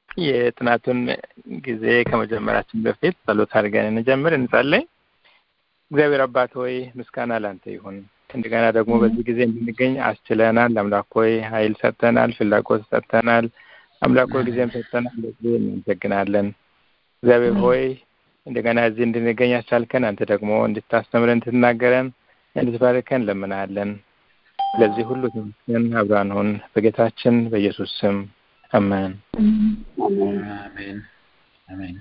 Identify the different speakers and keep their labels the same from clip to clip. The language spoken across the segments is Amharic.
Speaker 1: የጥናቱን ጊዜ ከመጀመራችን በፊት ጸሎት አድርገን እንጀምር፣ እንጸልይ። እግዚአብሔር አባት ሆይ ምስጋና ላንተ ይሁን። እንደገና ደግሞ በዚህ ጊዜ እንድንገኝ አስችለናል። አምላክ ሆይ ኃይል ሰጥተናል፣ ፍላጎት ሰጥተናል። አምላክ ሆይ ጊዜም ሰጥተናል። ለዚህ እናመሰግናለን። እግዚአብሔር ሆይ እንደገና እዚህ እንድንገኝ ያስቻልከን አንተ ደግሞ እንድታስተምረን እንድትናገረን እንድትባርከን ለምናለን። ለዚህ ሁሉ ተመስገን። አብራን ሁን በጌታችን በኢየሱስ ስም አሜን።
Speaker 2: አሜን አሜን።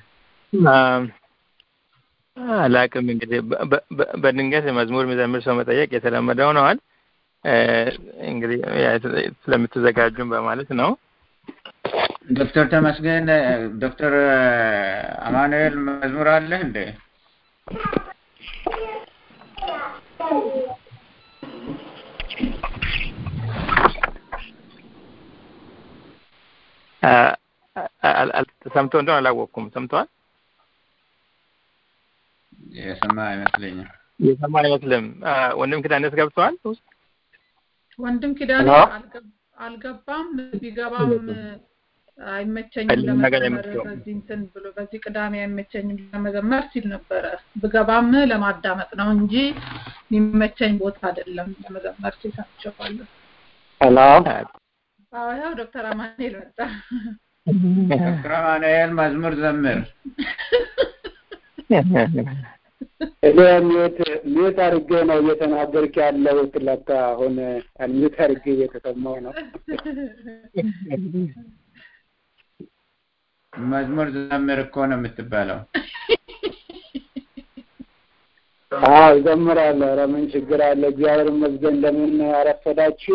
Speaker 1: አላቅም እንግዲህ በድንገት መዝሙር የሚዘምር ሰው መጠየቅ የተለመደ ሆነዋል። እንግዲህ ስለምትዘጋጁን በማለት ነው።
Speaker 2: ዶክተር ተመስገን ዶክተር አማኑኤል መዝሙር አለ እንዴ?
Speaker 1: ሰምቶ እንደሆነ አላወቅኩም። ሰምተዋል?
Speaker 2: የሰማ አይመስለኝም።
Speaker 1: የሰማ አይመስልም። ወንድም ኪዳኔስ ገብተዋል ውስጥ
Speaker 3: ወንድም ኪዳኔ አልገባም። ቢገባም አይመቸኝም ለመዘመር በዚህ እንትን ብሎ በዚህ ቅዳሜ አይመቸኝም ለመዘመር ሲል ነበረ። ብገባም ለማዳመጥ ነው እንጂ የሚመቸኝ ቦታ አይደለም ለመዘመር ሲል ሰምቼዋለሁ።
Speaker 4: ሄሎ
Speaker 3: አዎ፣ ይኸው ዶክተር አማኑኤል መጣ።
Speaker 2: ዶክተር አማኑኤል መዝሙር ዘምር።
Speaker 4: እኔ ሚዩት ሚዩት አድርጌ ነው እየተናገርክ ያለሁት። ለካ አሁን ሚዩት አድርጌ እየተሰማው ነው።
Speaker 2: መዝሙር ዘምር እኮ ነው የምትባለው።
Speaker 4: አዎ እዘምራለሁ። ኧረ ምን ችግር አለ? እግዚአብሔር ይመስገን። እንደምን አረፈዳችሁ?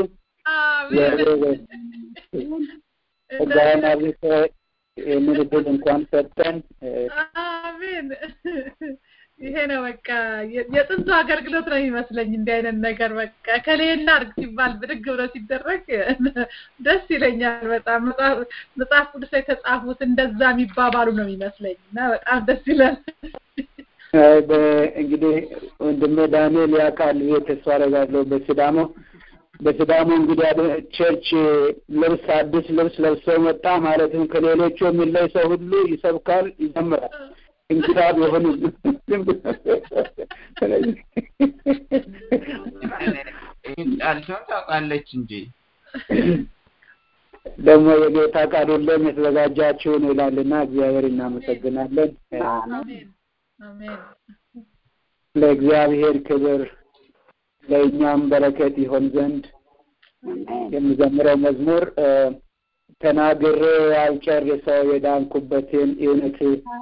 Speaker 4: ጸጋዬን አብዝቶ ይህንን እድል እንኳን ሰጠን።
Speaker 3: አሜን። ይሄ ነው በቃ የጥንቱ አገልግሎት ነው የሚመስለኝ። እንዲህ አይነት ነገር በቃ ከሌና አርግ ሲባል ብድግ ብሎ ሲደረግ ደስ ይለኛል በጣም መጽሐፍ ቅዱስ ላይ የተጻፉት እንደዛ የሚባባሉ ነው የሚመስለኝ እና በጣም ደስ ይላል።
Speaker 4: እንግዲህ ወንድሜ ዳንኤል ያውቃል ብዬ ተስፋ አደርጋለሁ። በሲዳሞ በሲዳሞ እንግዲህ ቸርች ልብስ አዲስ ልብስ ለብሶ መጣ ማለትም ከሌሎቹ የሚለይ ሰው ሁሉ ይሰብካል፣ ይዘምራል። እንግዳ ቢሆንም
Speaker 2: ቃልቸውን ታውቃለች እንጂ
Speaker 4: ደግሞ የጌታ ቃል ሁሌም የተዘጋጃችሁን ይላልና እግዚአብሔር እናመሰግናለን። ለእግዚአብሔር ክብር ለእኛም በረከት ይሆን ዘንድ የምዘምረው መዝሙር ተናግሬ ያልጨርሰው የዳንኩበትን እውነት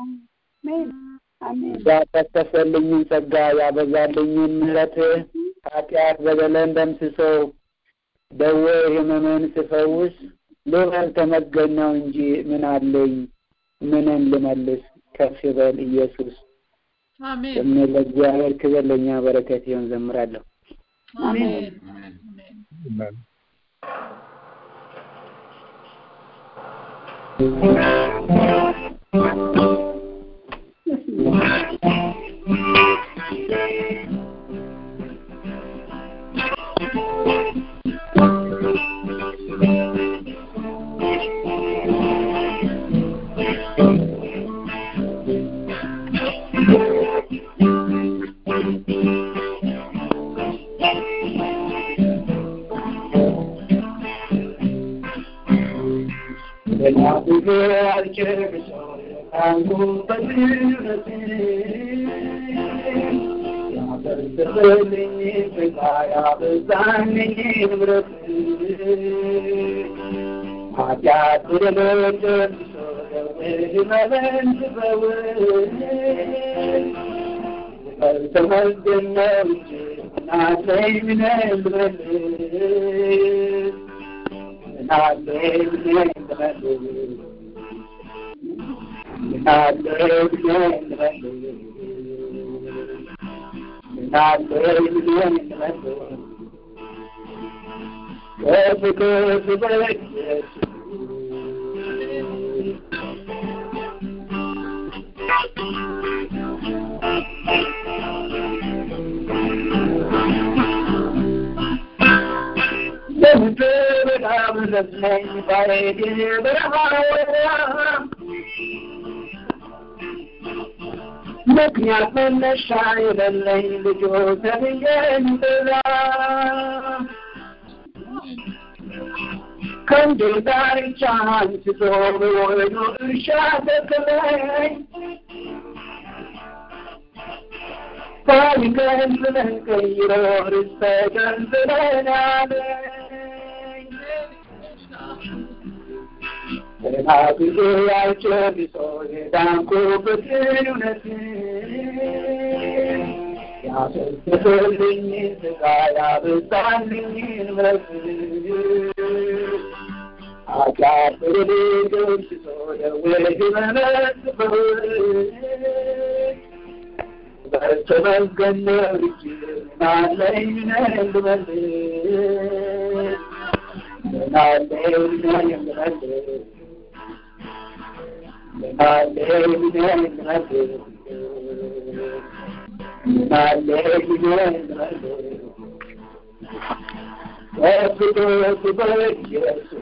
Speaker 4: ያፈሰሰልኝን ጸጋ ያበዛልኝን ምሕረት ኃጢአት በደለን ደምስሰው ደዌ ሕመምን ስፈውስ ልበል ተመስገን ነው እንጂ ምን አለኝ ምንን ልመልስ ከፍ በል ኢየሱስ የሚል ለእግዚአብሔር ክብር ለእኛ በረከት ይሆን ዘምራለሁ።
Speaker 3: አሜን።
Speaker 4: በምድር በጣም ረዝመኝ ባሬድ በረሃ ምክንያት መነሻ የሌለኝ ልጆ ተብዬ እንድላ ከንዴ ዳርቻ አንስቶ በወይኑ እርሻ ተክለኝ ታሪክን ብለን ቀይሮ ርስተ ገንዝለን አለኝ ገና ጊዜ ያልጨርሶ የዳንኩበትን እውነት ያፈሰሰልኝ ስጋ ያበዛልኝ ምረት ኃጢአት በደሌ ደምስሶ ደዌ ህመመት በተመስገን ነው እንጂ ምናለኝ ነኝ ልመልስ ምናለኝ ነኝ ልመልስ ምናለኝ ነኝ ልመልስ ምናለኝ ነኝ ልመልስ ከፍቶት በኢየሱስ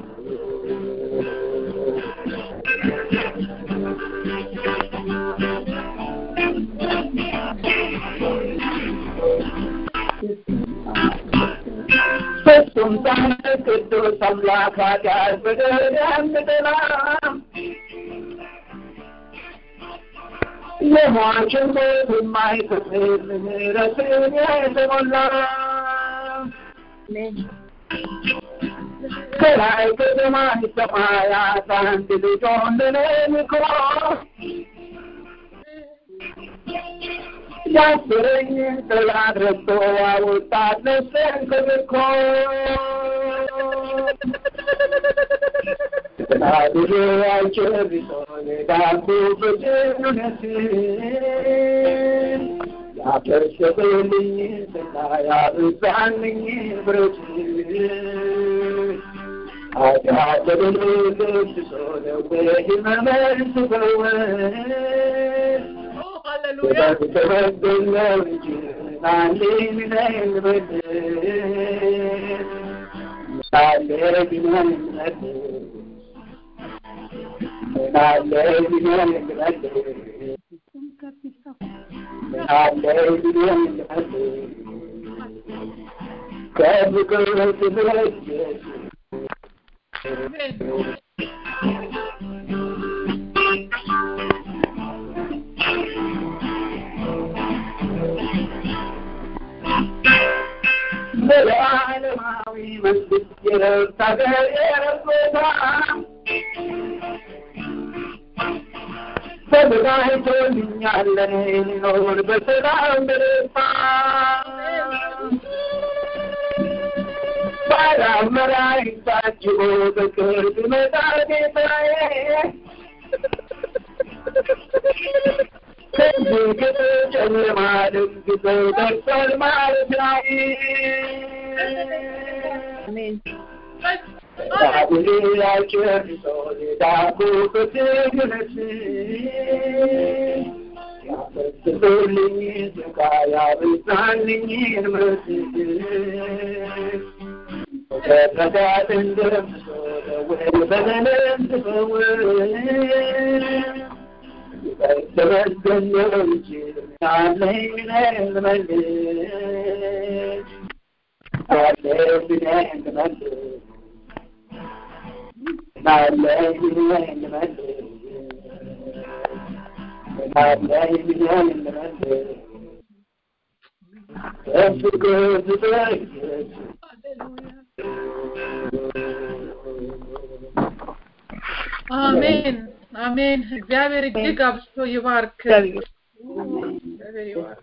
Speaker 4: ፍጹም ሳለ ቅዱስ አምላክ ኃጢአት በደል ያምጥላም የሟችን ሞት የማይከፍል ምሕረትን የተሞላ ከላይ ከሰማይ ሰማያት አንድ ልጁን ለእኔ ልኮ ያስረኝ ጠላት ረግጦ ያወጣት ነፍሴን ከምርኮ ተናግሬ አልጨርሶ የዳንኩበትን እውነት ያፈሰሰልኝ ስጋ ያበዛልኝ ብረት ኃጢአት በደሌ ደምስሶ ደዌ ሕመሜን ስፈውስ
Speaker 3: ሃሌሉያ
Speaker 4: ተመስገነው እንጂ ምናለኝ ነኝ ልመልስ ምናለኝ ነኝ ልመልስ ምናለኝ ነኝ ልመልስ ምናለኝ ነኝ ልመልስ ከፍቅር ትብረት
Speaker 3: አሜን
Speaker 4: በዓለማዊ መንግስት የረብት ሀገር የረቦታ ተዘጋጅቶልኛል ለኔ ሊኖር በሰላም በደስታ ባላመራይ ታጅቦ በቅርብ መጣ ጌታዬ ከዚህ ከተጨለማ ደግሰው ደርሷል ማለት ላይ ዳቡሌ ያጨርሶ የዳኩበት ግነት ያፈስልኝ ስጋ ያበዛልኝ ምረት ተፈዳትን ደምሶ ደዌ በደልን ትፈውስ ተመስገን ነው እንጂ ምናለኝ ነኝ ልመልስ አለኝ ነኝ ልመልስ ምናለኝ ነኝ ልመልስ ምናለኝ ነኝ ልመልስ በፍቅር ትጠይቅ
Speaker 3: አሜን አሜን። እግዚአብሔር እጅግ አብዝቶ ይባርክ። እግዚአብሔር ይባርክ።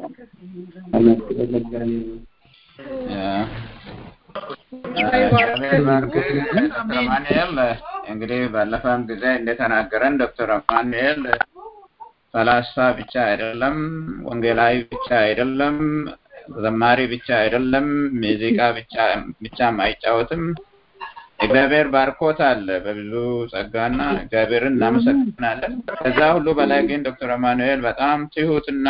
Speaker 2: እግዚአብሔር ባርክ ዶክተር አማኑኤል። እንግዲህ ባለፈም ጊዜ እንደተናገረን ዶክተር አማኑኤል ፈላስፋ ብቻ አይደለም፣ ወንጌላዊ ብቻ አይደለም፣ ዘማሪ ብቻ አይደለም፣ ሙዚቃ ብቻ ብቻም አይጫወትም። እግዚአብሔር ባርኮታል በብዙ ጸጋና እግዚአብሔርን እናመሰግናለን። ከዛ ሁሉ በላይ ግን ዶክተር አማኑኤል በጣም ትሁትና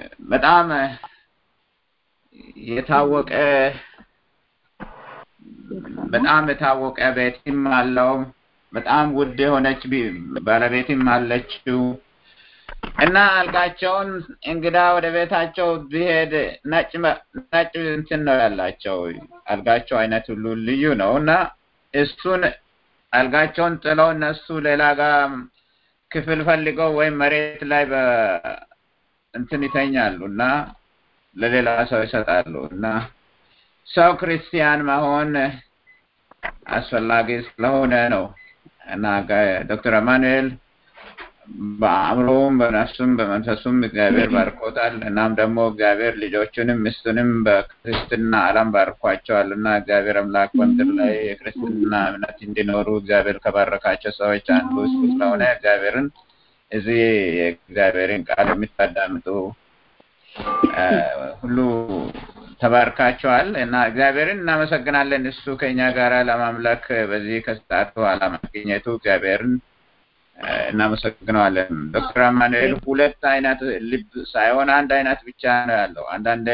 Speaker 2: በጣም የታወቀ በጣም የታወቀ ቤትም አለው። በጣም ውድ የሆነች ባለቤትም አለችው እና አልጋቸውን እንግዳ ወደ ቤታቸው ቢሄድ ነጭ ነጭ እንትን ነው ያላቸው። አልጋቸው አይነት ሁሉ ልዩ ነው እና እሱን አልጋቸውን ጥለው እነሱ ሌላ ጋር ክፍል ፈልገው ወይም መሬት ላይ እንትን ይተኛሉ እና ለሌላ ሰው ይሰጣሉ እና ሰው ክርስቲያን መሆን አስፈላጊ ስለሆነ ነው እና ዶክተር አማኑኤል በአእምሮውም በነፍሱም በመንፈሱም እግዚአብሔር ባርኮታል። እናም ደግሞ እግዚአብሔር ልጆቹንም ሚስቱንም በክርስትና ዓለም ባርኳቸዋል እና እግዚአብሔር አምላክ በምድር ላይ የክርስትና እምነት እንዲኖሩ እግዚአብሔር ከባረካቸው ሰዎች አንዱ እሱ ስለሆነ እግዚአብሔርን እዚህ የእግዚአብሔርን ቃል የሚታዳምጡ ሁሉ ተባርካቸዋል እና እግዚአብሔርን እናመሰግናለን። እሱ ከኛ ጋር ለማምለክ በዚህ ከሰዓት በኋላ ማግኘቱ እግዚአብሔርን እናመሰግነዋለን። ዶክተር አማኑኤል ሁለት አይነት ልብ ሳይሆን አንድ አይነት ብቻ ነው ያለው። አንዳንድ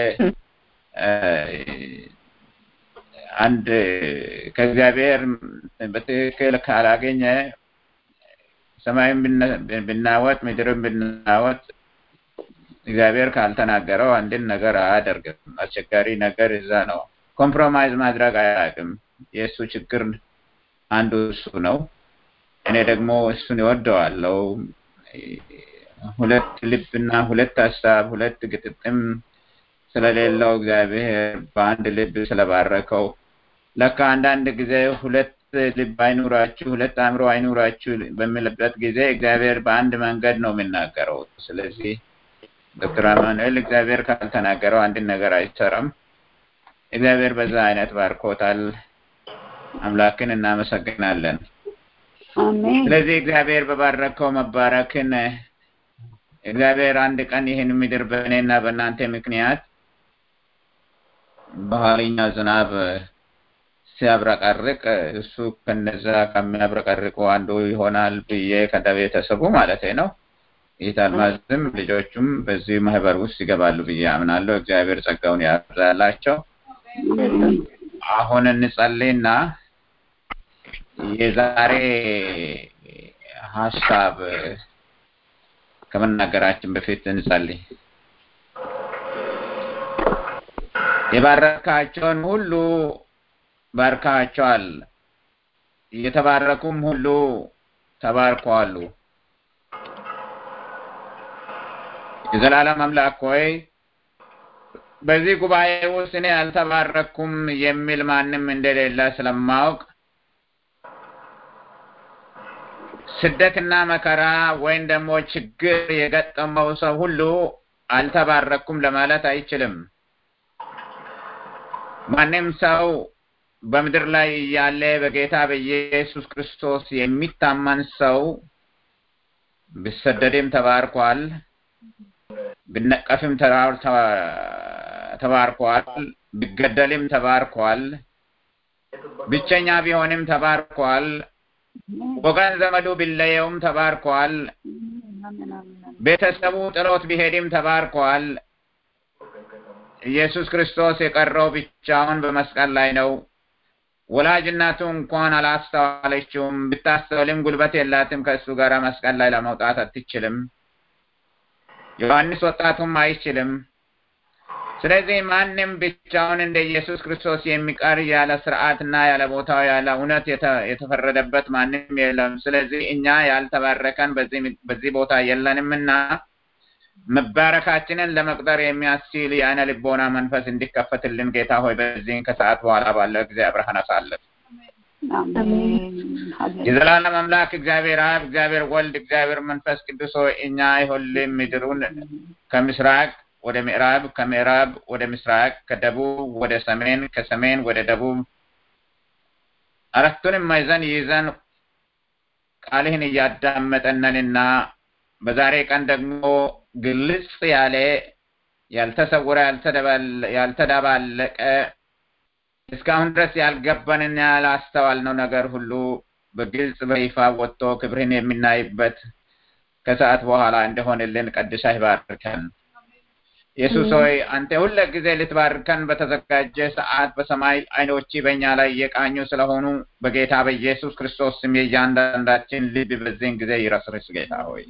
Speaker 2: አንድ ከእግዚአብሔር በትክክል ካላገኘ ሰማይም ብናወጥ ምድርም ብናወጥ እግዚአብሔር ካልተናገረው አንድን ነገር አያደርግም። አስቸጋሪ ነገር እዛ ነው። ኮምፕሮማይዝ ማድረግ አያውቅም። የእሱ ችግር አንዱ እሱ ነው። እኔ ደግሞ እሱን ይወደዋለው። ሁለት ልብና ሁለት ሀሳብ ሁለት ግጥጥም ስለሌለው እግዚአብሔር በአንድ ልብ ስለባረከው ለካ አንዳንድ ጊዜ ሁለት ልብ አይኑራችሁ፣ ሁለት አእምሮ አይኑራችሁ በሚልበት ጊዜ እግዚአብሔር በአንድ መንገድ ነው የሚናገረው። ስለዚህ ዶክተር አማኑኤል እግዚአብሔር ካልተናገረው አንድን ነገር አይሰራም። እግዚአብሔር በዛ አይነት ባርኮታል። አምላክን እናመሰግናለን። ስለዚህ እግዚአብሔር በባረከው መባረክን እግዚአብሔር አንድ ቀን ይህን ምድር በእኔና በእናንተ ምክንያት በኋለኛ ዝናብ ሲያብረቀርቅ እሱ ከነዛ ከሚያብረቀርቁ አንዱ ይሆናል ብዬ ከደ ቤተሰቡ ማለት ነው። ይህ አልማዝም ልጆቹም በዚህ ማህበር ውስጥ ይገባሉ ብዬ አምናለሁ። እግዚአብሔር ጸጋውን ያብዛላቸው። አሁን እንጸልይና የዛሬ ሀሳብ ከመናገራችን በፊት እንጸልይ። የባረካቸውን ሁሉ ባርካቸዋል፣ የተባረኩም ሁሉ ተባርከዋሉ። የዘላለም አምላክ ሆይ በዚህ ጉባኤ ውስጥ እኔ አልተባረኩም የሚል ማንም እንደሌለ ስለማወቅ ስደትና መከራ ወይም ደግሞ ችግር የገጠመው ሰው ሁሉ አልተባረኩም ለማለት አይችልም። ማንም ሰው በምድር ላይ ያለ በጌታ በኢየሱስ ክርስቶስ የሚታመን ሰው ቢሰደድም ተባርኳል፣ ቢነቀፍም ተባርኳል፣ ቢገደልም ተባርኳል፣ ብቸኛ ቢሆንም ተባርኳል፣ ወገን ዘመዱ ቢለየውም ተባርኳል፣ ቤተሰቡ ጥሎት ቢሄድም ተባርኳል። ኢየሱስ ክርስቶስ የቀረው ብቻውን በመስቀል ላይ ነው። ወላጅ እናቱ እንኳን አላስተዋለችውም። ብታስተውልም ጉልበት የላትም። ከእሱ ጋር መስቀል ላይ ለመውጣት አትችልም። ዮሐንስ ወጣቱም አይችልም። ስለዚህ ማንም ብቻውን እንደ ኢየሱስ ክርስቶስ የሚቀር ያለ ስርዓትና ያለ ቦታው ያለ እውነት የተፈረደበት ማንም የለም። ስለዚህ እኛ ያልተባረከን በዚህ ቦታ የለንምና መባረካችንን ለመቅጠር የሚያስችል የአይነ ልቦና መንፈስ እንዲከፈትልን ጌታ ሆይ በዚህን ከሰዓት በኋላ ባለው ጊዜ አብረሃን አሳልፍ። የዘላለም አምላክ እግዚአብሔር አብ፣ እግዚአብሔር ወልድ፣ እግዚአብሔር መንፈስ ቅዱስ ሆይ እኛ ይሁልን ምድሩን ከምስራቅ ወደ ምዕራብ፣ ከምዕራብ ወደ ምስራቅ፣ ከደቡብ ወደ ሰሜን፣ ከሰሜን ወደ ደቡብ አራቱንም ማዕዘን ይዘን ቃልህን እያዳመጠነንና በዛሬ ቀን ደግሞ ግልጽ ያለ ያልተሰወረ ያልተደባለቀ እስካሁን ድረስ ያልገባንና ያላስተዋልነው ነገር ሁሉ በግልጽ በይፋ ወጥቶ ክብርህን የምናይበት ከሰዓት በኋላ እንደሆንልን ቀድሰህ ባርከን። ኢየሱስ ሆይ አንተ ሁለ ጊዜ ልትባርከን በተዘጋጀ ሰዓት በሰማይ አይኖች በእኛ ላይ የቃኙ ስለሆኑ በጌታ በኢየሱስ ክርስቶስ ስም የእያንዳንዳችን ልብ በዚህን ጊዜ ይረስርስ ጌታ ሆይ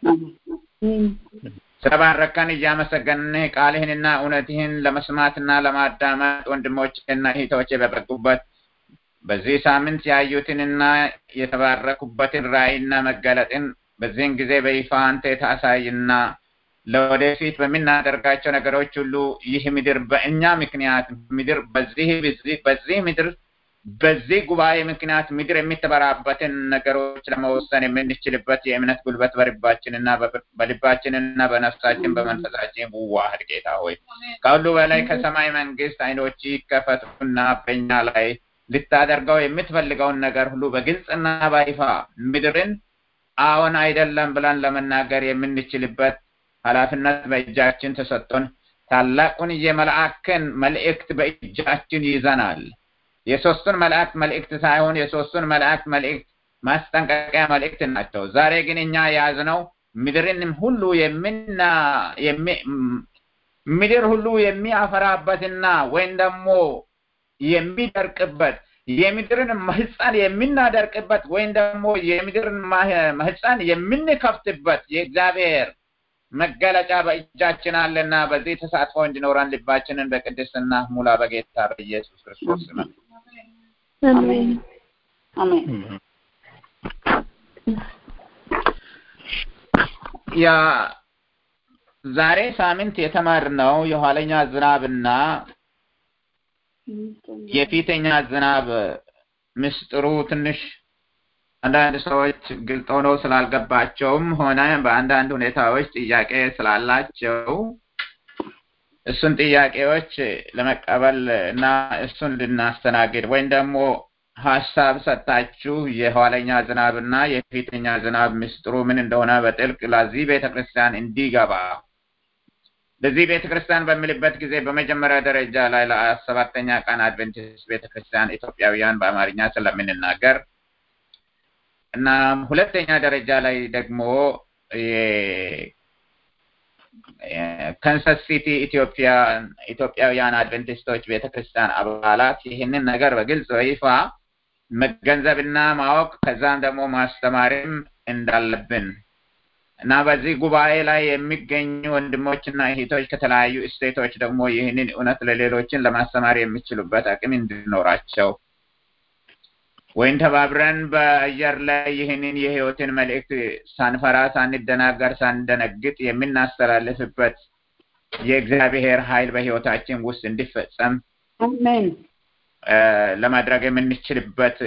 Speaker 2: ስለባረከን እያመሰገንህ ቃልህንና እውነትህን ለመስማትና ለማዳመጥ ወንድሞችና እህቶቼ በበቁበት በዚህ ሳምንት ያዩትንና የተባረኩበትን ራእይና መገለጥን በዚህን ጊዜ በይፋ አንተ ታሳይና ለወደፊት በምናደርጋቸው ነገሮች ሁሉ ይህ ምድር በእኛ ምክንያት ምድር በዚህ በዚህ ምድር በዚህ ጉባኤ ምክንያት ምድር የሚተበራበትን ነገሮች ለመወሰን የምንችልበት የእምነት ጉልበት በልባችንና በልባችንና በነፍሳችን በመንፈሳችን ውዋህድ ጌታ ሆይ ከሁሉ በላይ ከሰማይ መንግስት አይኖች ይከፈቱና በእኛ ላይ ልታደርገው የምትፈልገውን ነገር ሁሉ በግልጽና በይፋ ምድርን አዎን አይደለም ብለን ለመናገር የምንችልበት ኃላፊነት በእጃችን ተሰጥቶን ታላቁን የመልአክን መልእክት በእጃችን ይዘናል። የሶስቱን መላእክት መልእክት ሳይሆን የሶስቱን መላእክት መልእክት ማስጠንቀቂያ መልእክት ናቸው። ዛሬ ግን እኛ የያዝነው ምድርንም ሁሉ የሚና ምድር ሁሉ የሚያፈራበትና ወይም ደግሞ የሚደርቅበት የምድርን ማህፀን የምናደርቅበት ወይም ደግሞ የምድርን ማህፀን የምንከፍትበት የእግዚአብሔር መገለጫ በእጃችን አለና በዚህ ተሳትፎ እንዲኖረን ልባችንን በቅድስና ሙላ በጌታ በኢየሱስ ክርስቶስ ስም
Speaker 5: አሜን አሜን
Speaker 2: ያ ዛሬ ሳምንት የተማርነው የኋለኛ ዝናብና የፊተኛ ዝናብ ምስጢሩ ትንሽ አንዳንድ ሰዎች ግልጽ ሆነው ስላልገባቸውም ሆነ በአንዳንድ ሁኔታዎች ጥያቄ ስላላቸው እሱን ጥያቄዎች ለመቀበል እና እሱን ልናስተናግድ ወይም ደግሞ ሀሳብ ሰጣችሁ የኋለኛ ዝናብ እና የፊተኛ ዝናብ ምስጢሩ ምን እንደሆነ በጥልቅ ለዚህ ቤተክርስቲያን እንዲገባ ለዚህ ቤተክርስቲያን በሚልበት ጊዜ በመጀመሪያ ደረጃ ላይ ለሰባተኛ ቀን አድቨንቲስት ቤተክርስቲያን ኢትዮጵያውያን በአማርኛ ስለምንናገር እና ሁለተኛ ደረጃ ላይ ደግሞ ከንሰስ ሲቲ ኢትዮጵያ ኢትዮጵያውያን አድቨንቲስቶች ቤተክርስቲያን አባላት ይህንን ነገር በግልጽ በይፋ መገንዘብና ማወቅ ከዛም ደግሞ ማስተማርም እንዳለብን እና በዚህ ጉባኤ ላይ የሚገኙ ወንድሞችና እህቶች ከተለያዩ ስቴቶች ደግሞ ይህንን እውነት ለሌሎችን ለማስተማር የሚችሉበት አቅም እንዲኖራቸው ወይም ተባብረን በአየር ላይ ይህንን የህይወትን መልእክት ሳንፈራ፣ ሳንደናገር፣ ሳንደነግጥ የምናስተላልፍበት የእግዚአብሔር ኃይል በህይወታችን ውስጥ እንዲፈጸም ለማድረግ የምንችልበት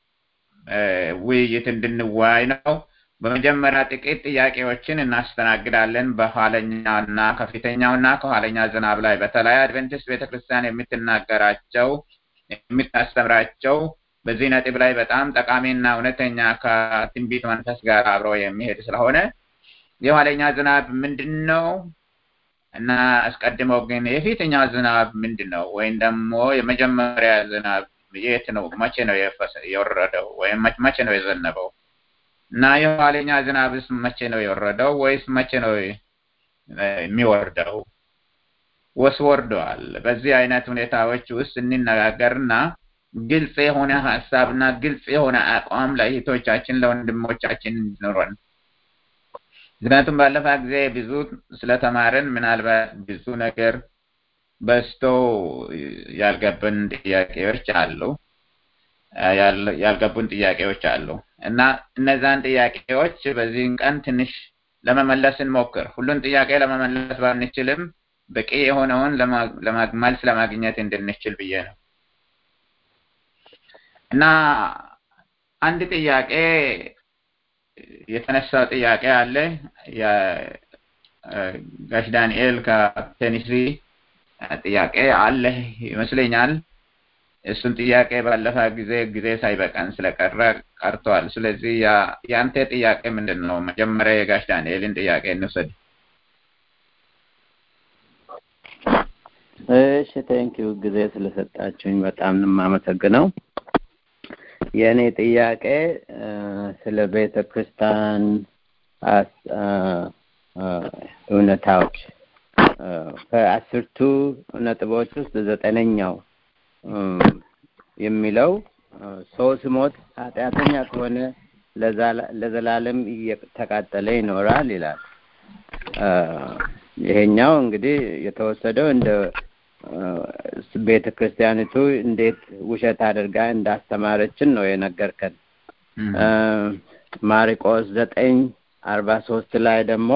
Speaker 2: ውይይት እንድንወያይ ነው። በመጀመሪያ ጥቂት ጥያቄዎችን እናስተናግዳለን። በኋለኛውና ከፊተኛውና ከኋለኛ ዝናብ ላይ በተለይ አድቨንቲስት ቤተክርስቲያን የምትናገራቸው የምታስተምራቸው በዚህ ነጥብ ላይ በጣም ጠቃሚና እውነተኛ ከትንቢት መንፈስ ጋር አብሮ የሚሄድ ስለሆነ የኋለኛ ዝናብ ምንድን ነው እና አስቀድሞ ግን የፊተኛው ዝናብ ምንድን ነው ወይም ደግሞ የመጀመሪያ ዝናብ የት ነው? መቼ ነው የወረደው ወይም መቼ ነው የዘነበው? እና የኋለኛ ዝናብስ መቼ ነው የወረደው ወይስ መቼ ነው የሚወርደው? ወስ ወርደዋል? በዚህ አይነት ሁኔታዎች ውስጥ እንነጋገርና ግልጽ የሆነ ሀሳብና ግልጽ የሆነ አቋም ለእህቶቻችን ለወንድሞቻችን እንዲኖረን ምክንያቱም ባለፈ ጊዜ ብዙ ስለተማርን ምናልባት ብዙ ነገር በስቶ ያልገቡን ጥያቄዎች አሉ ያልገቡን ጥያቄዎች አሉ እና እነዛን ጥያቄዎች በዚህን ቀን ትንሽ ለመመለስ እንሞክር። ሁሉን ጥያቄ ለመመለስ ባንችልም በቂ የሆነውን መልስ ለማግኘት እንድንችል ብዬ ነው እና አንድ ጥያቄ የተነሳው ጥያቄ አለ። ጋሽ ዳንኤል ከቴኒሲ ጥያቄ አለ ይመስለኛል። እሱን ጥያቄ ባለፈ ጊዜ ጊዜ ሳይበቃን ስለቀረ ቀርቷል። ስለዚህ የአንተ ጥያቄ ምንድን ነው? መጀመሪያ የጋሽ ዳንኤልን ጥያቄ እንውሰድ።
Speaker 6: እሺ፣ ቴንኪው ጊዜ ስለሰጣችሁኝ በጣም ነው የማመሰግነው። የእኔ ጥያቄ ስለ ቤተ ክርስቲያን እውነታዎች ከአስርቱ ነጥቦች ውስጥ ዘጠነኛው የሚለው ሰው ሲሞት ኃጢአተኛ ከሆነ ለዘላለም እየተቃጠለ ይኖራል ይላል። ይሄኛው እንግዲህ የተወሰደው እንደ ቤተ ክርስቲያኒቱ እንዴት ውሸት አድርጋ እንዳስተማረችን ነው የነገርከን። ማርቆስ ዘጠኝ አርባ ሶስት ላይ ደግሞ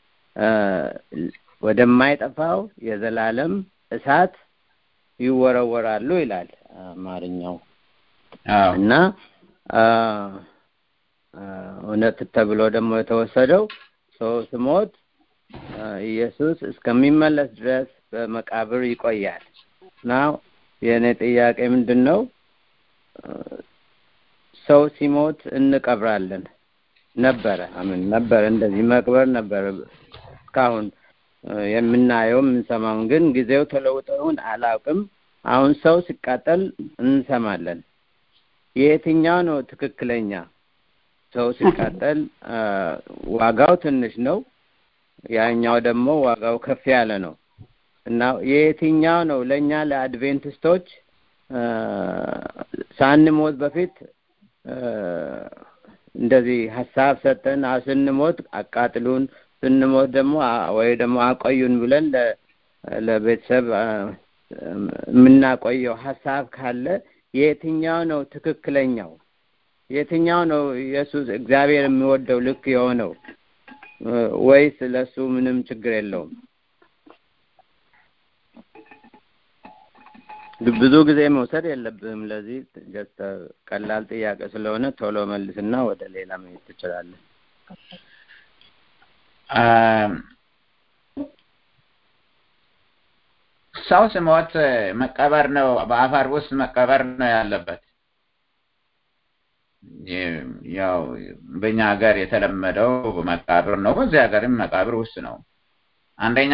Speaker 6: ወደማይጠፋው የዘላለም እሳት ይወረወራሉ ይላል አማርኛው እና እውነት ተብሎ ደግሞ የተወሰደው ሰው ስሞት ኢየሱስ እስከሚመለስ ድረስ በመቃብር ይቆያል እና የእኔ ጥያቄ ምንድን ነው? ሰው ሲሞት እንቀብራለን ነበረ። አምን ነበረ፣ እንደዚህ መቅበር ነበረ። እስካሁን የምናየው የምንሰማውን ግን ጊዜው ተለውጦ ይሁን አላውቅም። አሁን ሰው ሲቃጠል እንሰማለን። የትኛው ነው ትክክለኛ? ሰው ሲቃጠል ዋጋው ትንሽ ነው፣ ያኛው ደግሞ ዋጋው ከፍ ያለ ነው እና የየትኛው ነው ለእኛ ለአድቬንቲስቶች ሳንሞት በፊት እንደዚህ ሀሳብ ሰጠን ስንሞት አቃጥሉን፣ ስንሞት ደግሞ ወይ ደግሞ አቆዩን ብለን ለቤተሰብ የምናቆየው ሀሳብ ካለ የትኛው ነው ትክክለኛው? የትኛው ነው ኢየሱስ እግዚአብሔር የሚወደው ልክ የሆነው ወይስ ለሱ ምንም ችግር የለውም? ብዙ ጊዜ መውሰድ የለብህም። ለዚህ ጀስት ቀላል ጥያቄ ስለሆነ ቶሎ መልስና ወደ ሌላ መሄድ ትችላለህ።
Speaker 2: ሰው ሲሞት መቀበር ነው፣ በአፈር ውስጥ መቀበር ነው ያለበት። ያው በእኛ ሀገር የተለመደው መቃብር ነው። በዚህ ሀገርም መቃብር ውስጥ ነው። አንደኛ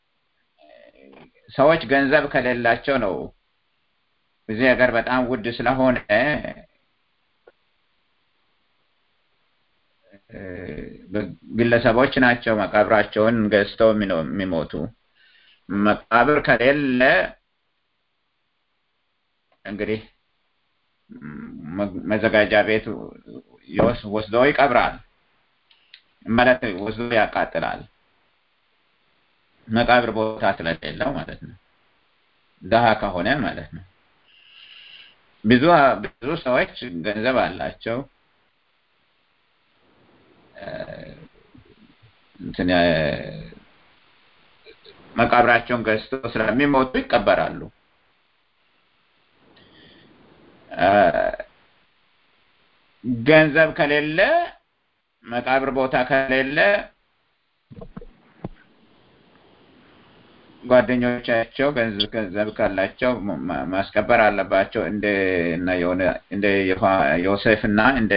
Speaker 2: ሰዎች ገንዘብ ከሌላቸው ነው። እዚህ ሀገር በጣም ውድ ስለሆነ ግለሰቦች ናቸው መቃብራቸውን ገዝተው የሚሞቱ። መቃብር ከሌለ እንግዲህ መዘጋጃ ቤት ወስዶ ይቀብራል ማለት ወስዶ ያቃጥላል። መቃብር ቦታ ስለሌለው ማለት ነው። ደሃ ከሆነ ማለት ነው። ብዙ ብዙ ሰዎች ገንዘብ አላቸው እንትን መቃብራቸውን ገዝቶ ስለሚሞቱ ይቀበራሉ። ገንዘብ ከሌለ መቃብር ቦታ ከሌለ ጓደኞቻቸው ገንዘብ ገንዘብ ካላቸው ማስቀበር አለባቸው። እንደ እንደ ዮሴፍ እና እንደ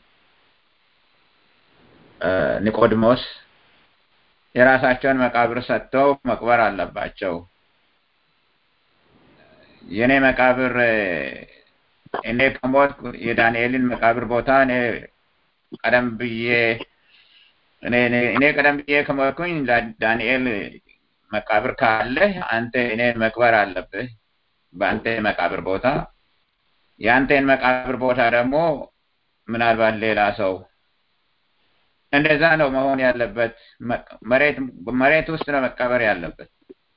Speaker 2: ኒቆዲሞስ የራሳቸውን መቃብር ሰጥተው መቅበር አለባቸው። የኔ መቃብር እኔ ከሞት የዳንኤልን መቃብር ቦታ እኔ ቀደም ብዬ እኔ ቀደም ብዬ ከሞትኩኝ ዳንኤል መቃብር ካለ አንተ እኔን መቅበር አለብህ በአንተ መቃብር ቦታ። የአንተን መቃብር ቦታ ደግሞ ምናልባት ሌላ ሰው እንደዛ ነው መሆን ያለበት። መሬት መሬት ውስጥ ነው መቀበር ያለበት።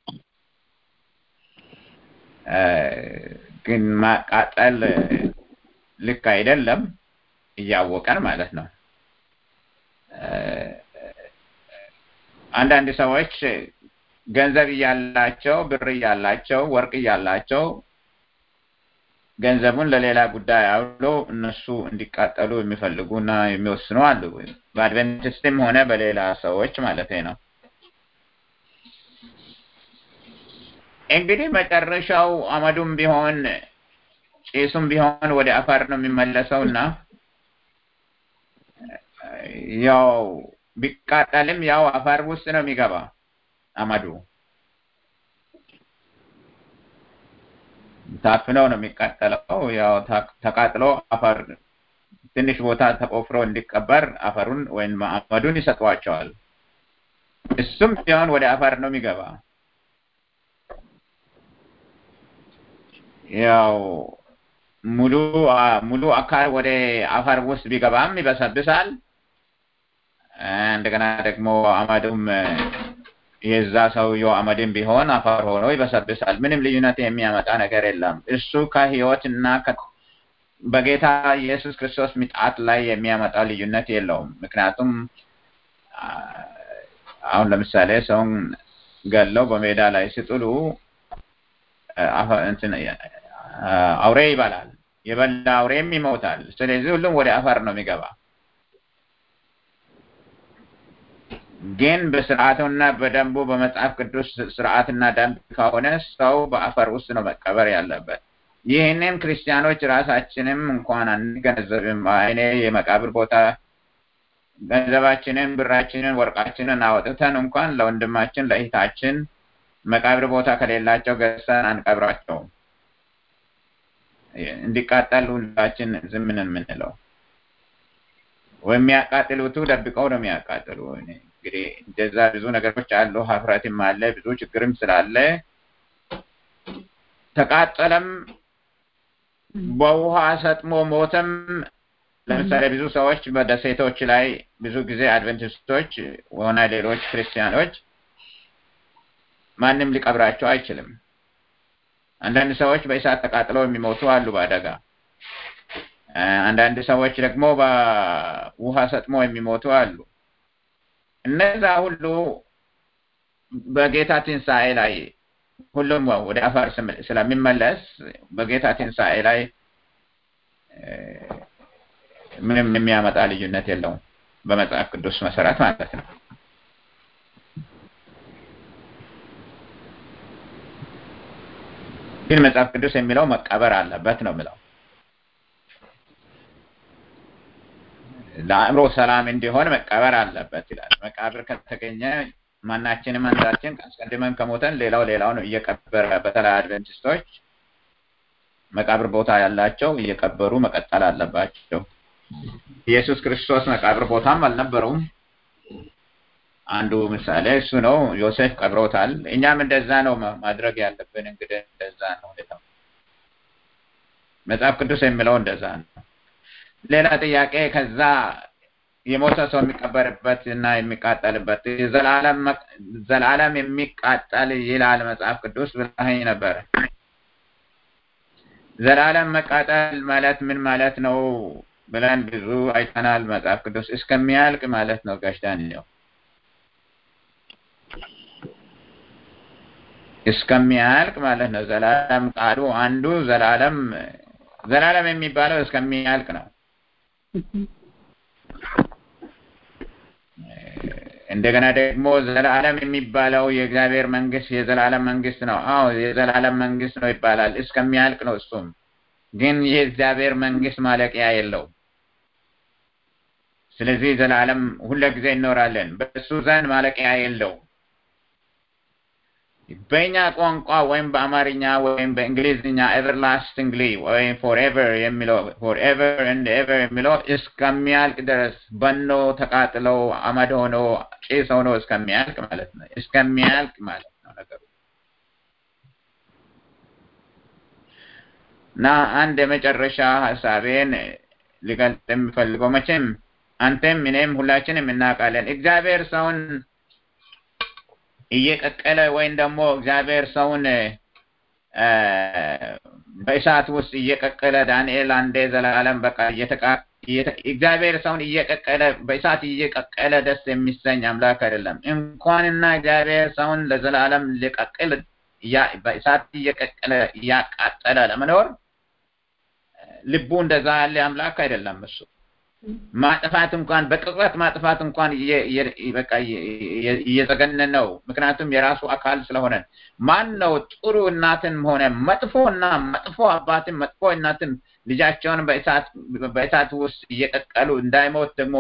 Speaker 2: ግን ማቃጠል ልክ አይደለም፣ እያወቀን ማለት ነው። አንዳንድ ሰዎች ገንዘብ እያላቸው ብር እያላቸው ወርቅ እያላቸው ገንዘቡን ለሌላ ጉዳይ አውሎ እነሱ እንዲቃጠሉ የሚፈልጉና የሚወስኑ አሉ። በአድቨንቲስትም ሆነ በሌላ ሰዎች ማለት ነው። እንግዲህ መጨረሻው አመዱም ቢሆን ጭሱም ቢሆን ወደ አፈር ነው የሚመለሰው እና ያው ቢቃጠልም ያው አፈር ውስጥ ነው የሚገባ አመዱ ታፍነው ነው የሚቃጠለው። ያው ተቃጥሎ አፈር ትንሽ ቦታ ተቆፍሮ እንዲቀበር አፈሩን ወይም አመዱን ይሰጧቸዋል። እሱም ቢሆን ወደ አፈር ነው የሚገባ ያው ሙሉ ሙሉ አካል ወደ አፈር ውስጥ ቢገባም ይበሰብሳል። እንደገና ደግሞ አመዱም የዛ ሰውየው አመድም ቢሆን አፈር ሆኖ ይበሰብሳል። ምንም ልዩነት የሚያመጣ ነገር የለም። እሱ ከህይወት እና በጌታ ኢየሱስ ክርስቶስ ምጣት ላይ የሚያመጣ ልዩነት የለውም። ምክንያቱም አሁን ለምሳሌ ሰውን ገለው በሜዳ ላይ ሲጥሉ አውሬ ይበላል። የበላ አውሬም ይሞታል። ስለዚህ ሁሉም ወደ አፈር ነው የሚገባ። ግን በስርዓቱና በደንቡ በመጽሐፍ ቅዱስ ስርዓትና ደንብ ከሆነ ሰው በአፈር ውስጥ ነው መቀበር ያለበት። ይህንን ክርስቲያኖች ራሳችንም እንኳን አንገነዘብም። እኔ የመቃብር ቦታ ገንዘባችንን፣ ብራችንን፣ ወርቃችንን አወጥተን እንኳን ለወንድማችን ለእህታችን መቃብር ቦታ ከሌላቸው ገዝተን አንቀብራቸውም። እንዲቃጠል ሁላችን ዝም ነን የምንለው የሚያቃጥሉቱ ደብቀው ነው የሚያቃጥሉ። እንግዲህ እንደዛ ብዙ ነገሮች አሉ። ሀፍረትም አለ፣ ብዙ ችግርም ስላለ ተቃጠለም፣ በውሃ ሰጥሞ ሞተም። ለምሳሌ ብዙ ሰዎች በደሴቶች ላይ ብዙ ጊዜ አድቨንቲስቶች ሆነ ሌሎች ክርስቲያኖች ማንም ሊቀብራቸው አይችልም። አንዳንድ ሰዎች በእሳት ተቃጥለው የሚሞቱ አሉ በአደጋ። አንዳንድ ሰዎች ደግሞ በውሃ ሰጥሞ የሚሞቱ አሉ። እነዛ ሁሉ በጌታ ትንሣኤ ላይ ሁሉም ወደ አፈር ስለሚመለስ በጌታ ትንሣኤ ላይ ምንም የሚያመጣ ልዩነት የለውም፣ በመጽሐፍ ቅዱስ መሰረት ማለት ነው። ግን መጽሐፍ ቅዱስ የሚለው መቀበር አለበት ነው የሚለው። ለአእምሮ ሰላም እንዲሆን መቀበር አለበት ይላል። መቃብር ከተገኘ ማናችንም አንዳችን አስቀድመን ከሞተን ሌላው ሌላውን እየቀበረ በተለይ አድቨንቲስቶች መቃብር ቦታ ያላቸው እየቀበሩ መቀጠል አለባቸው። ኢየሱስ ክርስቶስ መቃብር ቦታም አልነበረውም። አንዱ ምሳሌ እሱ ነው። ዮሴፍ ቀብሮታል። እኛም እንደዛ ነው ማድረግ ያለብን። እንግዲህ እንደዛ ነው ሁኔታው። መጽሐፍ ቅዱስ የሚለው እንደዛ ነው። ሌላ ጥያቄ ከዛ የሞተ ሰው የሚቀበርበት እና የሚቃጠልበት ዘላለም የሚቃጠል ይላል መጽሐፍ ቅዱስ ብለኸኝ ነበረ። ዘላለም መቃጠል ማለት ምን ማለት ነው ብለን ብዙ አይተናል። መጽሐፍ ቅዱስ እስከሚያልቅ ማለት ነው ጋሽ ዳንኤል እስከሚያልቅ ማለት ነው። ዘላለም ቃሉ አንዱ ዘላለም ዘላለም የሚባለው እስከሚያልቅ ነው። እንደገና ደግሞ ዘላለም የሚባለው የእግዚአብሔር መንግስት የዘላለም መንግስት ነው። አዎ የዘላለም መንግስት ነው ይባላል። እስከሚያልቅ ነው። እሱም ግን የእግዚአብሔር መንግስት ማለቂያ የለውም። ስለዚህ ዘላለም ሁልጊዜ እንኖራለን። በእሱ ዘንድ ማለቂያ የለውም። በእኛ ቋንቋ ወይም በአማርኛ ወይም በእንግሊዝኛ ኤቨርላስቲንግሊ ወይም ፎርኤቨር የሚለው ፎርኤቨር ኤንድ ኤቨር የሚለው እስከሚያልቅ ድረስ በኖ ተቃጥለው አመድ ሆኖ ጭስ ሆኖ እስከሚያልቅ ማለት ነው። እስከሚያልቅ ማለት ነው ነገሩ እና አንድ የመጨረሻ ሀሳቤን ሊገልጥ የሚፈልገው መቼም አንተም እኔም ሁላችንም እናውቃለን እግዚአብሔር ሰውን እየቀቀለ ወይም ደግሞ እግዚአብሔር ሰውን በእሳት ውስጥ እየቀቀለ ዳንኤል አንዴ ዘላለም በቃ እግዚአብሔር ሰውን እየቀቀለ በእሳት እየቀቀለ ደስ የሚሰኝ አምላክ አይደለም። እንኳንና እግዚአብሔር ሰውን ለዘላለም ሊቀቅል በእሳት እየቀቀለ እያቃጠለ ለመኖር ልቡ እንደዛ ያለ አምላክ አይደለም እሱ ማጥፋት እንኳን በቅጽበት ማጥፋት እንኳን በቃ እየዘገነን ነው። ምክንያቱም የራሱ አካል ስለሆነ ማን ነው ጥሩ እናትን ሆነ መጥፎና መጥፎ አባትን መጥፎ እናትን ልጃቸውን በእሳት ውስጥ እየቀቀሉ እንዳይሞት ደግሞ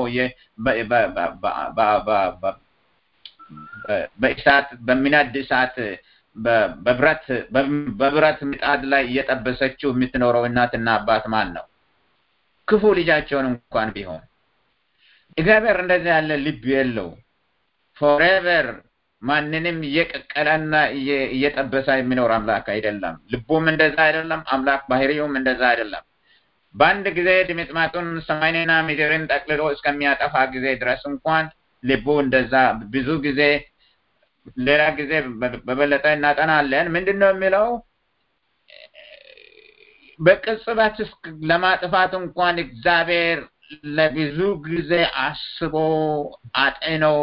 Speaker 2: በእሳት በሚነድ እሳት በብረት በብረት ምጣድ ላይ እየጠበሰችው የምትኖረው እናትና አባት ማን ነው? ክፉ ልጃቸውን እንኳን ቢሆን እግዚአብሔር እንደዚህ ያለ ልብ የለው። ፎሬቨር ማንንም እየቀቀለና እየጠበሰ የሚኖር አምላክ አይደለም። ልቡም እንደዛ አይደለም። አምላክ ባህሪውም እንደዛ አይደለም። በአንድ ጊዜ ድምጥማጡን ሰማይንና ምድርን ጠቅልሎ እስከሚያጠፋ ጊዜ ድረስ እንኳን ልቡ እንደዛ ብዙ ጊዜ ሌላ ጊዜ በበለጠ እናጠናለን። ምንድን ነው የሚለው? በቅጽበት ለማጥፋት እንኳን እግዚአብሔር ለብዙ ጊዜ አስቦ አጤነው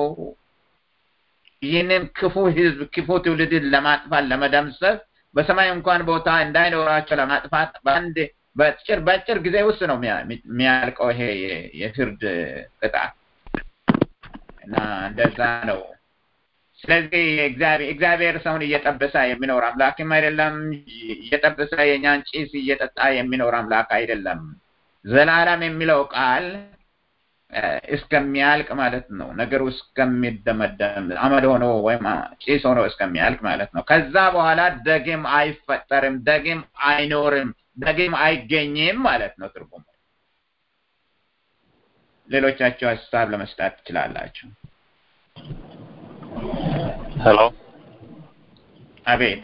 Speaker 2: ይህንን ክፉ ህዝብ ክፉ ትውልድን ለማጥፋት ለመደምሰስ በሰማይ እንኳን ቦታ እንዳይኖራቸው ለማጥፋት በአንድ በአጭር በአጭር ጊዜ ውስጥ ነው የሚያልቀው ይሄ የፍርድ ቅጣት እና እንደዛ ነው። ስለዚህ እግዚአብሔር ሰውን እየጠበሰ የሚኖር አምላክም አይደለም። እየጠበሰ የእኛን ጭስ እየጠጣ የሚኖር አምላክ አይደለም። ዘላለም የሚለው ቃል እስከሚያልቅ ማለት ነው። ነገሩ እስከሚደመደም አመድ ሆኖ ወይም ጭስ ሆኖ እስከሚያልቅ ማለት ነው። ከዛ በኋላ ደግም አይፈጠርም፣ ደግም አይኖርም፣ ደግም አይገኝም ማለት ነው ትርጉሙ። ሌሎቻችሁ ሀሳብ ለመስጣት ትችላላችሁ።
Speaker 7: ሄሎ፣
Speaker 2: አቤት።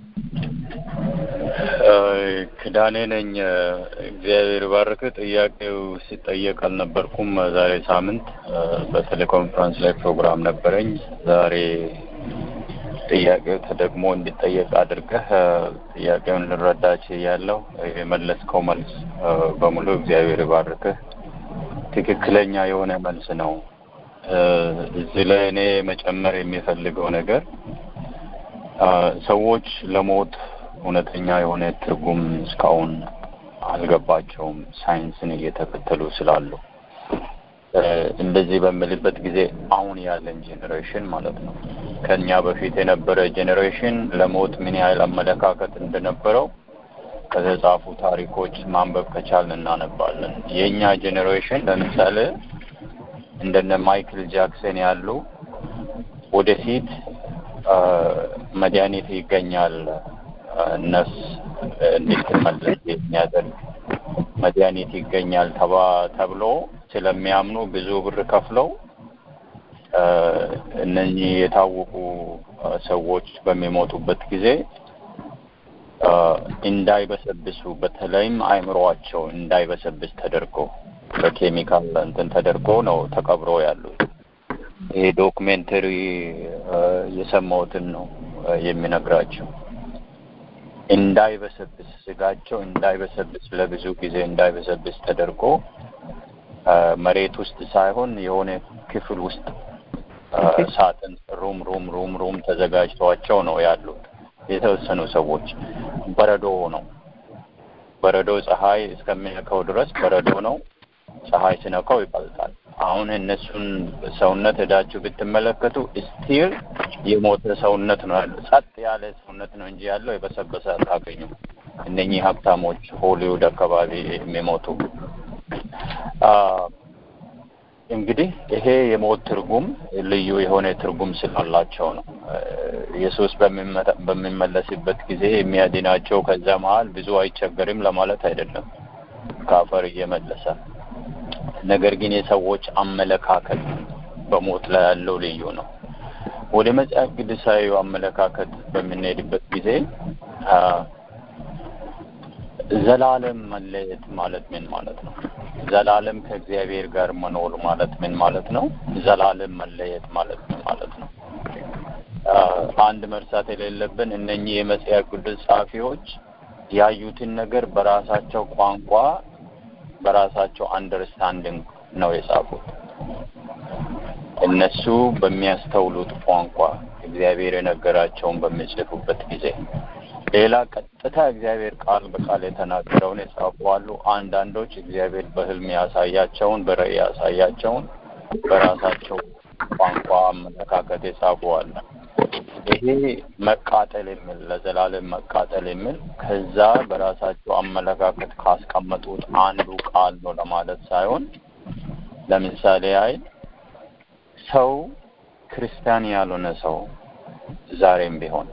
Speaker 7: ክዳኔ ነኝ። እግዚአብሔር ባርክ። ጥያቄው ሲጠየቅ አልነበርኩም። ዛሬ ሳምንት በቴሌኮንፈረንስ ላይ ፕሮግራም ነበረኝ። ዛሬ ጥያቄው ተደግሞ እንዲጠየቅ አድርገህ ጥያቄውን ልረዳች ያለው የመለስከው መልስ በሙሉ እግዚአብሔር ባርክህ። ትክክለኛ የሆነ መልስ ነው። እዚህ ላይ እኔ መጨመር የሚፈልገው ነገር ሰዎች ለሞት እውነተኛ የሆነ ትርጉም እስካሁን አልገባቸውም፣ ሳይንስን እየተከተሉ ስላሉ። እንደዚህ በምልበት ጊዜ አሁን ያለን ጄኔሬሽን ማለት ነው ከኛ በፊት የነበረ ጄኔሬሽን ለሞት ምን ያህል አመለካከት እንደነበረው ከተጻፉ ታሪኮች ማንበብ ከቻልን እናነባለን። የእኛ ጄኔሬሽን ለምሳሌ እንደነ ማይክል ጃክሰን ያሉ ወደፊት መድኃኒት ይገኛል ነፍስ እንድትመለስ የሚያደርግ መድኃኒት ይገኛል ተባ ተብሎ ስለሚያምኑ ብዙ ብር ከፍለው እነኚህ የታወቁ ሰዎች በሚሞቱበት ጊዜ እንዳይበሰብሱ በተለይም አእምሮአቸው እንዳይበሰብስ ተደርጎ በኬሚካል እንትን ተደርጎ ነው ተቀብሮ ያሉት። ይሄ ዶክሜንተሪ የሰማሁትን ነው የሚነግራቸው። እንዳይበሰብስ ስጋቸው እንዳይበሰብስ ለብዙ ጊዜ እንዳይበሰብስ ተደርጎ መሬት ውስጥ ሳይሆን የሆነ ክፍል ውስጥ ሳጥን ሩም ሩም ሩም ሩም ተዘጋጅተዋቸው ነው ያሉት። የተወሰኑ ሰዎች በረዶ ነው። በረዶ ፀሐይ እስከሚነካው ድረስ በረዶ ነው። ፀሐይ ሲነካው ይቀልጣል። አሁን እነሱን ሰውነት ሄዳችሁ ብትመለከቱ ስቲል የሞተ ሰውነት ነው ያለው። ጸጥ ያለ ሰውነት ነው እንጂ ያለው የበሰበሰ አታገኙም። እነኚህ ሀብታሞች ሆሊውድ አካባቢ የሚሞቱ እንግዲህ ይሄ የሞት ትርጉም ልዩ የሆነ ትርጉም ስላላቸው ነው። ኢየሱስ በሚመለስበት ጊዜ የሚያድናቸው ከዛ መሀል ብዙ አይቸገርም ለማለት አይደለም፣ ከአፈር እየመለሰ ነገር ግን የሰዎች አመለካከት በሞት ላይ ያለው ልዩ ነው። ወደ መጽሐፍ ቅዱሳዊ አመለካከት በምንሄድበት ጊዜ ዘላለም መለየት ማለት ምን ማለት ነው? ዘላለም ከእግዚአብሔር ጋር መኖር ማለት ምን ማለት ነው? ዘላለም መለየት ማለት ምን ማለት ነው? አንድ መርሳት የሌለብን እነኚህ የመጽሐፍ ቅዱስ ጸሐፊዎች ያዩትን ነገር በራሳቸው ቋንቋ በራሳቸው አንደርስታንዲንግ ነው የጻፉት። እነሱ በሚያስተውሉት ቋንቋ እግዚአብሔር የነገራቸውን በሚጽፉበት ጊዜ ሌላ ቀጥታ እግዚአብሔር ቃል በቃል የተናገረውን የጻፉ አሉ። አንዳንዶች እግዚአብሔር በሕልም ያሳያቸውን በራእይ ያሳያቸውን በራሳቸው ቋንቋ አመለካከት የጻፉ አሉ። ይሄ መቃጠል የሚል ለዘላለም መቃጠል የሚል ከዛ በራሳቸው አመለካከት ካስቀመጡት አንዱ ቃል ነው ለማለት ሳይሆን ለምሳሌ ያህል ሰው ክርስቲያን ያልሆነ ሰው ዛሬም ቢሆን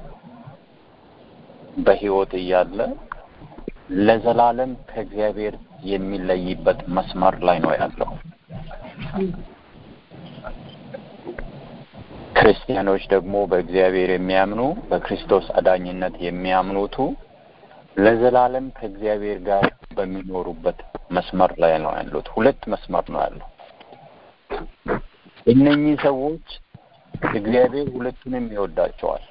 Speaker 7: በህይወት እያለ ለዘላለም ከእግዚአብሔር የሚለይበት መስመር ላይ ነው ያለው። ክርስቲያኖች ደግሞ በእግዚአብሔር የሚያምኑ በክርስቶስ አዳኝነት የሚያምኑቱ ለዘላለም ከእግዚአብሔር ጋር በሚኖሩበት መስመር ላይ ነው ያሉት። ሁለት መስመር ነው ያለው። እነኚህ ሰዎች እግዚአብሔር ሁለቱንም ይወዳቸዋል።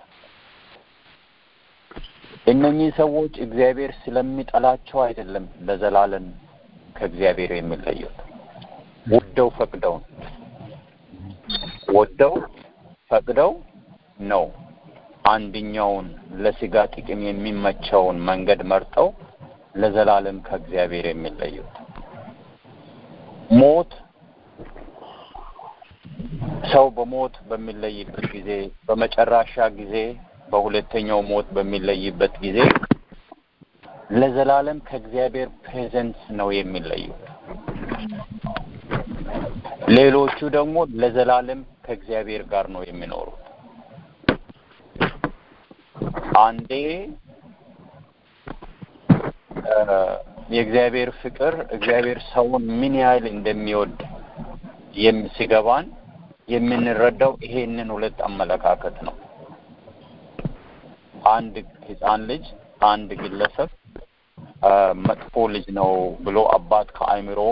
Speaker 7: እነኚህ ሰዎች እግዚአብሔር ስለሚጠላቸው አይደለም ለዘላለም ከእግዚአብሔር የሚለዩት። ወደው ፈቅደው ወደው ፈቅደው ነው አንድኛውን ለስጋ ጥቅም የሚመቸውን መንገድ መርጠው ለዘላለም ከእግዚአብሔር የሚለዩት። ሞት ሰው በሞት በሚለይበት ጊዜ በመጨረሻ ጊዜ በሁለተኛው ሞት በሚለይበት ጊዜ ለዘላለም ከእግዚአብሔር ፕሬዘንስ ነው የሚለዩት። ሌሎቹ ደግሞ ለዘላለም ከእግዚአብሔር ጋር ነው የሚኖሩት። አንዴ የእግዚአብሔር ፍቅር እግዚአብሔር ሰውን ምን ያህል እንደሚወድ ሲገባን የምንረዳው ይሄንን ሁለት አመለካከት ነው። አንድ ህፃን ልጅ አንድ ግለሰብ መጥፎ ልጅ ነው ብሎ አባት ከአእምሮው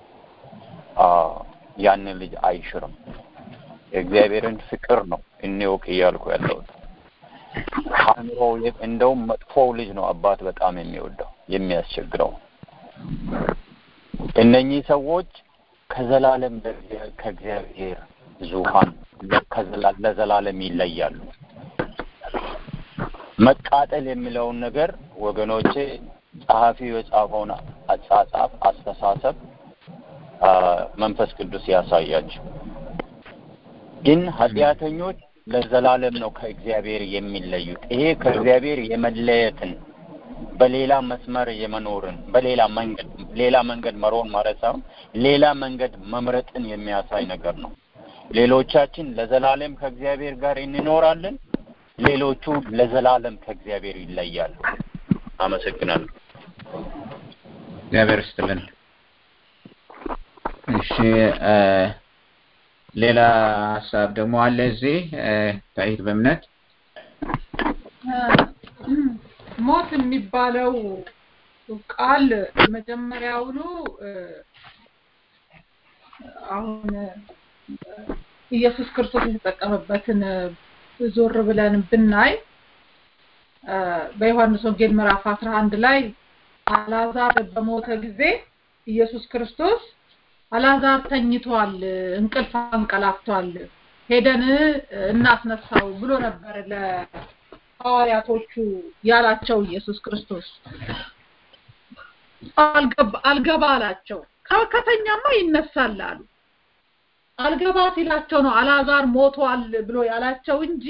Speaker 7: ያንን ልጅ አይሽርም። የእግዚአብሔርን ፍቅር ነው እንወቅ እያልኩ ያለሁት። ከአእምሮ እንደውም መጥፎው ልጅ ነው አባት በጣም የሚወደው የሚያስቸግረው። እነኚህ ሰዎች ከዘላለም ከእግዚአብሔር ዙፋን ለዘላለም ይለያሉ። መቃጠል የሚለውን ነገር ወገኖቼ ጸሐፊው የጻፈውን አጻጻፍ አስተሳሰብ መንፈስ ቅዱስ ያሳያቸው። ግን ኃጢአተኞች ለዘላለም ነው ከእግዚአብሔር የሚለዩት። ይሄ ከእግዚአብሔር የመለየትን በሌላ መስመር የመኖርን በሌላ መንገድ ሌላ መንገድ መሮን ማለት ሳይሆን ሌላ መንገድ መምረጥን የሚያሳይ ነገር ነው። ሌሎቻችን ለዘላለም ከእግዚአብሔር ጋር እንኖራለን። ሌሎቹ ለዘላለም ከእግዚአብሔር ይለያሉ። አመሰግናለሁ።
Speaker 2: እግዚአብሔር ይስጥልን። እሺ ሌላ ሀሳብ ደግሞ አለ እዚህ ታይት በእምነት
Speaker 3: ሞት የሚባለው ቃል መጀመሪያውኑ አሁን ኢየሱስ ክርስቶስ የተጠቀመበትን ዞር ብለን ብናይ በዮሐንስ ወንጌል ምዕራፍ 11 ላይ አላዛር በሞተ ጊዜ ኢየሱስ ክርስቶስ አላዛር ተኝቷል፣ እንቅልፍ አንቀላፍቷል፣ ሄደን እናስነሳው ብሎ ነበር ለሐዋርያቶቹ ያላቸው ኢየሱስ ክርስቶስ። አልገባ አላቸው። ከተኛማ ይነሳል አሉ። አልገባ ሲላቸው ነው አላዛር ሞቷል ብሎ ያላቸው እንጂ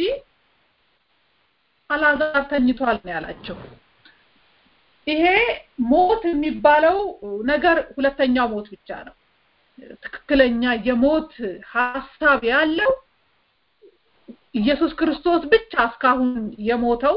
Speaker 3: አላዛር ተኝቷል ነው ያላቸው። ይሄ ሞት የሚባለው ነገር ሁለተኛው ሞት ብቻ ነው። ትክክለኛ የሞት ሀሳብ ያለው ኢየሱስ ክርስቶስ ብቻ እስካሁን የሞተው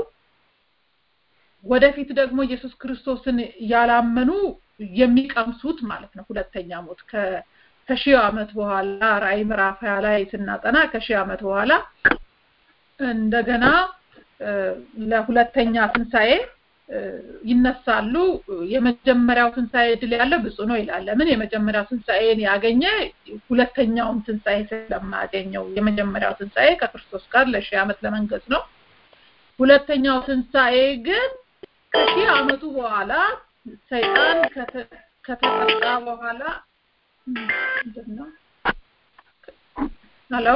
Speaker 3: ወደፊት ደግሞ ኢየሱስ ክርስቶስን ያላመኑ የሚቀምሱት ማለት ነው። ሁለተኛ ሞት ከሺህ ዓመት በኋላ ራእይ ምዕራፍ ሀያ ላይ ስናጠና ከሺህ ዓመት በኋላ እንደገና ለሁለተኛ ትንሣኤ ይነሳሉ። የመጀመሪያው ትንሣኤ ድል ያለው ብፁዕ ነው ይላል። ለምን? የመጀመሪያው ትንሣኤን ያገኘ ሁለተኛውን ትንሣኤ ስለማያገኘው። የመጀመሪያው ትንሣኤ ከክርስቶስ ጋር ለሺህ ዓመት ለመንገስ ነው። ሁለተኛው ትንሣኤ ግን ከሺህ ዓመቱ በኋላ ሰይጣን ከተጠቃ በኋላ ምንድነው? ሄሎ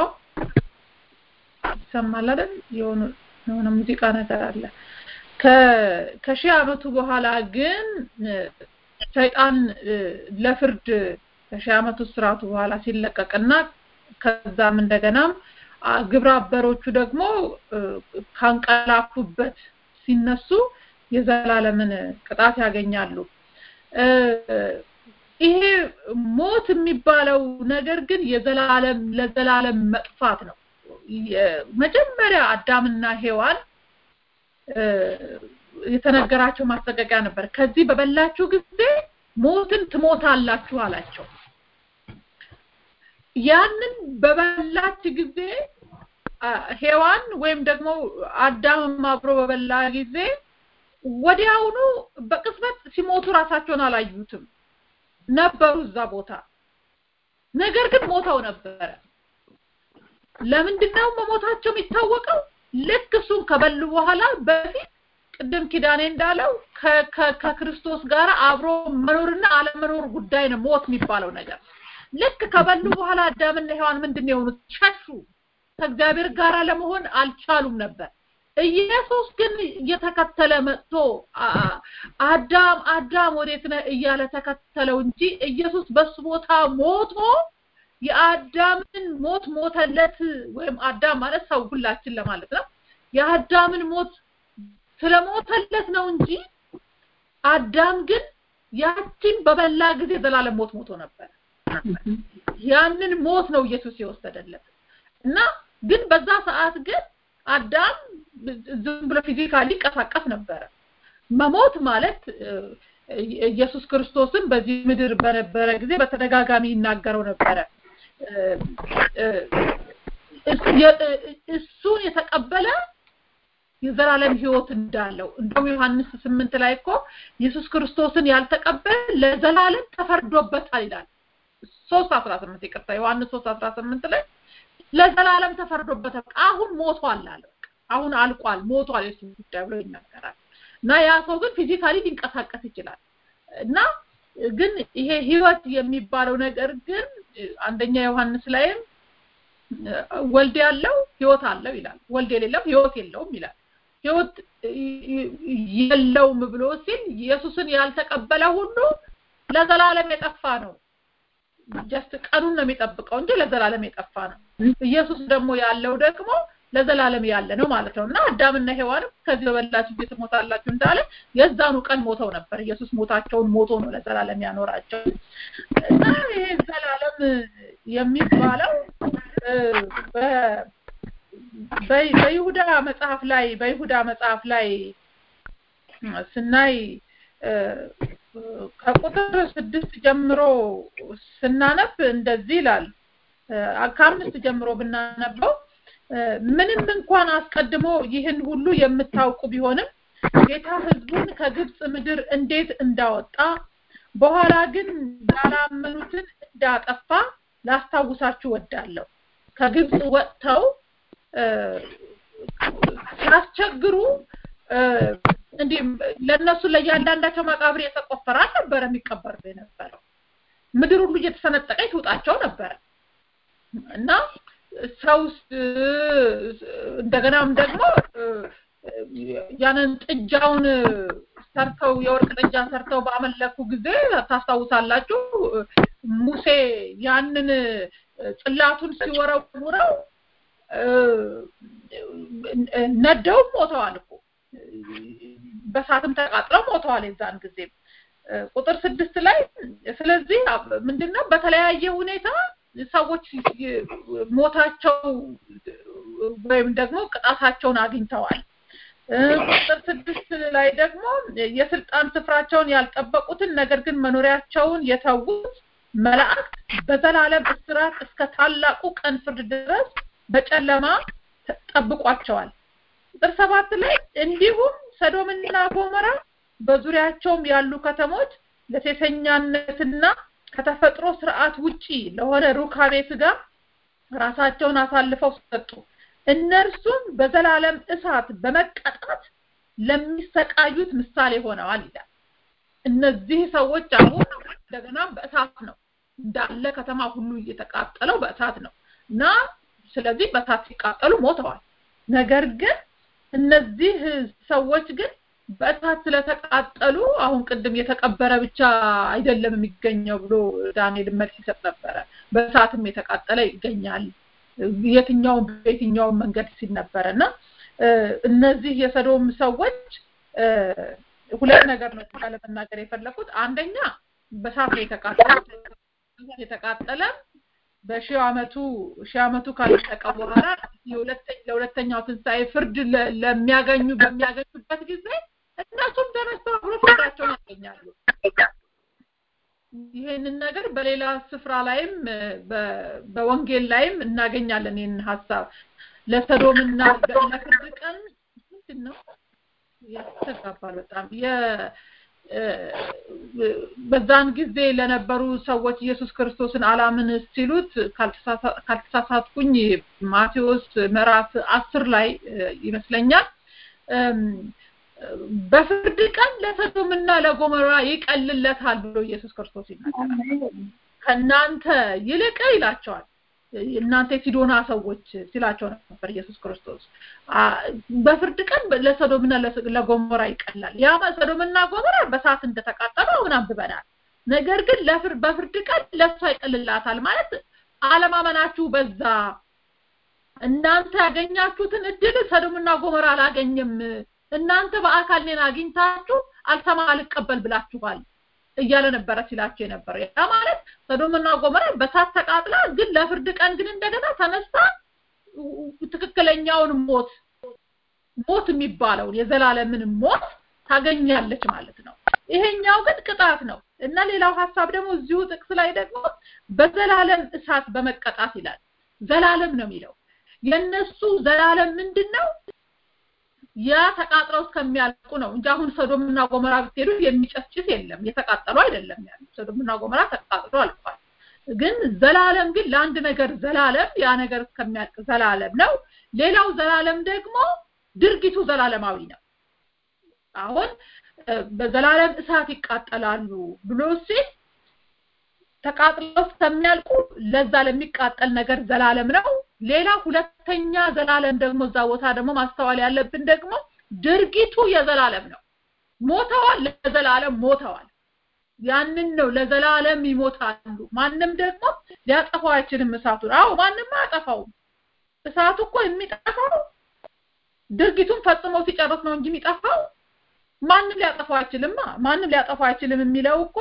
Speaker 3: ይሰማል አይደል? የሆነ የሆነ ሙዚቃ ነገር አለ። ከሺህ ዓመቱ በኋላ ግን ሰይጣን ለፍርድ ከሺህ ዓመቱ ስርዓቱ በኋላ ሲለቀቅና ከዛም እንደገናም ግብረ አበሮቹ ደግሞ ካንቀላፉበት ሲነሱ የዘላለምን ቅጣት ያገኛሉ። ይሄ ሞት የሚባለው ነገር ግን የዘላለም ለዘላለም መጥፋት ነው። መጀመሪያ አዳምና ሔዋን የተነገራቸው ማስጠንቀቂያ ነበር። ከዚህ በበላችሁ ጊዜ ሞትን ትሞታላችሁ አላቸው። ያንን በበላች ጊዜ ሔዋን ወይም ደግሞ አዳምም አብሮ በበላ ጊዜ ወዲያውኑ በቅጽበት ሲሞቱ ራሳቸውን አላዩትም ነበሩ እዛ ቦታ ነገር ግን ሞተው ነበረ ለምንድነው መሞታቸው የሚታወቀው ልክ እሱን ከበሉ በኋላ በፊት ቅድም ኪዳኔ እንዳለው ከክርስቶስ ጋር አብሮ መኖርና አለመኖር ጉዳይ ነው ሞት የሚባለው ነገር ልክ ከበሉ በኋላ አዳምና ሔዋን ምንድን የሆኑት ሸሹ ከእግዚአብሔር ጋር ለመሆን አልቻሉም ነበር ኢየሱስ ግን እየተከተለ መጥቶ አዳም አዳም ወዴት ነህ እያለ ተከተለው እንጂ ኢየሱስ በሱ ቦታ ሞቶ የአዳምን ሞት ሞተለት ወይም አዳም ማለት ሰው ሁላችን ለማለት ነው የአዳምን ሞት ስለሞተለት ነው እንጂ አዳም ግን ያችን በበላ ጊዜ ዘላለም ሞት ሞቶ ነበር ያንን ሞት ነው ኢየሱስ የወሰደለት እና ግን በዛ ሰዓት ግን አዳም ዝም ብሎ ፊዚካሊ ይንቀሳቀስ ነበረ መሞት ማለት ኢየሱስ ክርስቶስን በዚህ ምድር በነበረ ጊዜ በተደጋጋሚ ይናገረው ነበረ እሱን የተቀበለ የዘላለም ህይወት እንዳለው እንደውም ዮሐንስ ስምንት ላይ እኮ ኢየሱስ ክርስቶስን ያልተቀበለ ለዘላለም ተፈርዶበታል ይላል ሶስት አስራ ስምንት ይቅርታ ዮሐንስ ሶስት አስራ ስምንት ላይ ለዘላለም ተፈርዶበታል አሁን ሞቷል አለ አሁን አልቋል ሞቷል የሱ ጉዳይ ብሎ ይናገራል እና ያ ሰው ግን ፊዚካሊ ሊንቀሳቀስ ይችላል እና ግን ይሄ ህይወት የሚባለው ነገር ግን አንደኛ ዮሐንስ ላይም ወልድ ያለው ህይወት አለው ይላል ወልድ የሌለው ህይወት የለውም ይላል ህይወት የለውም ብሎ ሲል ኢየሱስን ያልተቀበለ ሁሉ ለዘላለም የጠፋ ነው ጀስት ቀኑን ነው የሚጠብቀው እንጂ ለዘላለም የጠፋ ነው ኢየሱስ ደግሞ ያለው ደግሞ ለዘላለም ያለ ነው ማለት ነው እና አዳምና ሔዋንም ከዚህ በበላችሁ ጊዜ ትሞታላችሁ እንዳለ የዛኑ ቀን ሞተው ነበር ኢየሱስ ሞታቸውን ሞቶ ነው ለዘላለም ያኖራቸው እና ይሄ ዘላለም የሚባለው በይሁዳ መጽሐፍ ላይ በይሁዳ መጽሐፍ ላይ ስናይ ከቁጥር ስድስት ጀምሮ ስናነብ እንደዚህ ይላል ከአምስት ጀምሮ ብናነበው ምንም እንኳን አስቀድሞ ይህን ሁሉ የምታውቁ ቢሆንም ጌታ ህዝቡን ከግብጽ ምድር እንዴት እንዳወጣ በኋላ ግን ያላመኑትን እንዳጠፋ ላስታውሳችሁ ወዳለሁ ከግብጽ ወጥተው ሲያስቸግሩ እንዲህ ለነሱ ለእያንዳንዳቸው መቃብር የተቆፈረ አልነበረ የሚቀበር የነበረው ምድር ሁሉ እየተሰነጠቀ ትውጣቸው ነበረ እና ሰው እንደገናም ደግሞ ያንን ጥጃውን ሰርተው የወርቅ ጥጃ ሰርተው ባመለኩ ጊዜ ታስታውሳላችሁ ሙሴ ያንን ጽላቱን ሲወረውረው ነደውም ሞተዋል እኮ በሳትም ተቃጥለው ሞተዋል የዛን ጊዜ ቁጥር ስድስት ላይ ስለዚህ ምንድነው በተለያየ ሁኔታ ሰዎች ሞታቸው ወይም ደግሞ ቅጣታቸውን አግኝተዋል ቁጥር ስድስት ላይ ደግሞ የስልጣን ስፍራቸውን ያልጠበቁትን ነገር ግን መኖሪያቸውን የተዉት መላእክት በዘላለም እስራት እስከ ታላቁ ቀን ፍርድ ድረስ በጨለማ ጠብቋቸዋል ቁጥር ሰባት ላይ እንዲሁም ሰዶምና ጎመራ በዙሪያቸውም ያሉ ከተሞች ለሴሰኛነትና ከተፈጥሮ ስርዓት ውጪ ለሆነ ሩካቤ ስጋ ራሳቸውን አሳልፈው ሰጡ እነርሱም በዘላለም እሳት በመቀጣት ለሚሰቃዩት ምሳሌ ሆነዋል ይላል እነዚህ ሰዎች አሁን እንደገና በእሳት ነው እንዳለ ከተማ ሁሉ እየተቃጠለው በእሳት ነው እና ስለዚህ በእሳት ሲቃጠሉ ሞተዋል ነገር ግን እነዚህ ሰዎች ግን በእሳት ስለተቃጠሉ አሁን ቅድም የተቀበረ ብቻ አይደለም የሚገኘው ብሎ ዳንኤል መልስ ይሰጥ ነበረ በእሳትም የተቃጠለ ይገኛል የትኛውም በየትኛውም መንገድ ሲል ነበረ እና እነዚህ የሰዶም ሰዎች ሁለት ነገር ነው ለመናገር የፈለኩት አንደኛ በሳት የተቃጠለ የተቃጠለ በሺህ አመቱ ሺህ አመቱ ካለቀ በኋላ ለሁለተኛው ትንሣኤ ፍርድ ለሚያገኙ በሚያገኙበት ጊዜ እነሱም ተነስተው አብሮ ፍርዳቸውን ያገኛሉ ይህንን ነገር በሌላ ስፍራ ላይም በወንጌል ላይም እናገኛለን ይህንን ሀሳብ ለሰዶምና ለፍርድ ቀን ምንድን ነው ያስተጋባል በጣም በዛን ጊዜ ለነበሩ ሰዎች ኢየሱስ ክርስቶስን አላምን ሲሉት ካልተሳሳትኩኝ ማቴዎስ ምዕራፍ አስር ላይ ይመስለኛል በፍርድ ቀን ለሰዶምና ለጎሞራ ይቀልለታል ብሎ ኢየሱስ ክርስቶስ ይናገራል ከእናንተ ይልቅ ይላቸዋል እናንተ የሲዶና ሰዎች ሲላቸው ነበር ኢየሱስ ክርስቶስ በፍርድ ቀን ለሰዶምና ለጎሞራ ይቀላል ያ ሰዶምና ጎሞራ በሳት እንደተቃጠሉ አሁን አንብበናል ነገር ግን በፍርድ ቀን ለሷ ይቀልላታል ማለት አለማመናችሁ በዛ እናንተ ያገኛችሁትን እድል ሰዶምና ጎሞራ አላገኘም እናንተ በአካል እኔን አግኝታችሁ አልሰማ አልቀበል ብላችኋል እያለ ነበረ ሲላቸው የነበረ ያ ማለት ሰዶምና ጎሞራ በሳት ተቃጥላ ግን ለፍርድ ቀን ግን እንደገና ተነስታ ትክክለኛውን ሞት ሞት የሚባለውን የዘላለምን ሞት ታገኛለች ማለት ነው ይሄኛው ግን ቅጣት ነው እና ሌላው ሀሳብ ደግሞ እዚሁ ጥቅስ ላይ ደግሞ በዘላለም እሳት በመቀጣት ይላል ዘላለም ነው የሚለው የነሱ ዘላለም ምንድን ነው ያ ተቃጥለው እስከሚያልቁ ነው እንጂ አሁን ሰዶምና ጎመራ ብትሄዱ የሚጨስጭስ የለም የተቃጠሉ አይደለም ያሉ ሰዶምና ጎመራ ተቃጥሎ አልፏል ግን ዘላለም ግን ለአንድ ነገር ዘላለም ያ ነገር እስከሚያልቅ ዘላለም ነው ሌላው ዘላለም ደግሞ ድርጊቱ ዘላለማዊ ነው አሁን በዘላለም እሳት ይቃጠላሉ ብሎ ሲል ተቃጥለው እስከሚያልቁ ለዛ ለሚቃጠል ነገር ዘላለም ነው ሌላ ሁለተኛ ዘላለም ደግሞ እዛ ቦታ ደግሞ ማስተዋል ያለብን ደግሞ ድርጊቱ የዘላለም ነው ሞተዋል ለዘላለም ሞተዋል ያንን ነው ለዘላለም ይሞታሉ ማንም ደግሞ ሊያጠፋው አይችልም እሳቱን አዎ ማንም አያጠፋውም እሳቱ እኮ የሚጠፋው ድርጊቱን ፈጽመው ሲጨርስ ነው እንጂ የሚጠፋው ማንም ሊያጠፋው አይችልማ ማንም ሊያጠፋው አይችልም የሚለው እኮ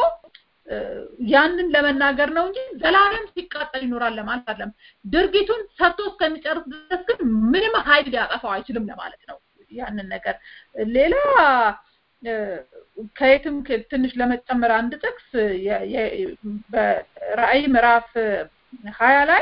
Speaker 3: ያንን ለመናገር ነው እንጂ ዘላለም ሲቃጠል ይኖራል ለማለት አይደለም ድርጊቱን ሰርቶ እስከሚጨርስ ድረስ ግን ምንም ኃይል ሊያጠፋው አይችልም ለማለት ነው ያንን ነገር ሌላ ከየትም ትንሽ ለመጨመር አንድ ጥቅስ በራእይ ምዕራፍ ሀያ ላይ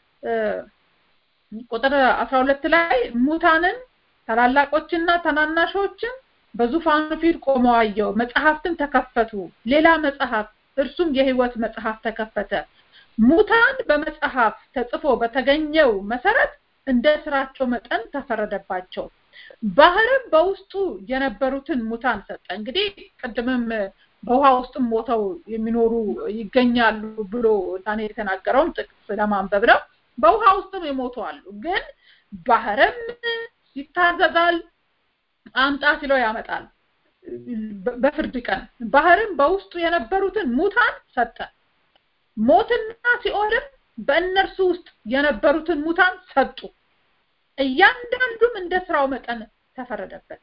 Speaker 3: ቁጥር አስራ ሁለት ላይ ሙታንን ታላላቆችና ታናናሾችን በዙፋኑ ፊት ቆመው አየው መጽሐፍትም ተከፈቱ ሌላ መጽሐፍ እርሱም የህይወት መጽሐፍ ተከፈተ ሙታን በመጽሐፍ ተጽፎ በተገኘው መሰረት እንደ ስራቸው መጠን ተፈረደባቸው ባህርም በውስጡ የነበሩትን ሙታን ሰጠ እንግዲህ ቅድምም በውሃ ውስጥም ሞተው የሚኖሩ ይገኛሉ ብሎ ዳንኤል የተናገረውን ጥቅስ ለማንበብ ነው በውሃ ውስጥም የሞቱ አሉ ግን ባህርም ይታዘዛል አምጣ ሲለው ያመጣል በፍርድ ቀን ባህርም በውስጡ የነበሩትን ሙታን ሰጠ ሞትና ሲኦልም በእነርሱ ውስጥ የነበሩትን ሙታን ሰጡ እያንዳንዱም እንደ ስራው መጠን ተፈረደበት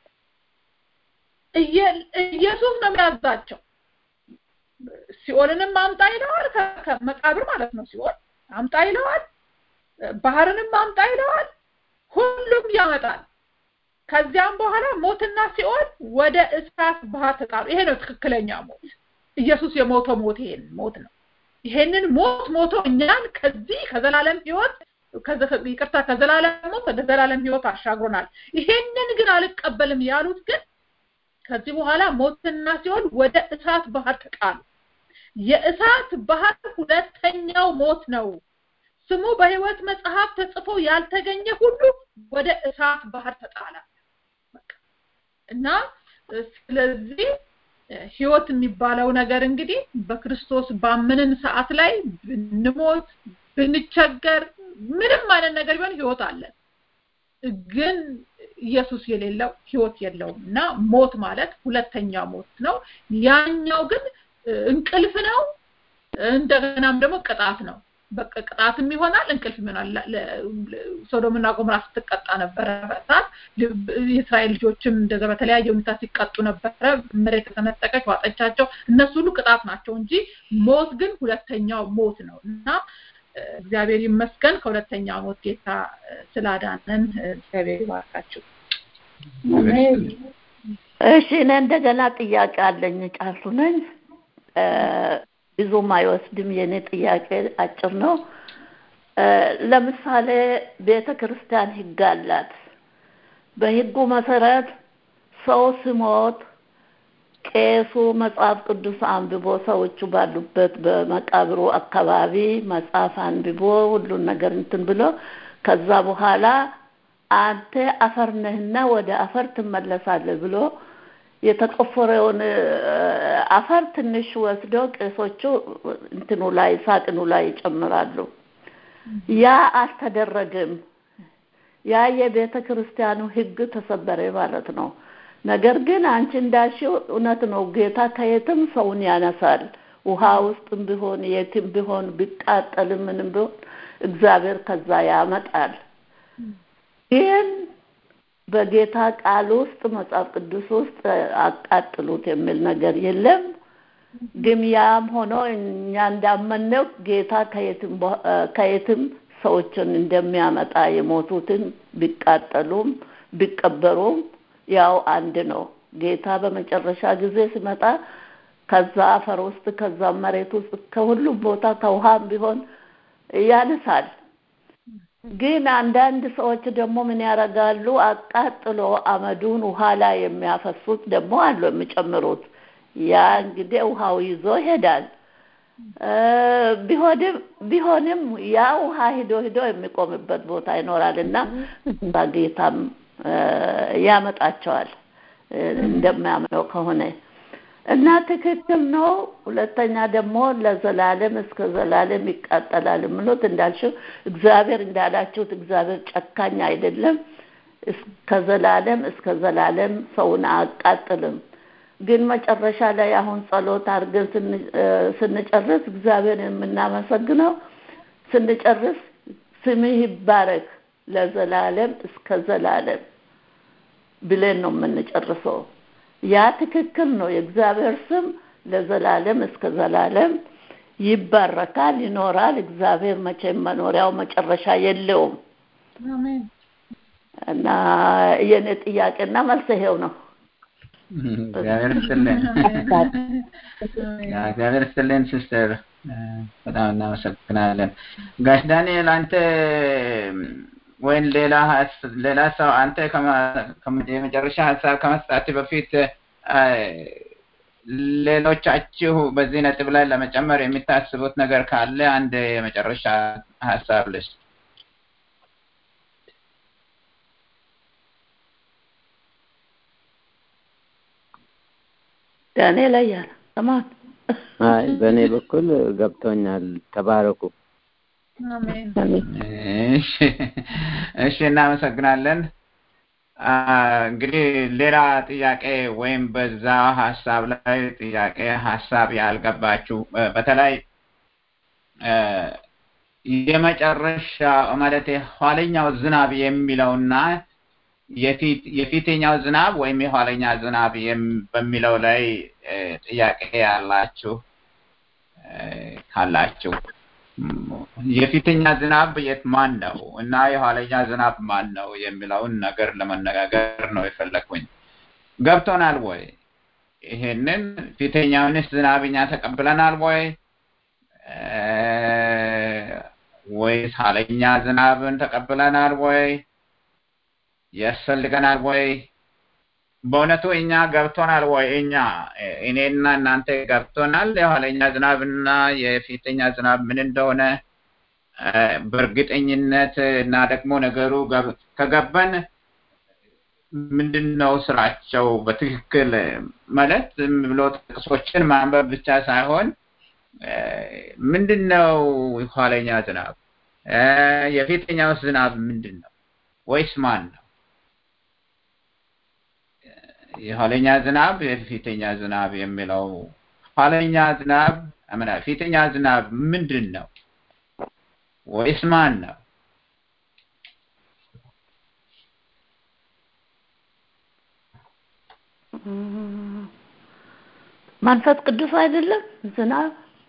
Speaker 3: ኢየሱስ ነው የሚያዛቸው ሲኦልንም አምጣ ይለዋል ከመቃብር ማለት ነው ሲኦል አምጣ ይለዋል ባህርንም አምጣ ይለዋል ሁሉም ያመጣል ከዚያም በኋላ ሞትና ሲኦል ወደ እሳት ባህር ተጣሉ ይሄ ነው ትክክለኛ ሞት ኢየሱስ የሞተው ሞት ይሄን ሞት ነው ይሄንን ሞት ሞቶ እኛን ከዚህ ከዘላለም ህይወት ይቅርታ ከዘላለም ሞት ወደ ዘላለም ህይወት አሻግሮናል ይሄንን ግን አልቀበልም ያሉት ግን ከዚህ በኋላ ሞትና ሲኦል ወደ እሳት ባህር ተጣሉ የእሳት ባህር ሁለተኛው ሞት ነው ስሙ በህይወት መጽሐፍ ተጽፎ ያልተገኘ ሁሉ ወደ እሳት ባህር ተጣለ እና ስለዚህ ህይወት የሚባለው ነገር እንግዲህ በክርስቶስ ባመንን ሰዓት ላይ ብንሞት ብንቸገር ምንም አይነት ነገር ቢሆን ህይወት አለ ግን ኢየሱስ የሌለው ህይወት የለውም እና ሞት ማለት ሁለተኛ ሞት ነው ያኛው ግን እንቅልፍ ነው እንደገናም ደግሞ ቅጣት ነው በቃ ቅጣትም ይሆናል እንቅልፍ ይሆናል ሶዶምና ጎምራ ስትቀጣ ነበረ በሳት የእስራኤል ልጆችም እንደዛ በተለያየ ሁኔታ ሲቀጡ ነበረ መሬት ተነጠቀች ዋጠቻቸው እነሱ ሁሉ ቅጣት ናቸው እንጂ ሞት ግን ሁለተኛው ሞት ነው እና እግዚአብሔር ይመስገን ከሁለተኛ ሞት ጌታ ስላዳነን እግዚአብሔር ይባርካችሁ
Speaker 5: እሺ እኔ እንደገና ጥያቄ አለኝ ጫልቱ ነኝ ብዙም አይወስድም የኔ ጥያቄ አጭር ነው ለምሳሌ ቤተ ክርስቲያን ህግ አላት። በህጉ መሰረት ሰው ሲሞት ቄሱ መጽሐፍ ቅዱስ አንብቦ ሰዎቹ ባሉበት በመቃብሩ አካባቢ መጽሐፍ አንብቦ ሁሉን ነገር እንትን ብሎ ከዛ በኋላ አንተ አፈር ነህና ወደ አፈር ትመለሳለህ ብሎ የተቆፈረውን አፈር ትንሽ ወስዶ ቄሶቹ እንትኑ ላይ ሳጥኑ ላይ ይጨምራሉ። ያ አልተደረገም። ያ የቤተ ክርስቲያኑ ህግ ተሰበረ ማለት ነው። ነገር ግን አንቺ እንዳልሽው እውነት ነው። ጌታ ከየትም ሰውን ያነሳል። ውሃ ውስጥም ቢሆን የትም ቢሆን ቢቃጠልም ምንም ቢሆን እግዚአብሔር ከዛ ያመጣል። ግን በጌታ ቃል ውስጥ መጽሐፍ ቅዱስ ውስጥ አቃጥሉት የሚል ነገር የለም። ግን ያም ሆኖ እኛ እንዳመነው ጌታ ከየትም ከየትም ሰዎችን እንደሚያመጣ የሞቱትን ቢቃጠሉም ቢቀበሩም ያው አንድ ነው። ጌታ በመጨረሻ ጊዜ ሲመጣ ከዛ አፈር ውስጥ ከዛ መሬት ውስጥ ከሁሉም ቦታ ከውሃም ቢሆን ያነሳል። ግን አንዳንድ ሰዎች ደግሞ ምን ያደርጋሉ? አቃጥሎ አመዱን ውሃ ላይ የሚያፈሱት ደግሞ አሉ የሚጨምሩት። ያ እንግዲህ ውሃው ይዞ ይሄዳል። ቢሆንም ቢሆንም ያ ውሃ ሂዶ ሂዶ የሚቆምበት ቦታ ይኖራል እና እዛ ጌታም ያመጣቸዋል እንደሚያምነው ከሆነ እና ትክክል ነው። ሁለተኛ ደግሞ ለዘላለም እስከ ዘላለም ይቃጠላል የምሉት እንዳልሽው እግዚአብሔር እንዳላችሁት እግዚአብሔር ጨካኝ አይደለም። ከዘላለም እስከ ዘላለም ሰውን አያቃጥልም። ግን መጨረሻ ላይ አሁን ጸሎት አድርገን ስንጨርስ እግዚአብሔር የምናመሰግነው ስንጨርስ ስምህ ይባረክ ለዘላለም እስከ ዘላለም ብለን ነው የምንጨርሰው። ያ ትክክል ነው። የእግዚአብሔር ስም ለዘላለም እስከ ዘላለም ይባረካል፣ ይኖራል። እግዚአብሔር መቼም መኖሪያው መጨረሻ የለውም እና የኔ ጥያቄና መልስ ይሄው ነው።
Speaker 2: እግዚአብሔር ይስጥልን። እግዚአብሔር ይስጥልን ሲስተር፣ በጣም እናመሰግናለን። ጋሽ ዳንኤል አንተ ወይም ሌላ ሌላ ሰው አንተ የመጨረሻ ሀሳብ ከመስጣት በፊት ሌሎቻችሁ በዚህ ነጥብ ላይ ለመጨመር የሚታስቡት ነገር ካለ አንድ የመጨረሻ ሀሳብ ልስጥ።
Speaker 5: ዳንኤል አያለ ሰማን።
Speaker 6: አይ በእኔ በኩል ገብቶኛል። ተባረኩ።
Speaker 2: እሺ፣ እናመሰግናለን። እንግዲህ ሌላ ጥያቄ ወይም በዛ ሀሳብ ላይ ጥያቄ ሀሳብ ያልገባችሁ በተለይ የመጨረሻ ማለት የኋለኛው ዝናብ የሚለውና የፊተኛው ዝናብ ወይም የኋለኛ ዝናብ በሚለው ላይ ጥያቄ ያላችሁ ካላችሁ የፊተኛ ዝናብ የት ማን ነው እና የኋለኛ ዝናብ ማን ነው የሚለውን ነገር ለመነጋገር ነው የፈለግኩኝ። ገብቶናል ወይ? ይሄንን ፊተኛውንስ ዝናብ እኛ ተቀብለናል ወይ ወይስ ኋለኛ ዝናብን ተቀብለናል ወይ? ያስፈልገናል ወይ? በእውነቱ እኛ ገብቶናል ወይ? እኛ እኔና እናንተ ገብቶናል የኋለኛ ዝናብና የፊተኛ ዝናብ ምን እንደሆነ በእርግጠኝነት እና ደግሞ ነገሩ ከገባን ምንድን ነው ስራቸው በትክክል ማለት ዝም ብሎ ጥቅሶችን ማንበብ ብቻ ሳይሆን ምንድን ነው የኋለኛ ዝናብ የፊተኛው ዝናብ ምንድን ነው ወይስ ማን ነው? የኋለኛ ዝናብ የፊተኛ ዝናብ የሚለው ኋለኛ ዝናብ አምና ፊተኛ ዝናብ ምንድን ነው ወይስ ማን ነው?
Speaker 5: መንፈስ ቅዱስ አይደለም ዝናብ?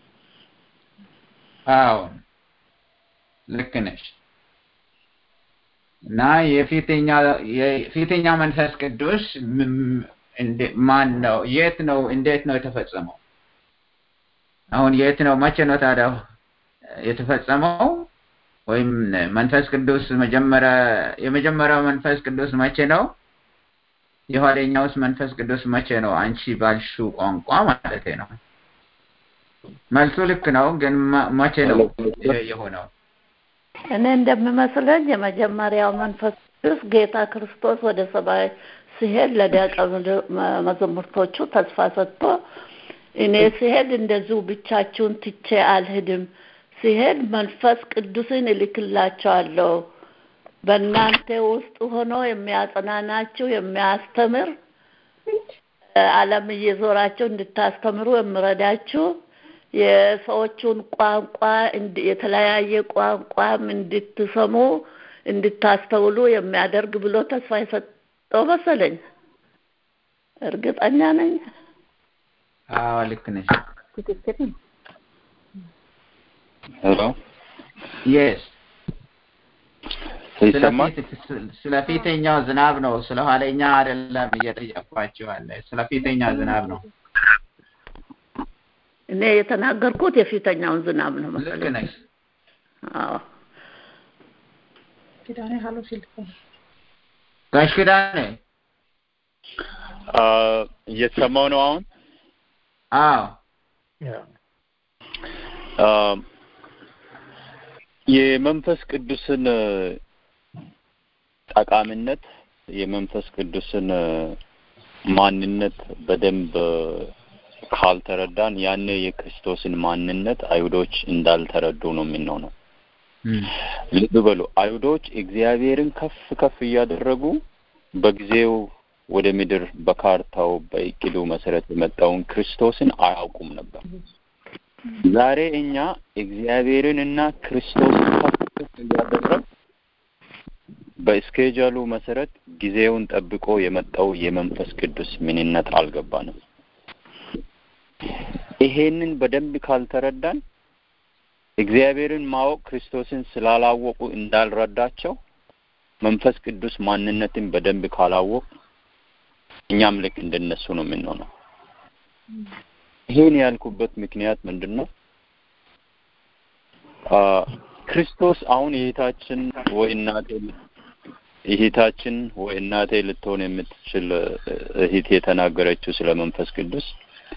Speaker 2: አዎ ልክ ነሽ። እና የፊተኛ የፊተኛ መንፈስ ቅዱስ ማን ነው? የት ነው? እንዴት ነው የተፈጸመው? አሁን የት ነው? መቼ ነው ታዲያ የተፈጸመው? ወይም መንፈስ ቅዱስ መጀመሪያ የመጀመሪያው መንፈስ ቅዱስ መቼ ነው? የኋለኛውስ መንፈስ ቅዱስ መቼ ነው? አንቺ ባልሽው ቋንቋ ማለት ነው። መልሱ ልክ ነው፣ ግን መቼ ነው ይሄ የሆነው?
Speaker 5: እኔ እንደሚመስለኝ የመጀመሪያው መንፈስ ቅዱስ ጌታ ክርስቶስ ወደ ሰማይ ሲሄድ ለደቀ መዛሙርቶቹ ተስፋ ሰጥቶ እኔ ሲሄድ እንደዚሁ ብቻችሁን ትቼ አልሄድም፣ ሲሄድ መንፈስ ቅዱስን እልክላቸዋለሁ በእናንተ ውስጥ ሆኖ የሚያጽናናችሁ የሚያስተምር ዓለም እየዞራችሁ እንድታስተምሩ የምረዳችሁ የሰዎቹን ቋንቋ የተለያየ ቋንቋም እንድትሰሙ እንድታስተውሉ የሚያደርግ ብሎ ተስፋ የሰጠው መሰለኝ። እርግጠኛ ነኝ።
Speaker 2: አዎ ልክ ነሽ።
Speaker 5: ትክክል ነው።
Speaker 7: ሄሎ
Speaker 2: የስ
Speaker 7: ይሰማል?
Speaker 2: ስለ ፊተኛው ዝናብ ነው፣ ስለ ኋለኛ አይደለም እየጠየኳችሁ አለ። ስለ ፊተኛው ዝናብ ነው።
Speaker 5: እኔ የተናገርኩት የፊተኛውን ዝናብ ነው
Speaker 2: ልክ
Speaker 5: መሰለኝ።
Speaker 2: ነሽ።
Speaker 5: አዎ
Speaker 3: ኪዳኔ ሀሎ ሲል እኮ ነው።
Speaker 2: ጋሽ ኪዳኔ
Speaker 7: አ፣ እየተሰማው ነው አሁን?
Speaker 2: አዎ
Speaker 7: አ፣ የመንፈስ ቅዱስን ጠቃሚነት የመንፈስ ቅዱስን ማንነት በደንብ ካልተረዳን ያኔ የክርስቶስን ማንነት አይሁዶች እንዳልተረዱ ነው የምንሆነው። ልብ በሉ፣ አይሁዶች እግዚአብሔርን ከፍ ከፍ እያደረጉ በጊዜው ወደ ምድር በካርታው በእቅዱ መሰረት የመጣውን ክርስቶስን አያውቁም ነበር። ዛሬ እኛ እግዚአብሔርን እና ክርስቶስን ከፍ ከፍ እያደረግ በስኬጃሉ መሰረት ጊዜውን ጠብቆ የመጣው የመንፈስ ቅዱስ ምንነት አልገባንም። ይሄንን በደንብ ካልተረዳን እግዚአብሔርን ማወቅ ክርስቶስን ስላላወቁ እንዳልረዳቸው መንፈስ ቅዱስ ማንነትን በደንብ ካላወቅ እኛም ልክ እንደነሱ ነው የምንሆነው። ይሄን ያልኩበት ምክንያት ምንድን ነው? አ ክርስቶስ አሁን እህታችን ወይ እናቴ እህታችን ወይ እናቴ ልትሆን የምትችል እህት የተናገረችው ስለ መንፈስ ቅዱስ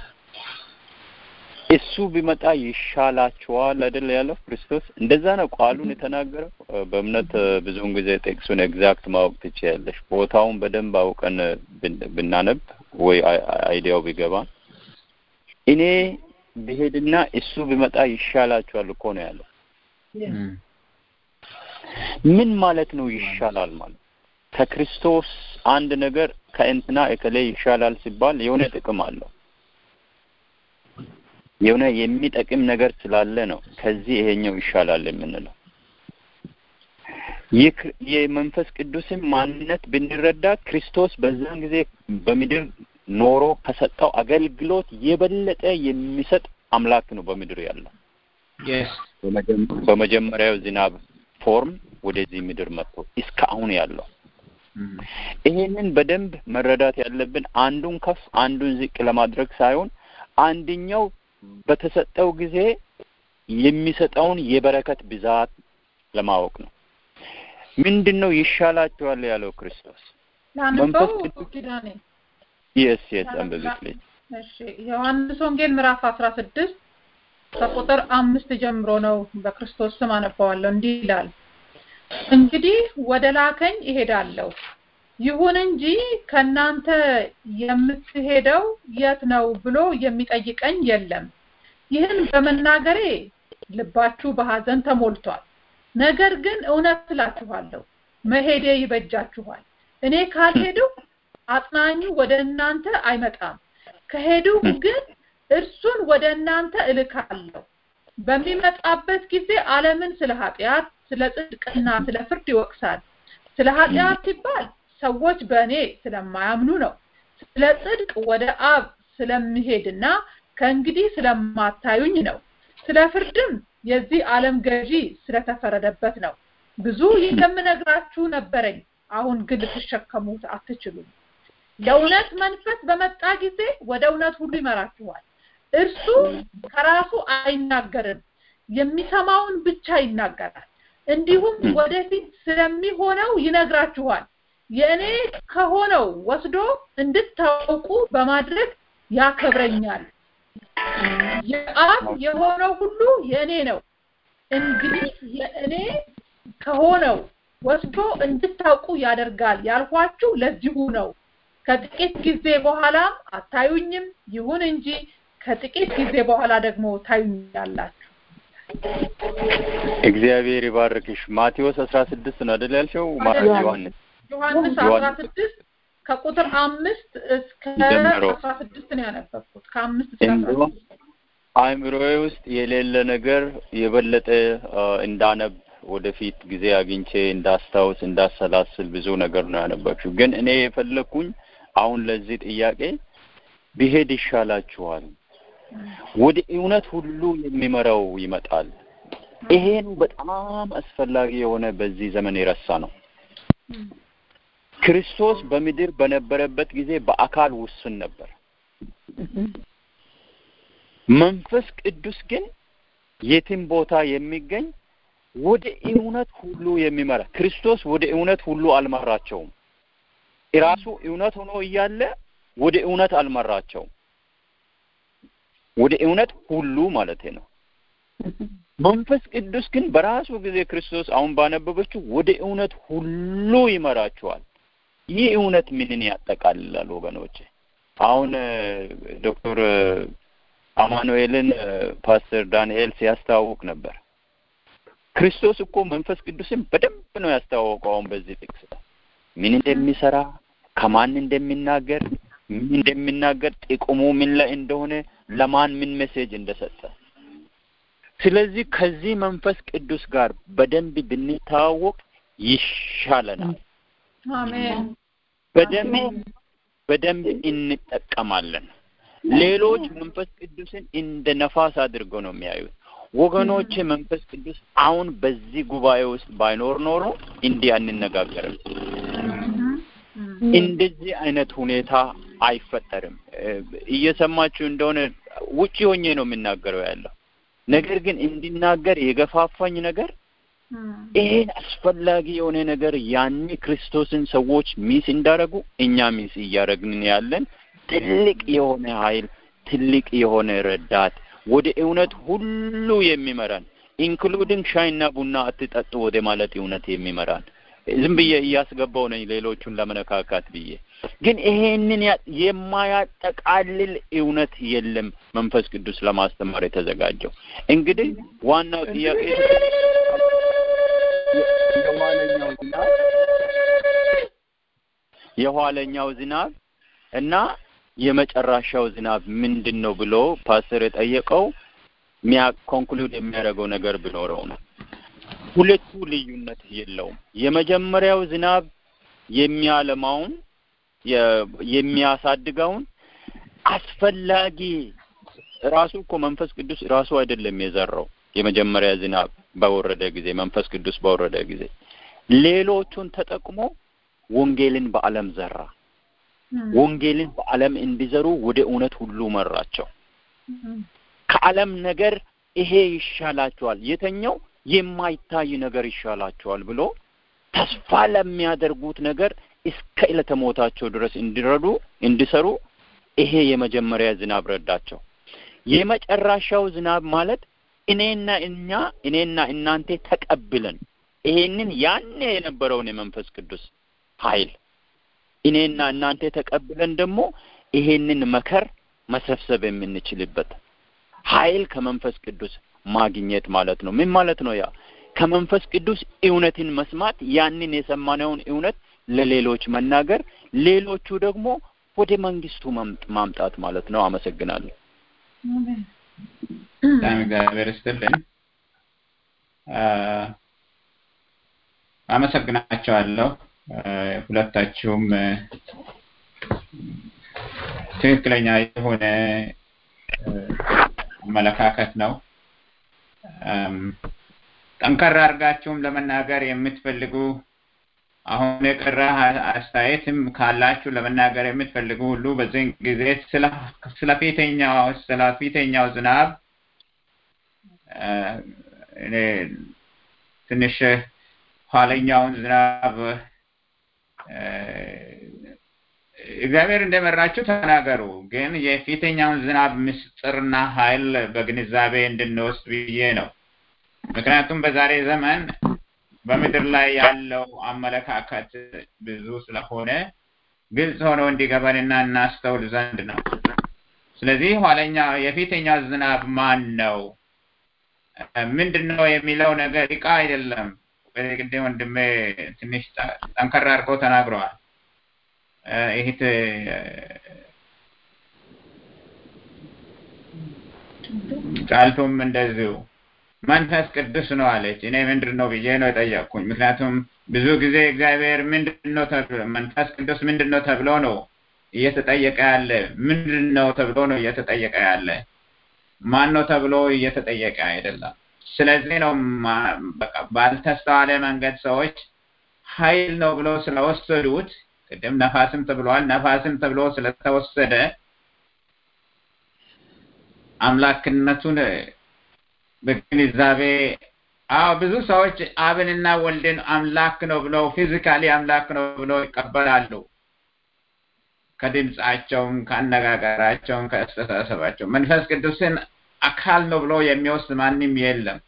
Speaker 7: እሱ ቢመጣ ይሻላችኋል አይደል ያለው ክርስቶስ። እንደዛ ነው ቃሉን የተናገረው። በእምነት ብዙውን ጊዜ ቴክሱን ኤግዛክት ማወቅ ትችያለሽ። ቦታውን በደንብ አውቀን ብናነብ ወይ አይዲያው ቢገባ እኔ ብሄድና እሱ ቢመጣ ይሻላችኋል እኮ ነው ያለው። ምን ማለት ነው ይሻላል ማለት? ከክርስቶስ አንድ ነገር ከእንትና እከሌ ይሻላል ሲባል የሆነ ጥቅም አለው። የሆነ የሚጠቅም ነገር ስላለ ነው ከዚህ ይሄኛው ይሻላል የምንለው። የመንፈስ ቅዱስን ማንነት ብንረዳ ክርስቶስ በዛን ጊዜ በምድር ኖሮ ከሰጠው አገልግሎት የበለጠ የሚሰጥ አምላክ ነው በምድር ያለው። በመጀመሪያው ዝናብ ፎርም ወደዚህ ምድር መጥቶ እስከ አሁን ያለው ይሄንን በደንብ መረዳት ያለብን አንዱን ከፍ አንዱን ዝቅ ለማድረግ ሳይሆን አንደኛው በተሰጠው ጊዜ የሚሰጠውን የበረከት ብዛት ለማወቅ ነው። ምንድን ነው ይሻላችኋል ያለው ክርስቶስ? መንፈስ ቅዱስ
Speaker 3: ኪዳኔ
Speaker 7: የስ የስ አንብብልኝ።
Speaker 3: እሺ ዮሐንስ ወንጌል ምዕራፍ አስራ ስድስት ከቁጥር አምስት ጀምሮ ነው በክርስቶስ ስም አነባዋለሁ። እንዲህ ይላል፣ እንግዲህ ወደ ላከኝ እሄዳለሁ። ይሁን እንጂ ከናንተ የምትሄደው የት ነው ብሎ የሚጠይቀኝ የለም። ይህን በመናገሬ ልባችሁ በሐዘን ተሞልቷል። ነገር ግን እውነት እላችኋለሁ መሄዴ ይበጃችኋል። እኔ ካልሄድሁ አጽናኙ ወደ እናንተ አይመጣም። ከሄድሁ ግን እርሱን ወደ እናንተ እልካለሁ። በሚመጣበት ጊዜ ዓለምን ስለ ኃጢአት፣ ስለ ጽድቅና ስለ ፍርድ ይወቅሳል። ስለ ኃጢአት ሲባል ሰዎች በእኔ ስለማያምኑ ነው። ስለ ጽድቅ ወደ አብ ስለምሄድና ከእንግዲህ ስለማታዩኝ ነው። ስለ ፍርድም የዚህ ዓለም ገዢ ስለተፈረደበት ነው። ብዙ የምነግራችሁ ነበረኝ፣ አሁን ግን ልትሸከሙት አትችሉም። የእውነት መንፈስ በመጣ ጊዜ ወደ እውነት ሁሉ ይመራችኋል። እርሱ ከራሱ አይናገርም፣ የሚሰማውን ብቻ ይናገራል። እንዲሁም ወደፊት ስለሚሆነው ይነግራችኋል። የእኔ ከሆነው ወስዶ እንድታውቁ በማድረግ ያከብረኛል። የአብ የሆነው ሁሉ የእኔ ነው። እንግዲህ የእኔ ከሆነው ወስዶ እንድታውቁ ያደርጋል ያልኳችሁ ለዚሁ ነው። ከጥቂት ጊዜ በኋላም አታዩኝም፣ ይሁን እንጂ ከጥቂት ጊዜ በኋላ ደግሞ ታዩኛላችሁ።
Speaker 7: እግዚአብሔር ይባርክሽ። ማቴዎስ አስራ ስድስት ነው አይደል ያልሽው? ዮሐንስ
Speaker 3: ዮሐንስ አስራ ስድስት ከቁጥር አምስት እስከ
Speaker 7: ጀምሮ።
Speaker 3: አስራ ስድስት ነው ያነበብኩት። ከአምስት እስከ አስራ
Speaker 7: እንዲሁም
Speaker 3: ስድስት
Speaker 7: አእምሮዬ ውስጥ የሌለ ነገር የበለጠ አ፣ እንዳነብ ወደፊት ጊዜ አግኝቼ እንዳስታውስ እንዳሰላስል ብዙ ነገር ነው ያነበብሽው። ግን እኔ የፈለግኩኝ አሁን ለዚህ ጥያቄ ቢሄድ ይሻላችኋል፣ ወደ እውነት ሁሉ የሚመራው ይመጣል። ይሄን በጣም አስፈላጊ የሆነ በዚህ ዘመን የረሳ ነው። ክርስቶስ በምድር በነበረበት ጊዜ በአካል ውስን ነበር። መንፈስ ቅዱስ ግን የትም ቦታ የሚገኝ ወደ እውነት ሁሉ የሚመራ ክርስቶስ ወደ እውነት ሁሉ አልመራቸውም። ራሱ እውነት ሆኖ እያለ ወደ እውነት አልመራቸውም። ወደ እውነት ሁሉ ማለት ነው። መንፈስ ቅዱስ ግን በራሱ ጊዜ ክርስቶስ አሁን ባነበበችው ወደ እውነት ሁሉ ይመራቸዋል። ይህ እውነት ምንን ያጠቃልላል ወገኖች? አሁን እ፣ ዶክተር እ፣ አማኑኤልን እ፣ ፓስተር ዳንኤል ሲያስተዋውቅ ነበር። ክርስቶስ እኮ መንፈስ ቅዱስን በደንብ ነው ያስተዋወቀው። አሁን በዚህ ጥቅስ ምን እንደሚሰራ ከማን እንደሚናገር ምን እንደሚናገር ጥቅሙ ምን ላይ እንደሆነ ለማን ምን ሜሴጅ እንደሰጠ ስለዚህ ከዚህ መንፈስ ቅዱስ ጋር በደንብ ብንተዋወቅ ይሻለናል።
Speaker 3: አሜን
Speaker 7: በደንብ በደንብ እንጠቀማለን። ሌሎች መንፈስ ቅዱስን እንደ ነፋስ አድርገው ነው የሚያዩት። ወገኖች መንፈስ ቅዱስ አሁን በዚህ ጉባኤ ውስጥ ባይኖር ኖሮ እንዲህ አንነጋገርም። እንደዚህ አይነት ሁኔታ አይፈጠርም። እ፣ እየሰማችሁ እንደሆነ ውጪ ሆኜ ነው የምናገረው ያለው ነገር ግን እንዲናገር የገፋፋኝ ነገር ይሄን አስፈላጊ የሆነ ነገር ያኔ ክርስቶስን ሰዎች ሚስ እንዳረጉ እኛ ሚስ እያደረግን ያለን ትልቅ የሆነ ኃይል ትልቅ የሆነ ረዳት ወደ እውነት ሁሉ የሚመራን ኢንክሉዲንግ ሻይና ቡና አትጠጡ ወደ ማለት እውነት የሚመራን ዝም ብዬ እያስገባው ነኝ ሌሎቹን ለመነካካት ብዬ ግን ይሄንን ያ- የማያጠቃልል እውነት የለም መንፈስ ቅዱስ ለማስተማር የተዘጋጀው እንግዲህ ዋናው ጥያቄ የኋለኛው ዝናብ የኋለኛው ዝናብ እና የመጨረሻው ዝናብ ምንድን ነው ብሎ ፓስተር የጠየቀው ሚያ ኮንክሉድ የሚያደርገው ነገር ቢኖረው ነው። ሁለቱ ልዩነት የለውም። የመጀመሪያው ዝናብ የሚያለማውን የ- የሚያሳድገውን አስፈላጊ ራሱ እኮ መንፈስ ቅዱስ ራሱ አይደለም የዘራው። የመጀመሪያ ዝናብ በወረደ ጊዜ መንፈስ ቅዱስ በወረደ ጊዜ ሌሎቹን ተጠቅሞ ወንጌልን በዓለም ዘራ። ወንጌልን በዓለም እንዲዘሩ ወደ እውነት ሁሉ መራቸው። ከዓለም ነገር ይሄ ይሻላቸዋል፣ የተኛው የማይታይ ነገር ይሻላቸዋል ብሎ ተስፋ ለሚያደርጉት ነገር እስከ ዕለተ ሞታቸው ድረስ እንዲረዱ እንዲሰሩ ይሄ የመጀመሪያ ዝናብ ረዳቸው። የመጨረሻው ዝናብ ማለት እኔና እኛ እኔና እናንተ ተቀብለን ይሄንን ያኔ የነበረውን የመንፈስ ቅዱስ ኃይል እኔና እናንተ ተቀብለን ደግሞ ይሄንን መከር መሰብሰብ የምንችልበት ኃይል ከመንፈስ ቅዱስ ማግኘት ማለት ነው። ምን ማለት ነው? ያ ከመንፈስ ቅዱስ እውነትን መስማት፣ ያንን የሰማነውን እውነት ለሌሎች መናገር፣ ሌሎቹ ደግሞ ወደ መንግስቱ ማምጥ- ማምጣት ማለት ነው። አመሰግናለሁ።
Speaker 2: በጣም እግዚአብሔር ይስጥልን። አ፣ አመሰግናቸዋለሁ አ፣ ሁለታችሁም አ፣ ትክክለኛ የሆነ አ፣ አመለካከት ነው። አም፣ ጠንከር አድርጋችሁም ለመናገር የምትፈልጉ አሁን የቀረ አ- አስተያየትም ካላችሁ ለመናገር የምትፈልጉ ሁሉ በዚህን ጊዜ ስለ ስለ ፊተኛው ስለ ፊተኛው ዝናብ አ፣ እኔ ትንሽ ኋለኛውን ዝናብ እግዚአብሔር እንደመራችሁ ተናገሩ። ግን የፊተኛውን ዝናብ ምስጢርና ኃይል በግንዛቤ እንድንወስድ ብዬ ነው። ምክንያቱም በዛሬ ዘመን በምድር ላይ ያለው አመለካከት ብዙ ስለሆነ ግልጽ ሆኖ እንዲገባንና እናስተውል ዘንድ ነው። ስለዚህ ኋለኛ የፊተኛ ዝናብ ማን ነው? ምንድን ነው የሚለው ነገር እቃ አይደለም። ቅድም ወንድሜ ትንሽ ጠንከር አድርገው ተናግረዋል። ይህት ጫልቱም እንደዚሁ መንፈስ ቅዱስ ነው አለች። እኔ ምንድን ነው ብዬ ነው የጠየቅኩኝ። ምክንያቱም ብዙ ጊዜ እግዚአብሔር ምንድን ነው መንፈስ ቅዱስ ምንድን ነው ተብሎ ነው እየተጠየቀ ያለ። ምንድን ነው ተብሎ ነው እየተጠየቀ ያለ። ማን ነው ተብሎ እየተጠየቀ አይደለም። ስለዚህ ነው ባልተስተዋለ መንገድ ሰዎች ኃይል ነው ብሎ ስለወሰዱት ቅድም ነፋስም ተብሏል። ነፋስም ተብሎ ስለተወሰደ አምላክነቱን በግንዛቤ አዎ ብዙ ሰዎች አብንና ወልድን አምላክ ነው ብለው ፊዚካሊ አምላክ ነው ብለው ይቀበላሉ። ከድምፃቸውም ከአነጋገራቸውም ከአስተሳሰባቸው መንፈስ ቅዱስን አካል ነው ብሎ የሚወስድ ማንም የለም።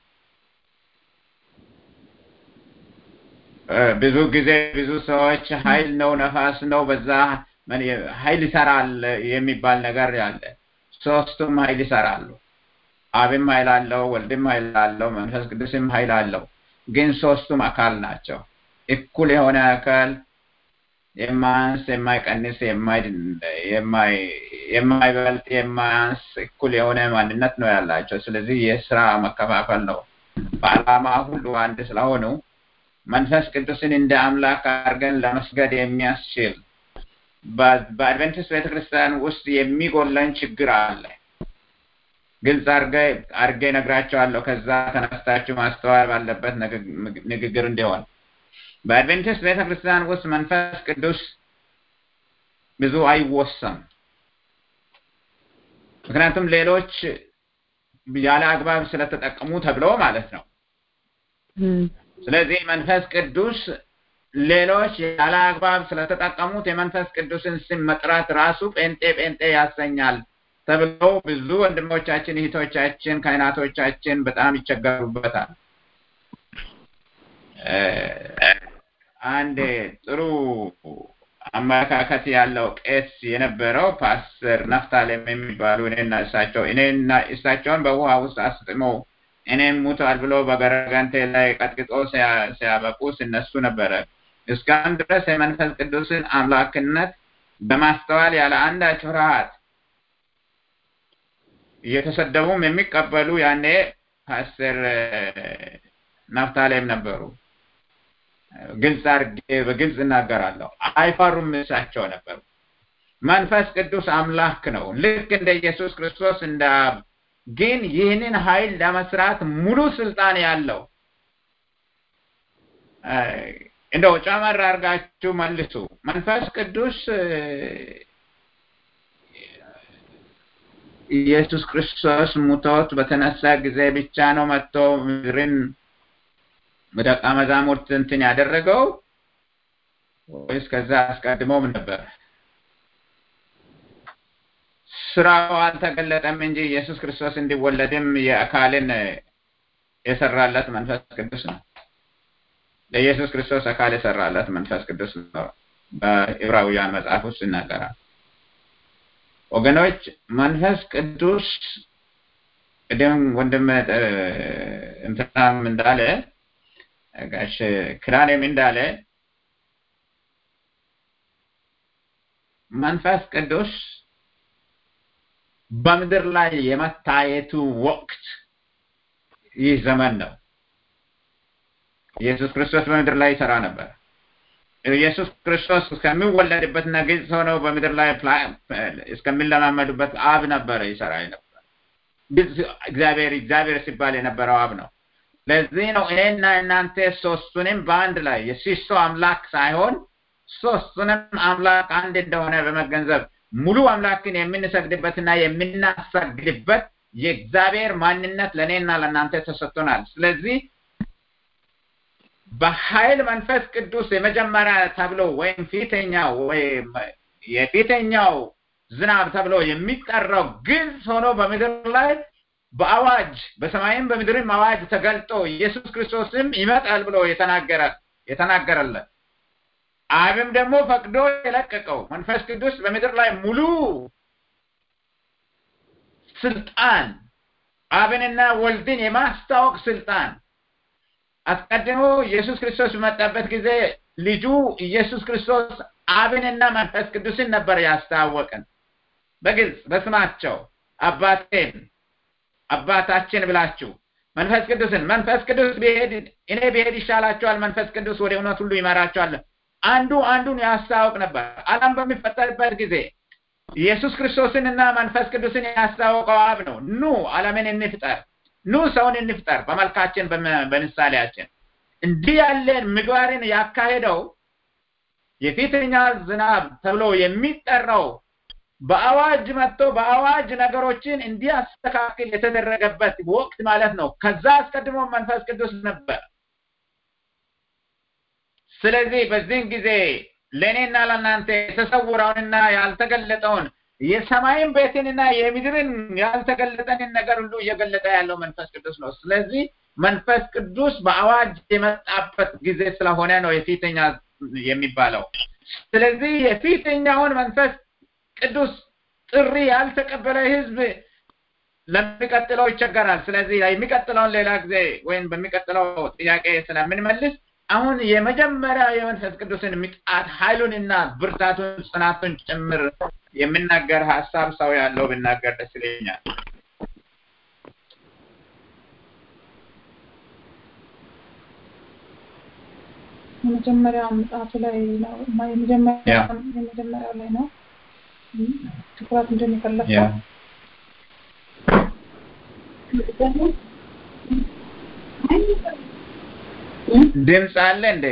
Speaker 2: ብዙ ጊዜ ብዙ ሰዎች ኃይል ነው ነፋስ ነው በዛ ኃይል ይሰራል የሚባል ነገር ያለ ሶስቱም ኃይል ይሰራሉ። አብም ኃይል አለው፣ ወልድም ኃይል አለው፣ መንፈስ ቅዱስም ኃይል አለው። ግን ሶስቱም አካል ናቸው። እኩል የሆነ አካል የማያንስ የማይቀንስ የማይበልጥ የማያንስ እኩል የሆነ ማንነት ነው ያላቸው። ስለዚህ የስራ መከፋፈል ነው። በዓላማ ሁሉ አንድ ስለሆኑ መንፈስ ቅዱስን እንደ አምላክ አድርገን ለመስገድ የሚያስችል በአድቨንቲስት ቤተክርስቲያን ውስጥ የሚጎለን ችግር አለ። ግልጽ አድርጌ ነግራቸዋለሁ። ከዛ ተነስታችሁ ማስተዋል ባለበት ንግግር እንዲሆን በአድቬንቲስት ቤተክርስቲያን ውስጥ መንፈስ ቅዱስ ብዙ አይወሰም። ምክንያቱም ሌሎች ያለ አግባብ ስለተጠቀሙ ተብለው ማለት ነው። ስለዚህ መንፈስ ቅዱስ ሌሎች ያለ አግባብ ስለተጠቀሙት የመንፈስ ቅዱስን ስም መጥራት ራሱ ጴንጤ ጴንጤ ያሰኛል ተብለው ብዙ ወንድሞቻችን፣ እህቶቻችን፣ ካህናቶቻችን በጣም ይቸገሩበታል። አንድ ጥሩ አመለካከት ያለው ቄስ የነበረው ፓስተር ነፍታሌም የሚባሉ እኔና እሳቸው እኔና እሳቸውን በውሃ ውስጥ አስጥመው እኔም ሙቷል ብሎ በገረጋንቴ ላይ ቀጥቅጦ ሲያበቁ ሲነሱ ነበረ። እስካሁን ድረስ የመንፈስ ቅዱስን አምላክነት በማስተዋል ያለ አንዳች ፍርሃት እየተሰደቡም የሚቀበሉ ያኔ ፓስተር ናፍታሌም ነበሩ። ግልጽ አድርጌ በግልጽ እናገራለሁ። አይፈሩም። እሳቸው ነበሩ። መንፈስ ቅዱስ አምላክ ነው፣ ልክ እንደ ኢየሱስ ክርስቶስ እንደ ግን ይህንን ኃይል ለመስራት ሙሉ ስልጣን ያለው እንደው ጨመር አድርጋችሁ መልሱ። መንፈስ ቅዱስ ኢየሱስ ክርስቶስ ሙቶት በተነሳ ጊዜ ብቻ ነው መጥቶ ምድርን በደቀ መዛሙርት እንትን ያደረገው ወይስ ከዛ አስቀድሞም ነበር? ስራው አልተገለጠም እንጂ ኢየሱስ ክርስቶስ እንዲወለድም የአካልን የሰራለት መንፈስ ቅዱስ ነው። ለኢየሱስ ክርስቶስ አካል የሰራለት መንፈስ ቅዱስ ነው። በዕብራውያን መጽሐፍ ውስጥ ይናገራል። ወገኖች መንፈስ ቅዱስ ቅድም ወንድም እንትናም እንዳለ ጋሽ ክራኔም እንዳለ መንፈስ ቅዱስ በምድር ላይ የመታየቱ ወቅት ይህ ዘመን ነው። ኢየሱስ ክርስቶስ በምድር ላይ ይሰራ ነበር። ኢየሱስ ክርስቶስ እስከሚወለድበትና ግልጽ ሆነው በምድር ላይ እስከሚለማመዱበት አብ ነበረ ይሰራ ነበር። እግዚአብሔር እግዚአብሔር ሲባል የነበረው አብ ነው። ለዚህ ነው እኔና እናንተ ሶስቱንም በአንድ ላይ የሲሶ አምላክ ሳይሆን ሶስቱንም አምላክ አንድ እንደሆነ በመገንዘብ ሙሉ አምላክን የምንሰግድበትና የምናሰግድበት የእግዚአብሔር ማንነት ለእኔና ለእናንተ ተሰጥቶናል። ስለዚህ በኃይል መንፈስ ቅዱስ የመጀመሪያ ተብሎ ወይም ፊተኛው ወይም የፊተኛው ዝናብ ተብሎ የሚጠራው ግልጽ ሆኖ በምድር ላይ በአዋጅ በሰማይም በምድርም አዋጅ ተገልጦ ኢየሱስ ክርስቶስም ይመጣል ብሎ የተናገረ የተናገረለት አብም ደግሞ ፈቅዶ የለቀቀው መንፈስ ቅዱስ በምድር ላይ ሙሉ ስልጣን አብንና ወልድን የማስታወቅ ስልጣን አስቀድሞ ኢየሱስ ክርስቶስ በመጣበት ጊዜ ልጁ ኢየሱስ ክርስቶስ አብንና መንፈስ ቅዱስን ነበር ያስታወቀን በግልጽ በስማቸው አባቴን አባታችን ብላችሁ መንፈስ ቅዱስን መንፈስ ቅዱስ ቢሄድ እኔ ብሄድ ይሻላቸዋል መንፈስ ቅዱስ ወደ እውነት ሁሉ ይመራቸዋል አንዱ አንዱን ያስታውቅ ነበር አለም በሚፈጠርበት ጊዜ ኢየሱስ ክርስቶስን እና መንፈስ ቅዱስን ያስታወቀው አብ ነው ኑ አለምን እንፍጠር ኑ ሰውን እንፍጠር በመልካችን በምሳሌያችን እንዲህ ያለን ምግባርን ያካሄደው የፊተኛ ዝናብ ተብሎ የሚጠራው በአዋጅ መጥቶ በአዋጅ ነገሮችን እንዲያስተካክል የተደረገበት ወቅት ማለት ነው ከዛ አስቀድሞ መንፈስ ቅዱስ ነበር ስለዚህ በዚህን ጊዜ ለእኔና ለእናንተ የተሰውረውንና ያልተገለጠውን የሰማይን ቤትንና የምድርን ያልተገለጠንን ነገር ሁሉ እየገለጠ ያለው መንፈስ ቅዱስ ነው ስለዚህ መንፈስ ቅዱስ በአዋጅ የመጣበት ጊዜ ስለሆነ ነው የፊተኛ የሚባለው ስለዚህ የፊተኛውን መንፈስ ቅዱስ ጥሪ ያልተቀበለ ህዝብ ለሚቀጥለው ይቸገራል ስለዚህ የሚቀጥለውን ሌላ ጊዜ ወይም በሚቀጥለው ጥያቄ ስለምንመልስ አሁን የመጀመሪያ የመንፈስ ቅዱስን ምጣት ኃይሉንና ብርታቱን ጽናቱን ጭምር የሚናገር ሀሳብ ሰው ያለው ብናገር ደስ ይለኛል
Speaker 3: የመጀመሪያው ምጽሐፉ ላይ ነው የመጀመሪያው ላይ ነው ትኩረት እንድን የፈለግከው
Speaker 2: ድምፅ አለ እንዴ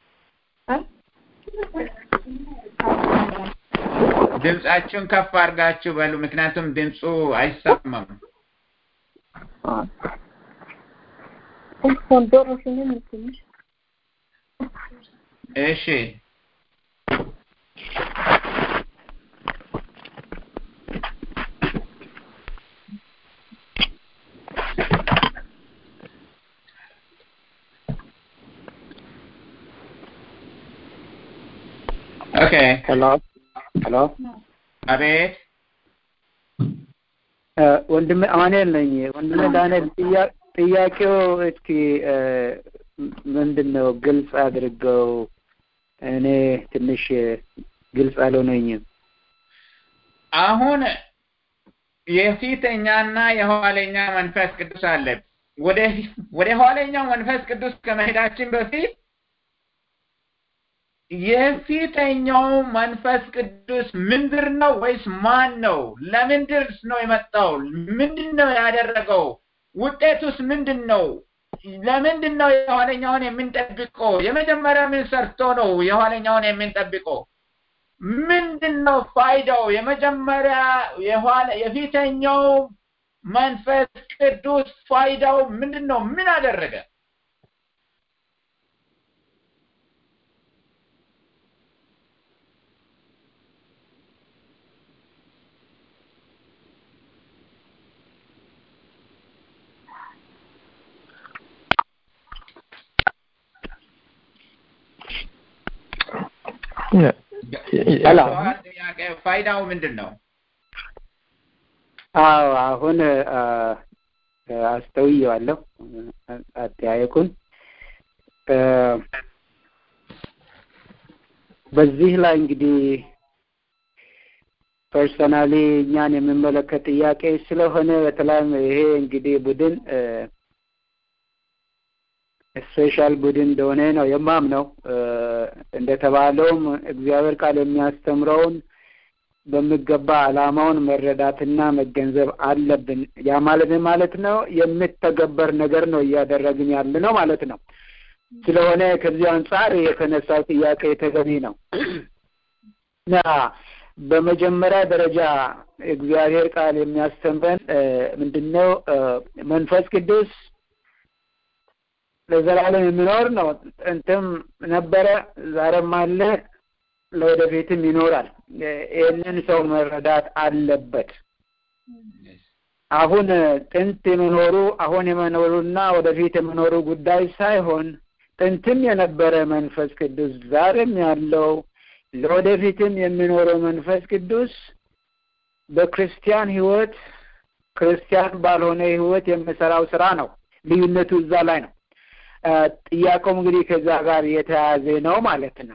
Speaker 2: ድምፃችሁን ከፍ አድርጋችሁ በሉ ምክንያቱም ድምፁ አይሰማም እሺ ኦኬ
Speaker 4: ሄሎ ሄሎ
Speaker 2: አቤት
Speaker 4: ወንድም አማኑኤል ነኝ ወንድም ዳንኤል ጥያቄው እስኪ ምንድን ነው ግልጽ አድርገው እኔ ትንሽ ግልጽ አልሆነኝም
Speaker 2: አሁን የፊተኛና የኋለኛ መንፈስ ቅዱስ አለ ወደ ወደ ኋለኛው መንፈስ ቅዱስ ከመሄዳችን በፊት የፊተኛው መንፈስ ቅዱስ ምንድር ነው ወይስ ማን ነው ለምንድርስ ነው የመጣው ምንድን ነው ያደረገው ውጤቱስ ምንድን ነው ለምንድን ነው የኋለኛውን የምንጠብቀው የመጀመሪያ ምን ሰርቶ ነው የኋለኛውን የምንጠብቀው ምንድን ነው ፋይዳው የመጀመሪያ የኋላ የፊተኛው መንፈስ ቅዱስ ፋይዳው ምንድን ነው ምን አደረገ ጥያቄ ፋይዳው ምንድን ነው
Speaker 4: አዎ አሁን አስተውየዋለሁ አጠያየቁን በዚህ ላይ እንግዲህ ፐርሰናሊ እኛን የሚመለከት ጥያቄ ስለሆነ በተለይም ይሄ እንግዲህ ቡድን ስፔሻል ቡድን እንደሆነ ነው የማምነው እንደተባለውም እግዚአብሔር ቃል የሚያስተምረውን በሚገባ አላማውን መረዳትና መገንዘብ አለብን ያ ማለት ማለት ነው የሚተገበር ነገር ነው እያደረግን ያለ ነው ማለት ነው ስለሆነ ከዚህ አንጻር የተነሳው ጥያቄ ተገቢ ነው እና በመጀመሪያ ደረጃ እግዚአብሔር ቃል የሚያስተምረን ምንድነው መንፈስ ቅዱስ ለዘላለም የሚኖር ነው። ጥንትም ነበረ፣ ዛሬም አለ፣ ለወደፊትም ይኖራል። ይህንን ሰው መረዳት አለበት። አሁን ጥንት የመኖሩ አሁን የመኖሩና ወደፊት የመኖሩ ጉዳይ ሳይሆን ጥንትም የነበረ መንፈስ ቅዱስ ዛሬም ያለው ለወደፊትም የሚኖረው መንፈስ ቅዱስ በክርስቲያን ሕይወት ክርስቲያን ባልሆነ ሕይወት የሚሰራው ስራ ነው። ልዩነቱ እዛ ላይ ነው። ጥያቄውም እንግዲህ ከዛ ጋር የተያያዘ ነው ማለት ነው።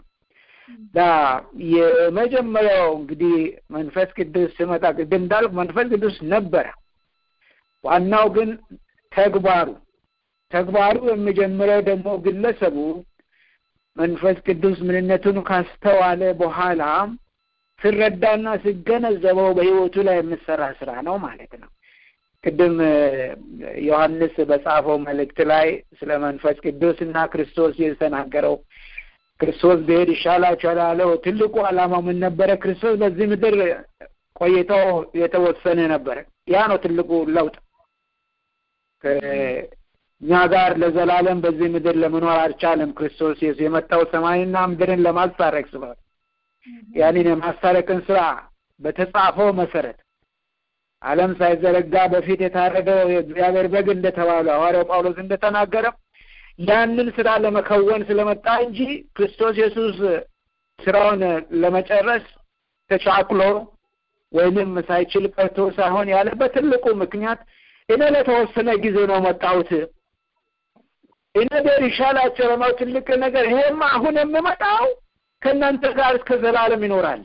Speaker 4: የመጀመሪያው እንግዲህ መንፈስ ቅዱስ ስመጣ ቅድም እንዳልኩ መንፈስ ቅዱስ ነበረ። ዋናው ግን ተግባሩ ተግባሩ የሚጀምረው ደግሞ ግለሰቡ መንፈስ ቅዱስ ምንነቱን ካስተዋለ በኋላ ሲረዳና ሲገነዘበው በህይወቱ ላይ የምሰራ ስራ ነው ማለት ነው። ቅድም ዮሐንስ በጻፈው መልእክት ላይ ስለ መንፈስ ቅዱስ እና ክርስቶስ የተናገረው ክርስቶስ ብሄድ ይሻላችኋል ያለው ትልቁ ዓላማው ምን ነበረ? ክርስቶስ በዚህ ምድር ቆይተው የተወሰነ ነበረ። ያ ነው ትልቁ ለውጥ። እኛ ጋር ለዘላለም በዚህ ምድር ለመኖር አልቻለም። ክርስቶስ ኢየሱስ የመጣው ሰማይና ምድርን ለማስታረቅ ስለሆነ ያንን የማስታረቅን ስራ በተጻፈው መሰረት ዓለም ሳይዘረጋ በፊት የታረደው የእግዚአብሔር በግ እንደተባለ ሐዋርያው ጳውሎስ እንደተናገረ ያንን ስራ ለመከወን ስለመጣ እንጂ ክርስቶስ ኢየሱስ ስራውን ለመጨረስ ተቻክሎ ወይንም ሳይችል ቀርቶ ሳይሆን ያለበት ትልቁ ምክንያት እኔ ለተወሰነ ጊዜ ነው መጣሁት እኔ ቤር ይሻላቸው ነው ትልቅ ነገር ይሄማ አሁን የምመጣው ከእናንተ ጋር እስከ ዘላለም ይኖራል።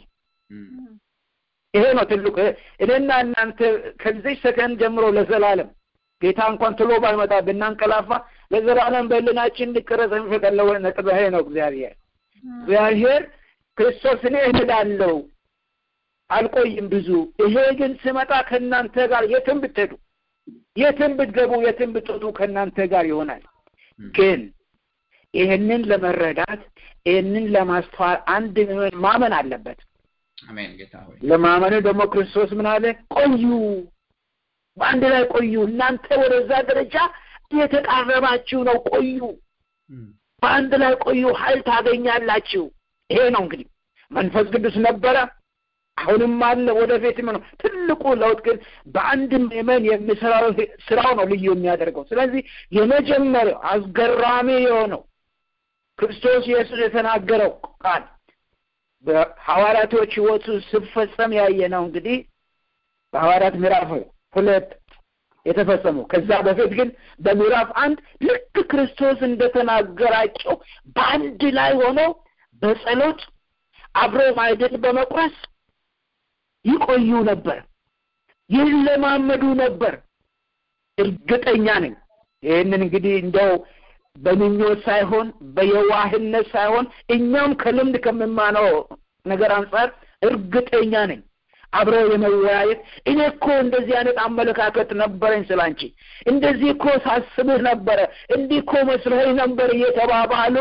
Speaker 4: ይሄ ነው ትልቁ። እኔና እናንተ ከዚህ ሰከንድ ጀምሮ ለዘላለም ጌታ እንኳን ትሎ ባይመጣ ብናንቀላፋ ለዘላለም በልናችን እንዲቀረጽ የሚፈቀለው ነጥብ ይሄ ነው። እግዚአብሔር እግዚአብሔር ክርስቶስ እኔ እሄዳለሁ አልቆይም ብዙ ይሄ ግን ስመጣ ከእናንተ ጋር የትም ብትሄዱ የትም ብትገቡ የትም ብትወጡ ከእናንተ ጋር ይሆናል። ግን ይህንን ለመረዳት ይህንን ለማስተዋል አንድ ምን ማመን አለበት።
Speaker 2: አሜን ጌታ ሆይ
Speaker 4: ለማመኑ ደግሞ ክርስቶስ ምን አለ? ቆዩ፣ በአንድ ላይ ቆዩ። እናንተ ወደዛ ደረጃ እየተቃረባችሁ ነው። ቆዩ፣ በአንድ ላይ ቆዩ፣ ኃይል ታገኛላችሁ። ይሄ ነው እንግዲህ መንፈስ ቅዱስ ነበረ፣ አሁንም አለ፣ ወደፊትም ነው። ትልቁ ለውጥ ግን በአንድ ምዕመን የሚሰራው ስራው ነው ልዩ የሚያደርገው። ስለዚህ የመጀመሪያው አስገራሚ የሆነው ክርስቶስ ኢየሱስ የተናገረው ቃል በሐዋርያቶች ሕይወቱ ስፈጸም ያየ ነው። እንግዲህ በሐዋርያት ምዕራፍ ሁለት የተፈጸመው ከዛ በፊት ግን በምዕራፍ አንድ ልክ ክርስቶስ እንደተናገራቸው በአንድ ላይ ሆነው በጸሎት አብሮ ማዕድን በመቁረስ ይቆዩ ነበር፣ ይለማመዱ ነበር። እርግጠኛ ነኝ ይህንን እንግዲህ እንደው በምኞት ሳይሆን በየዋህነት ሳይሆን እኛም ከልምድ ከምማነው ነገር አንጻር እርግጠኛ ነኝ አብረው የመወያየት እኔ እኮ እንደዚህ አይነት አመለካከት ነበረኝ ስላንቺ እንደዚህ እኮ ሳስብህ ነበረ እንዲህ እኮ መስለኝ ነበር እየተባባሉ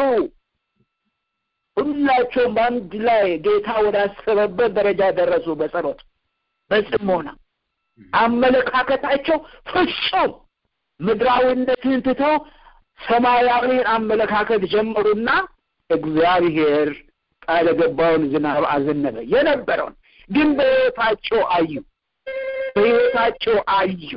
Speaker 4: ሁላቸውም በአንድ ላይ ጌታ ወዳሰበበት ደረጃ ደረሱ። በጸሎት በጽሞና አመለካከታቸው ፍጹም ምድራዊነትን ትተው ሰማያዊን አመለካከት ጀመሩና እግዚአብሔር ቃል የገባውን ዝናብ አዘነበ። የነበረውን ግን በሕይወታቸው አዩ፣ በሕይወታቸው አዩ።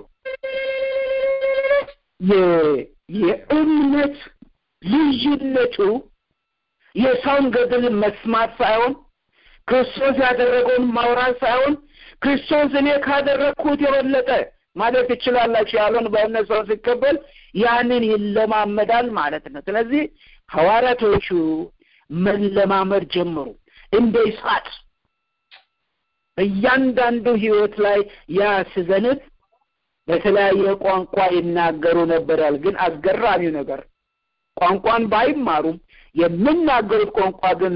Speaker 4: የእምነት ልዩነቱ የሰውን ገድል መስማት ሳይሆን ክርስቶስ ያደረገውን ማውራት ሳይሆን ክርስቶስ እኔ ካደረግኩት የበለጠ ማለት ትችላላችሁ ያለውን በእምነት ሰው ሲቀበል ያንን ይለማመዳል ማለት ነው። ስለዚህ ሐዋርያቶቹ መለማመድ ጀመሩ። እንደ እሳት በእያንዳንዱ ሕይወት ላይ ያ ሲዘንብ በተለያየ ቋንቋ ይናገሩ ነበራል። ግን አስገራሚው ነገር ቋንቋን ባይማሩም የሚናገሩት ቋንቋ ግን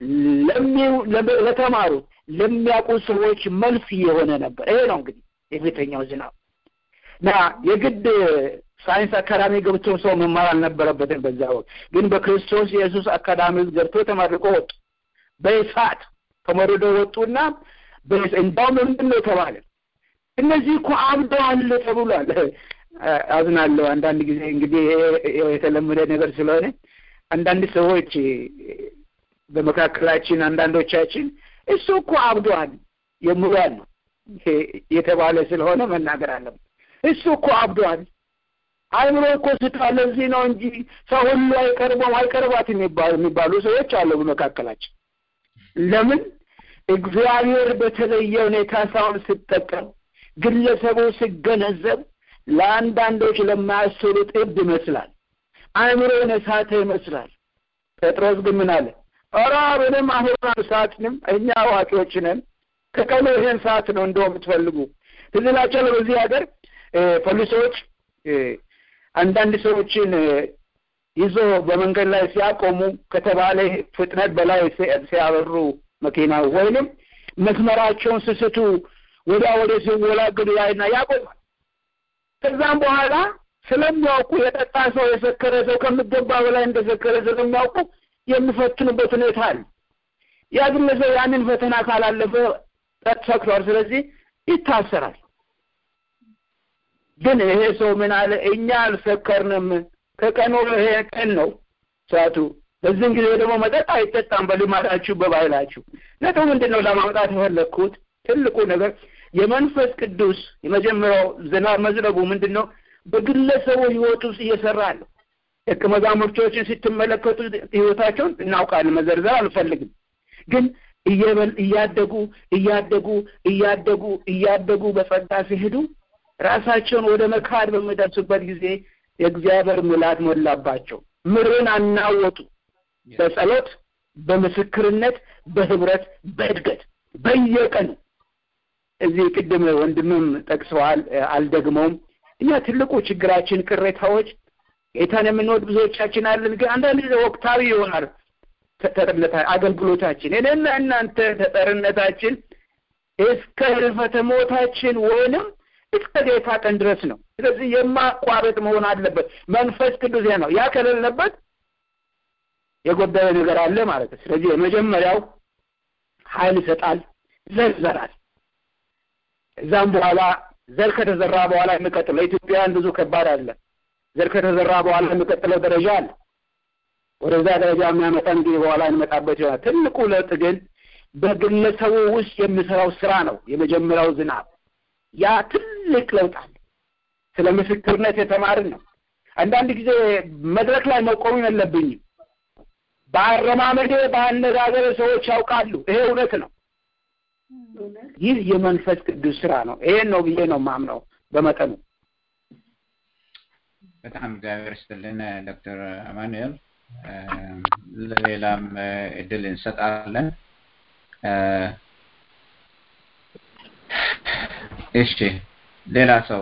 Speaker 4: ለተማሩት ለሚያውቁ ሰዎች መልስ የሆነ ነበር። ይሄ ነው እንግዲህ የፊተኛው ዝናብ እና የግድ ሳይንስ አካዳሚ ገብቶ ሰው መማር አልነበረበትም። በዛ ወቅት ግን በክርስቶስ ኢየሱስ አካዳሚ ውስጥ ገብቶ ተመርቆ ወጡ። በእሳት ተመርዶ ወጡና እንዳውም ምንድን ነው የተባለ እነዚህ እኮ አብደዋል ተብሏል። አዝናለሁ። አንዳንድ ጊዜ እንግዲህ የተለመደ ነገር ስለሆነ አንዳንድ ሰዎች በመካከላችን አንዳንዶቻችን እሱ እኮ አብዷል የምሏል ነው የተባለ ስለሆነ መናገር አለብን። እሱ እኮ አብዷል አይምሮ እኮ ስቷል። ለዚህ ነው እንጂ ሰው ሁሉ አይቀርበውም አይቀርባት የሚባሉ ሰዎች አሉ በመካከላችን። ለምን እግዚአብሔር በተለየ ሁኔታ ሰውን ስጠቀም ግለሰቡ ሲገነዘብ ለአንዳንዶች ለማያስሉት እብድ ይመስላል። አእምሮን የሳተ ይመስላል። ጴጥሮስ ግን ምን አለ? ኧረ ምንም አሁን ሰዓትንም እኛ አዋቂዎች ነን። ከቀኑ ይሄን ሰዓት ነው እንደው የምትፈልጉ ትዝ ይላችኋል። በዚህ ሀገር ፖሊሶች አንዳንድ ሰዎችን ይዞ በመንገድ ላይ ሲያቆሙ ከተባለ ፍጥነት በላይ ሲያበሩ መኪና ወይንም መስመራቸውን ስስቱ ወዲያ ወደ ሲወላገዱ ያይና ያቆማል። ከዛም በኋላ ስለሚያውቁ የጠጣ ሰው የሰከረ ሰው ከሚገባ በላይ እንደሰከረ ስለሚያውቁ የሚፈትኑበት ሁኔታ አለ። ያ ግለሰብ ያንን ፈተና ካላለፈ ሰክሯል፣ ስለዚህ ይታሰራል። ግን ይሄ ሰው ምን አለ? እኛ አልሰከርንም፣ ከቀኑ ይሄ ቀን ነው ሰዓቱ። በዚህም ጊዜ ደግሞ መጠጥ አይጠጣም በልማዳችሁ በባህላችሁ። ነጥቡ ምንድን ነው ለማምጣት የፈለግኩት ትልቁ ነገር የመንፈስ ቅዱስ የመጀመሪያው ዝናብ መዝነቡ ምንድን ነው? በግለሰቡ ህይወት ውስጥ እየሰራ ነው። ደቀ መዛሙርቶችን ስትመለከቱ ህይወታቸውን እናውቃለን፣ መዘርዘር አልፈልግም። ግን እያደጉ እያደጉ እያደጉ እያደጉ በጸጋ ሲሄዱ ራሳቸውን ወደ መካድ በሚደርሱበት ጊዜ የእግዚአብሔር ምላት ሞላባቸው። ምድርን አናወጡ። በጸሎት በምስክርነት በህብረት በእድገት በየቀኑ እዚህ ቅድም ወንድምም ጠቅሰዋል፣ አልደግመውም። እኛ ትልቁ ችግራችን ቅሬታዎች ጌታን የምንወድ ብዙዎቻችን አለን። ግን አንዳንድ ጊዜ ወቅታዊ ይሆናል ተጠርነታ አገልግሎታችን እኔና እናንተ ተጠርነታችን እስከ ህልፈተ ሞታችን ወይንም እስከ ጌታ ቀን ድረስ ነው። ስለዚህ የማቋረጥ መሆን አለበት። መንፈስ ቅዱስ ነው። ያ ከሌለበት የጎደለ ነገር አለ ማለት ነው። ስለዚህ የመጀመሪያው ኃይል ይሰጣል፣ ዘር ይዘራል። እዛም በኋላ ዘር ከተዘራ በኋላ የሚቀጥለው ለኢትዮጵያውያን ብዙ ከባድ አለ። ዘር ከተዘራ በኋላ የሚቀጥለው ደረጃ አለ። ወደዛ ደረጃ የሚያመጣን ጊዜ በኋላ እንመጣበት ይሆናል። ትልቁ ለውጥ ግን በግለሰቡ ውስጥ የሚሰራው ስራ ነው። የመጀመሪያው ዝናብ ያ ትልቅ ለውጥ አለ። ስለ ምስክርነት የተማርን ነው። አንዳንድ ጊዜ መድረክ ላይ መቆም የለብኝም። በአረማመዴ በአነጋገር ሰዎች ያውቃሉ። ይሄ እውነት ነው። ይህ የመንፈስ ቅዱስ ስራ ነው። ይሄን ነው ብዬ ነው ማምነው በመጠኑ።
Speaker 2: በጣም እግዚአብሔር ይስጥልን ዶክተር አማኑኤል። ለሌላም እድል እንሰጣለን። እሺ ሌላ ሰው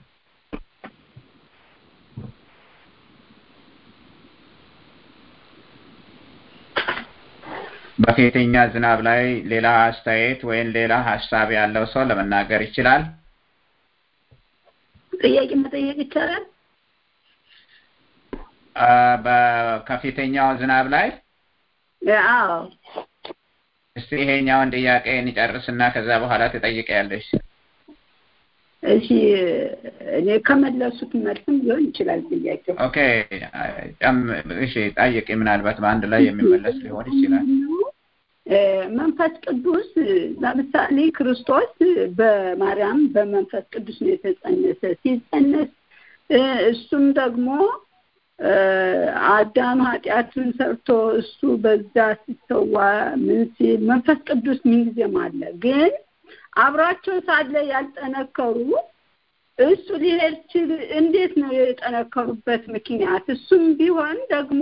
Speaker 2: በፊተኛ ዝናብ ላይ ሌላ አስተያየት ወይም ሌላ ሀሳብ ያለው ሰው ለመናገር ይችላል።
Speaker 5: ጥያቄ መጠየቅ ይቻላል?
Speaker 2: ከፊተኛው ዝናብ ላይ
Speaker 5: አዎ።
Speaker 2: እስቲ ይሄኛውን ጥያቄ እንጨርስና ከዛ በኋላ ትጠይቂያለሽ።
Speaker 5: እሺ እኔ ከመለሱት መልስም ሊሆን ይችላል ጥያቄው።
Speaker 2: ኦኬ እሺ ጠይቂ። ምናልባት በአንድ ላይ የሚመለስ ሊሆን ይችላል።
Speaker 5: መንፈስ ቅዱስ ለምሳሌ ክርስቶስ በማርያም በመንፈስ ቅዱስ ነው የተጸነሰ። ሲጸነስ እሱም ደግሞ አዳም ኃጢአትን ሰርቶ እሱ በዛ ሲሰዋ ምን ሲል መንፈስ ቅዱስ ምንጊዜም አለ። ግን አብሯቸው ሳለ ያልጠነከሩ እሱ ሊሄድ ችል እንዴት ነው የጠነከሩበት ምክንያት? እሱም ቢሆን ደግሞ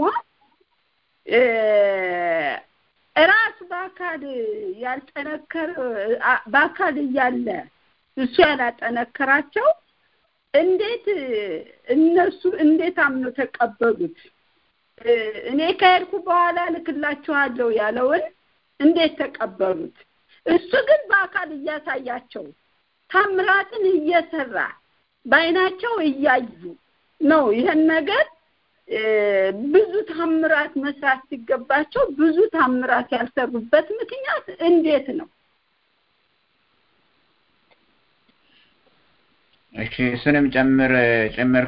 Speaker 5: ራሱ በአካል ያልጠነከረ በአካል እያለ እሱ ያላጠነከራቸው እንዴት እነሱ እንዴት አምነው ተቀበሉት? እኔ ከሄድኩ በኋላ ልክላችኋለሁ ያለውን እንዴት ተቀበሉት? እሱ ግን በአካል እያሳያቸው ታምራትን እየሰራ በአይናቸው እያዩ ነው ይህን ነገር ብዙ ታምራት መስራት ሲገባቸው ብዙ ታምራት ያልሰሩበት ምክንያት እንዴት ነው?
Speaker 2: እሺ እሱንም ጨምር ጭምር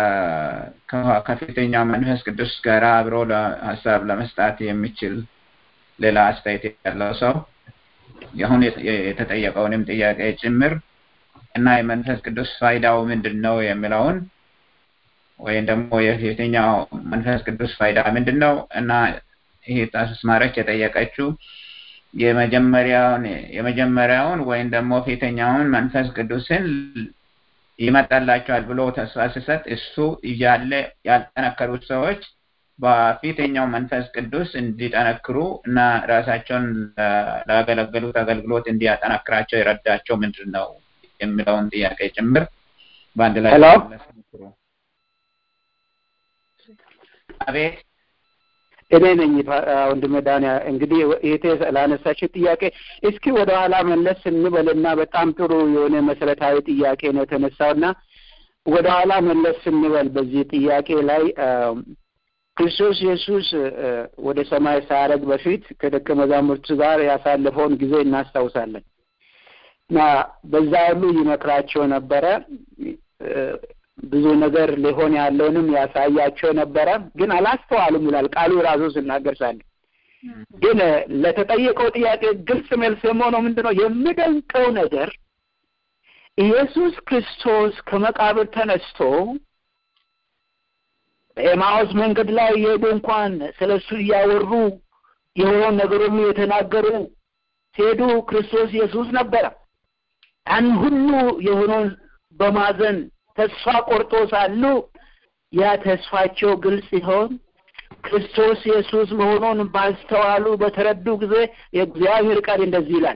Speaker 2: ከፊተኛው መንፈስ ቅዱስ ጋር አብሮ ሀሳብ ለመስጣት የሚችል ሌላ አስተያየት ያለው ሰው አሁን የተጠየቀውንም ጥያቄ ጭምር እና የመንፈስ ቅዱስ ፋይዳው ምንድን ነው የሚለውን ወይም ደግሞ የፊተኛው መንፈስ ቅዱስ ፋይዳ ምንድን ነው እና ይሄ አስማረች የጠየቀችው የመጀመሪያውን የመጀመሪያውን ወይም ደግሞ ፊተኛውን መንፈስ ቅዱስን ይመጣላቸዋል ብሎ ተስፋ ሲሰጥ እሱ እያለ ያልጠነከሩት ሰዎች በፊተኛው መንፈስ ቅዱስ እንዲጠነክሩ እና ራሳቸውን ላገለገሉት አገልግሎት እንዲያጠናክራቸው የረዳቸው ምንድን ነው የሚለውን ጥያቄ ጭምር በአንድ ላይ
Speaker 4: ሄሎ
Speaker 2: አቤት
Speaker 4: እኔ ነኝ ወንድሜ ዳንያ እንግዲህ ይሄ ላነሳችው ጥያቄ እስኪ ወደ ኋላ መለስ እንበልና በጣም ጥሩ የሆነ መሰረታዊ ጥያቄ ነው የተነሳውና ወደ ኋላ መለስ ስንበል በዚህ ጥያቄ ላይ ክርስቶስ ኢየሱስ ወደ ሰማይ ሳያረግ በፊት ከደቀ መዛሙርቱ ጋር ያሳለፈውን ጊዜ እናስታውሳለን እና በዛ ሁሉ ይመክራቸው ነበረ ብዙ ነገር ሊሆን ያለውንም ያሳያቸው ነበረ ግን አላስተዋሉም ይላል ቃሉ ራሱ ስናገር ሳለ ግን ለተጠየቀው ጥያቄ ግልጽ መልስ የሆነው ምንድን ነው የሚደንቀው ነገር ኢየሱስ ክርስቶስ ከመቃብር ተነስቶ በኤማውስ መንገድ ላይ የሄዱ እንኳን ስለ እሱ እያወሩ የሆነውን ነገር ሁሉ የተናገሩ ሲሄዱ ክርስቶስ ኢየሱስ ነበረ ያን ሁሉ የሆነውን በማዘን ተስፋ ቆርጦ ሳሉ ያ ተስፋቸው ግልጽ ሲሆን ክርስቶስ ኢየሱስ መሆኑን ባስተዋሉ በተረዱ ጊዜ የእግዚአብሔር ቃል እንደዚህ ይላል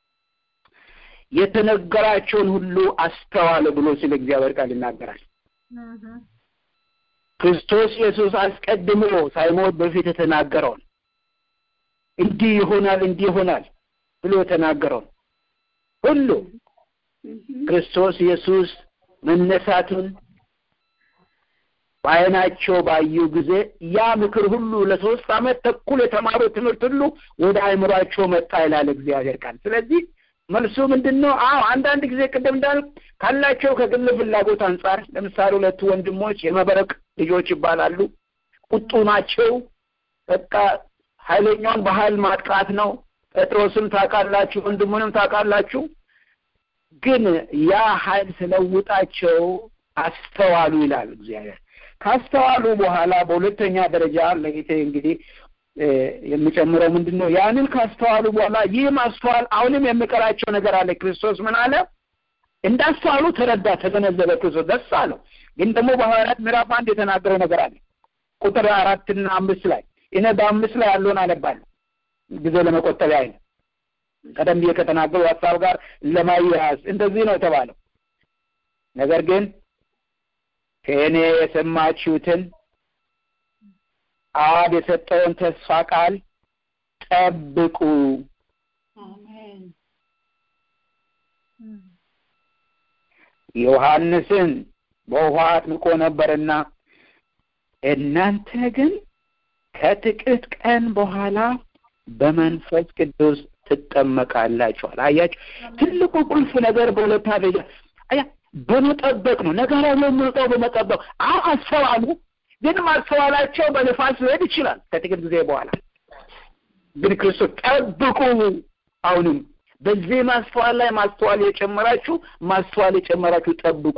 Speaker 4: የተነገራቸውን ሁሉ አስተዋለ ብሎ ስለ እግዚአብሔር ቃል ይናገራል ክርስቶስ ኢየሱስ አስቀድሞ ሳይሞት በፊት የተናገረውን እንዲህ ይሆናል እንዲህ ይሆናል ብሎ የተናገረውን ሁሉ ክርስቶስ ኢየሱስ መነሳቱን በአይናቸው ባዩ ጊዜ ያ ምክር ሁሉ ለሶስት አመት ተኩል የተማሩ ትምህርት ሁሉ ወደ አእምሯቸው መጣ ይላል እግዚአብሔር ቃል ስለዚህ መልሱ ምንድን ነው አዎ አንዳንድ ጊዜ ቅድም እንዳል ካላቸው ከግል ፍላጎት አንጻር ለምሳሌ ሁለቱ ወንድሞች የመበረቅ ልጆች ይባላሉ ቁጡ ናቸው በቃ ኃይለኛውን በኃይል ማጥቃት ነው ጴጥሮስም ታውቃላችሁ ወንድሙንም ታውቃላችሁ ግን ያ ኃይል ስለውጣቸው አስተዋሉ ይላል እግዚአብሔር ካስተዋሉ በኋላ በሁለተኛ ደረጃ ለጌቴ እንግዲህ የሚጨምረው ምንድን ነው ያንን ካስተዋሉ በኋላ ይህ ማስተዋል አሁንም የሚቀራቸው ነገር አለ ክርስቶስ ምን አለ እንዳስተዋሉ ተረዳ ተገነዘበ ክርስቶስ ደስ አለው ግን ደግሞ በሐዋርያት ምዕራፍ አንድ የተናገረው ነገር አለ ቁጥር አራትና አምስት ላይ እኔ በአምስት ላይ ያለውን አነባለሁ ጊዜ ለመቆጠብ ያህል ቀደም ብዬ ከተናገሩ ሀሳብ ጋር ለማያያዝ እንደዚህ ነው የተባለው ነገር ግን ከእኔ የሰማችሁትን አብ የሰጠውን ተስፋ ቃል ጠብቁ ዮሐንስን በውሃ አጥምቆ ነበርና እናንተ ግን ከጥቂት ቀን በኋላ በመንፈስ ቅዱስ ትጠመቃላችኋል አያችሁ ትልቁ ቁልፍ ነገር በሁለታ ደረጃ አያ በመጠበቅ ነው ነገር የምንጠው በመጠበቅ አሁ አስተዋሉ ግን ማስተዋላቸው በንፋስ ሊሄድ ይችላል ከጥቂት ጊዜ በኋላ ግን ክርስቶስ ጠብቁ አሁንም በዚህ ማስተዋል ላይ ማስተዋል የጨመራችሁ ማስተዋል የጨመራችሁ ጠብቁ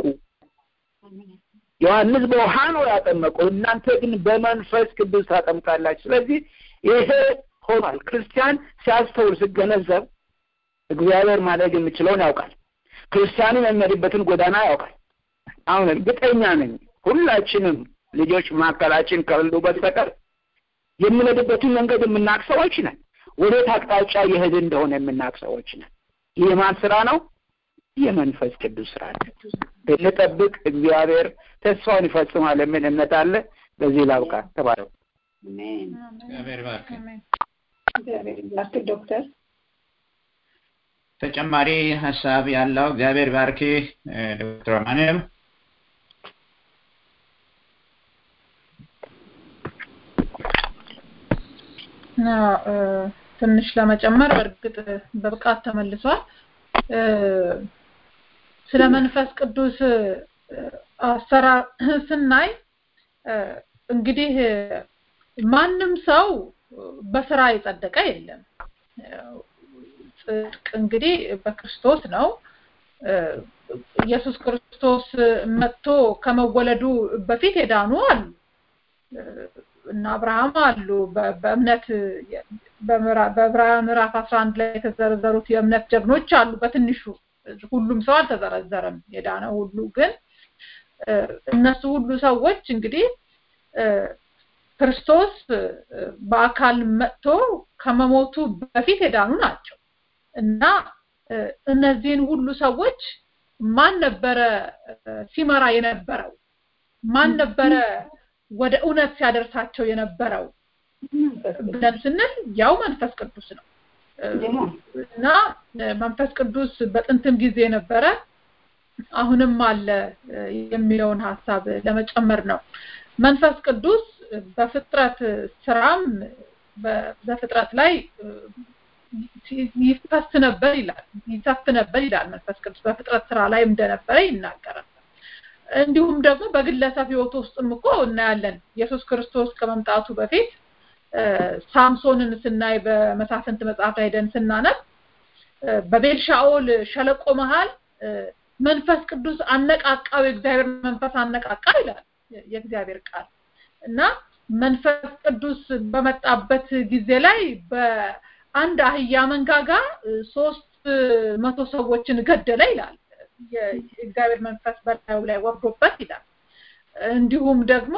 Speaker 4: ዮሐንስ በውሃ ነው ያጠመቀው እናንተ ግን በመንፈስ ቅዱስ ታጠምቃላችሁ ስለዚህ ይሄ ሆኗል ክርስቲያን ሲያስተውል ሲገነዘብ እግዚአብሔር ማድረግ የሚችለውን ያውቃል ክርስቲያንም የሚሄድበትን ጎዳና ያውቃል አሁን እርግጠኛ ነኝ ሁላችንም ልጆች መካከላችን ከሌሉ በስተቀር የምንሄድበትን መንገድ የምናቅ ሰዎች ነን ወዴት አቅጣጫ የሄድ እንደሆነ የምናቅ ሰዎች ነን ይህ ማን ስራ ነው የመንፈስ ቅዱስ ስራ ነው ብንጠብቅ እግዚአብሔር ተስፋውን ይፈጽማል የሚል እምነት አለ በዚህ ላብቃ ተባረው
Speaker 2: እግዚአብሔር ባርክ
Speaker 8: እግዚአብሔር ይባርክ ዶክተር
Speaker 2: ተጨማሪ ሀሳብ ያለው እግዚአብሔር ባርክ ዶክተር ማንም
Speaker 3: ትንሽ ለመጨመር በእርግጥ በብቃት ተመልሷል ስለ መንፈስ ቅዱስ አሰራር ስናይ እንግዲህ ማንም ሰው በስራ የጸደቀ የለም። ጽድቅ እንግዲህ በክርስቶስ ነው። ኢየሱስ ክርስቶስ መጥቶ ከመወለዱ በፊት የዳኑ አሉ እና አብርሃም አሉ። በእምነት በዕብራውያን ምዕራፍ አስራ አንድ ላይ የተዘረዘሩት የእምነት ጀግኖች አሉ። በትንሹ ሁሉም ሰው አልተዘረዘረም። የዳነ ሁሉ ግን እነሱ ሁሉ ሰዎች እንግዲህ ክርስቶስ በአካል መጥቶ ከመሞቱ በፊት የዳኑ ናቸው እና እነዚህን ሁሉ ሰዎች ማን ነበረ ሲመራ የነበረው? ማን ነበረ ወደ እውነት ሲያደርሳቸው የነበረው ብለን ስንል ያው መንፈስ ቅዱስ ነው እና መንፈስ ቅዱስ በጥንትም ጊዜ ነበረ አሁንም አለ የሚለውን ሀሳብ ለመጨመር ነው። መንፈስ ቅዱስ በፍጥረት ስራም በፍጥረት ላይ ይፈስ ነበር ይላል ይሰፍ ነበር ይላል መንፈስ ቅዱስ በፍጥረት ስራ ላይ እንደነበረ ይናገራል። እንዲሁም ደግሞ በግለሰብ ህይወት ውስጥም እኮ እናያለን። ኢየሱስ ክርስቶስ ከመምጣቱ በፊት ሳምሶንን ስናይ በመሳፍንት መጽሐፍ ላይ ሄደን ስናነብ በቤልሻኦል ሸለቆ መሃል መንፈስ ቅዱስ አነቃቃው፣ የእግዚአብሔር መንፈስ አነቃቃው ይላል የእግዚአብሔር ቃል እና መንፈስ ቅዱስ በመጣበት ጊዜ ላይ በአንድ አህያ መንጋጋ ሶስት መቶ ሰዎችን ገደለ ይላል። የእግዚአብሔር መንፈስ በላዩ ላይ ወርዶበት ይላል። እንዲሁም ደግሞ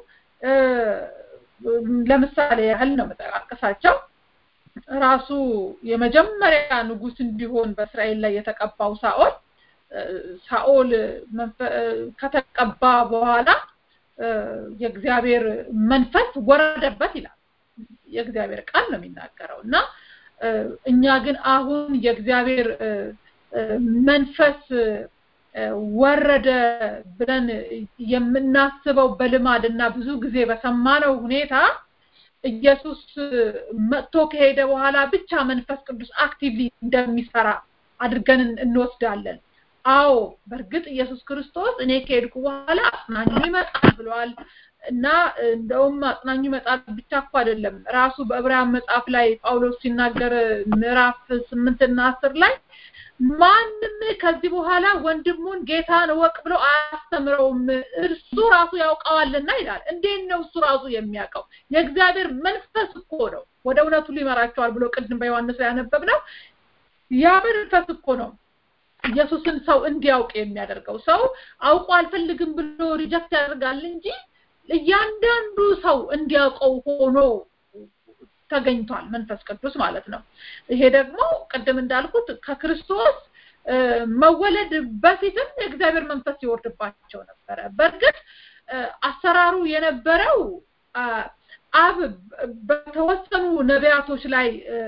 Speaker 3: ለምሳሌ ያህል ነው መጠቃቀሳቸው ራሱ የመጀመሪያ ንጉስ እንዲሆን በእስራኤል ላይ የተቀባው ሳኦል ሳኦል ከተቀባ በኋላ የእግዚአብሔር መንፈስ ወረደበት ይላል የእግዚአብሔር ቃል ነው የሚናገረው እና እኛ ግን አሁን የእግዚአብሔር መንፈስ ወረደ ብለን የምናስበው በልማድ እና ብዙ ጊዜ በሰማነው ሁኔታ ኢየሱስ መጥቶ ከሄደ በኋላ ብቻ መንፈስ ቅዱስ አክቲቭሊ እንደሚሰራ አድርገን እንወስዳለን። አዎ በእርግጥ ኢየሱስ ክርስቶስ እኔ ከሄድኩ በኋላ አጽናኙ ይመጣል ብሏል እና እንደውም አጽናኙ ይመጣል ብቻ እኮ አይደለም ራሱ በዕብራውያን መጽሐፍ ላይ ጳውሎስ ሲናገር ምዕራፍ ስምንት እና አስር ላይ ማንም ከዚህ በኋላ ወንድሙን ጌታን እወቅ ብሎ አያስተምረውም እርሱ ራሱ ያውቀዋልና ይላል። እንዴት ነው እሱ ራሱ የሚያውቀው? የእግዚአብሔር መንፈስ እኮ ነው ወደ እውነቱ ሊመራቸዋል ብሎ ቅድም በዮሐንስ ላይ ያነበብነው ያ መንፈስ እኮ ነው ኢየሱስን ሰው እንዲያውቅ የሚያደርገው። ሰው አውቆ አልፈልግም ብሎ ሪጀክት ያደርጋል እንጂ እያንዳንዱ ሰው እንዲያውቀው ሆኖ ተገኝቷል መንፈስ ቅዱስ ማለት ነው። ይሄ ደግሞ ቅድም እንዳልኩት ከክርስቶስ መወለድ በፊትም የእግዚአብሔር መንፈስ ይወርድባቸው ነበረ። በእርግጥ አሰራሩ የነበረው አብ በተወሰኑ ነቢያቶች ላይ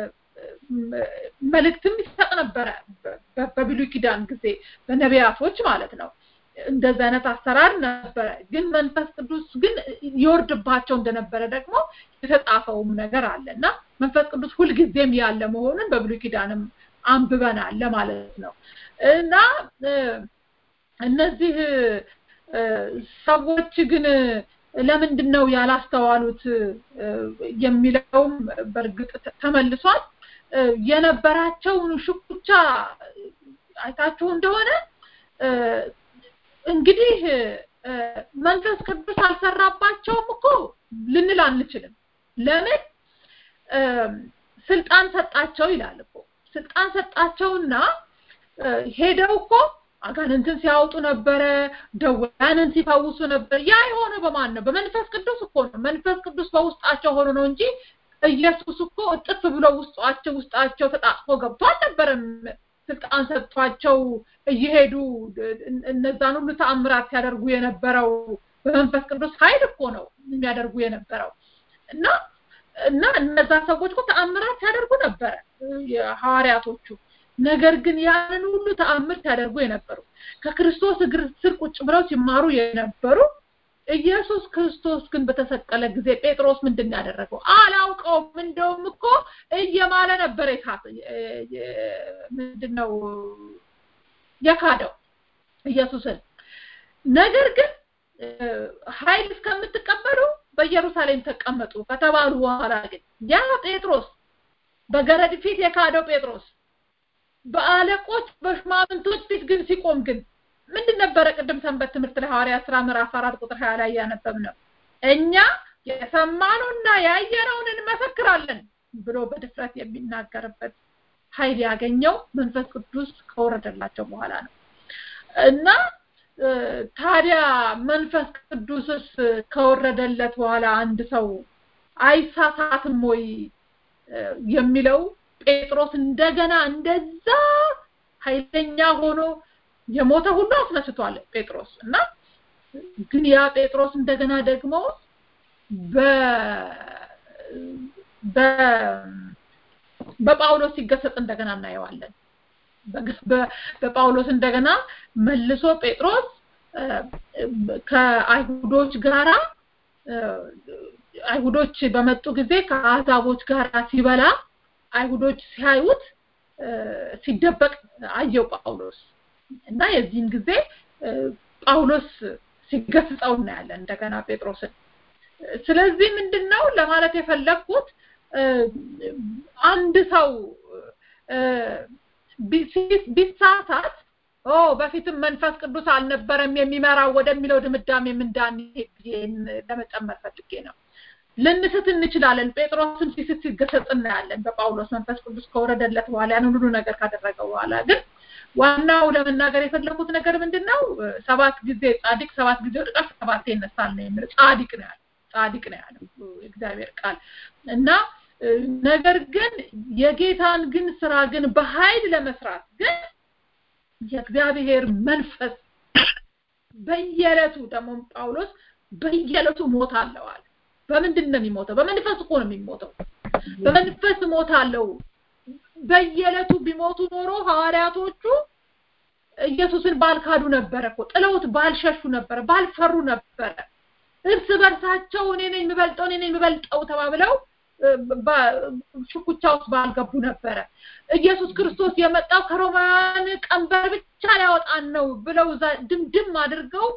Speaker 3: መልእክትም ይሰጥ ነበረ በብሉይ ኪዳን ጊዜ በነቢያቶች ማለት ነው። እንደዚህ አይነት አሰራር ነበረ። ግን መንፈስ ቅዱስ ግን ይወርድባቸው እንደነበረ ደግሞ የተጻፈውም ነገር አለ እና መንፈስ ቅዱስ ሁልጊዜም ያለ መሆኑን በብሉይ ኪዳንም አንብበናል ለማለት ነው እና እነዚህ ሰዎች ግን ለምንድን ነው ያላስተዋሉት የሚለውም በእርግጥ ተመልሷል። የነበራቸውን ሽኩቻ አይታችሁ እንደሆነ እንግዲህ መንፈስ ቅዱስ አልሰራባቸውም እኮ ልንል አንችልም። ለምን ስልጣን ሰጣቸው ይላል እኮ ስልጣን ሰጣቸውና ሄደው እኮ አጋንንትን ሲያወጡ ነበረ፣ ደዌያንን ሲፈውሱ ነበር። ያ የሆነው በማን ነው? በመንፈስ ቅዱስ እኮ ነው። መንፈስ ቅዱስ በውስጣቸው ሆኖ ነው እንጂ ኢየሱስ እኮ እጥፍ ብሎ ውስጣቸው ውስጣቸው ተጣጥፎ ገብቶ አልነበረም። ስልጣን ሰጥቷቸው እየሄዱ እነዛን ሁሉ ተአምራት ሲያደርጉ የነበረው በመንፈስ ቅዱስ ኃይል እኮ ነው የሚያደርጉ የነበረው እና እና እነዛ ሰዎች እኮ ተአምራት ሲያደርጉ ነበረ የሐዋርያቶቹ። ነገር ግን ያንን ሁሉ ተአምር ሲያደርጉ የነበሩ ከክርስቶስ እግር ስር ቁጭ ብለው ሲማሩ የነበሩ ኢየሱስ ክርስቶስ ግን በተሰቀለ ጊዜ ጴጥሮስ ምንድን ያደረገው አላውቀውም። እንደውም እኮ እየማለ ነበር የካፈ ምንድን ነው የካደው ኢየሱስን ነገር ግን ኃይል እስከምትቀበሉ በኢየሩሳሌም ተቀመጡ ከተባሉ በኋላ ግን ያ ጴጥሮስ በገረድ ፊት የካደው ጴጥሮስ በአለቆች በሽማምንቶች ፊት ግን ሲቆም ግን ምንድን ነበረ ቅድም ሰንበት ትምህርት ላይ ሐዋርያ ስራ ምዕራፍ አራት ቁጥር ሀያ ላይ እያነበብ ነው እኛ የሰማነውና ያየነውን እንመሰክራለን ብሎ በድፍረት የሚናገርበት ኃይል ያገኘው መንፈስ ቅዱስ ከወረደላቸው በኋላ ነው እና ታዲያ መንፈስ ቅዱስስ ከወረደለት በኋላ አንድ ሰው አይሳሳትም ወይ የሚለው ጴጥሮስ እንደገና እንደዛ ኃይለኛ ሆኖ የሞተ ሁሉ አስነስቷል ጴጥሮስ እና ግን ያ ጴጥሮስ እንደገና ደግሞ በ በጳውሎስ ሲገሰጥ እንደገና እናየዋለን በጳውሎስ እንደገና መልሶ ጴጥሮስ ከአይሁዶች ጋራ አይሁዶች በመጡ ጊዜ ከአሕዛቦች ጋር ሲበላ አይሁዶች ሲያዩት ሲደበቅ አየው ጳውሎስ እና የዚህን ጊዜ ጳውሎስ ሲገስጸው እናያለን እንደገና ጴጥሮስን ስለዚህ ምንድነው ለማለት የፈለግኩት አንድ ሰው ቢሳሳት ኦ በፊትም መንፈስ ቅዱስ አልነበረም የሚመራው ወደሚለው ድምዳሜ እንዳንሄድ ለመጨመር ፈልጌ ነው ልንስት እንችላለን ጴጥሮስን ሲስት ሲገሰጽ እናያለን በጳውሎስ መንፈስ ቅዱስ ከወረደለት በኋላ ያን ሁሉ ነገር ካደረገ በኋላ ግን ዋናው ለመናገር የፈለኩት ነገር ምንድነው ሰባት ጊዜ ጻድቅ ሰባት ጊዜ ወድቃል ሰባት ይነሳል ነው የሚለው ጻድቅ ነው ያለው ጻድቅ ነው ያለው እግዚአብሔር ቃል እና ነገር ግን የጌታን ግን ስራ ግን በኃይል ለመስራት ግን የእግዚአብሔር መንፈስ በየዕለቱ ደግሞ ጳውሎስ በየዕለቱ ሞት አለዋል በምንድን ነው የሚሞተው በመንፈስ እኮ ነው የሚሞተው በመንፈስ ሞት አለው በየዕለቱ ቢሞቱ ኖሮ ሐዋርያቶቹ ኢየሱስን ባልካዱ ነበረ እኮ ጥለውት ባልሸሹ ነበረ ባልፈሩ ነበረ እርስ በርሳቸው እኔ ነኝ የምበልጠው እኔ ነኝ የምበልጠው ተባብለው ሽኩቻ ውስጥ ባልገቡ ነበረ ኢየሱስ ክርስቶስ የመጣው ከሮማውያን ቀንበር ብቻ ሊያወጣን ነው ብለው ድምድም አድርገው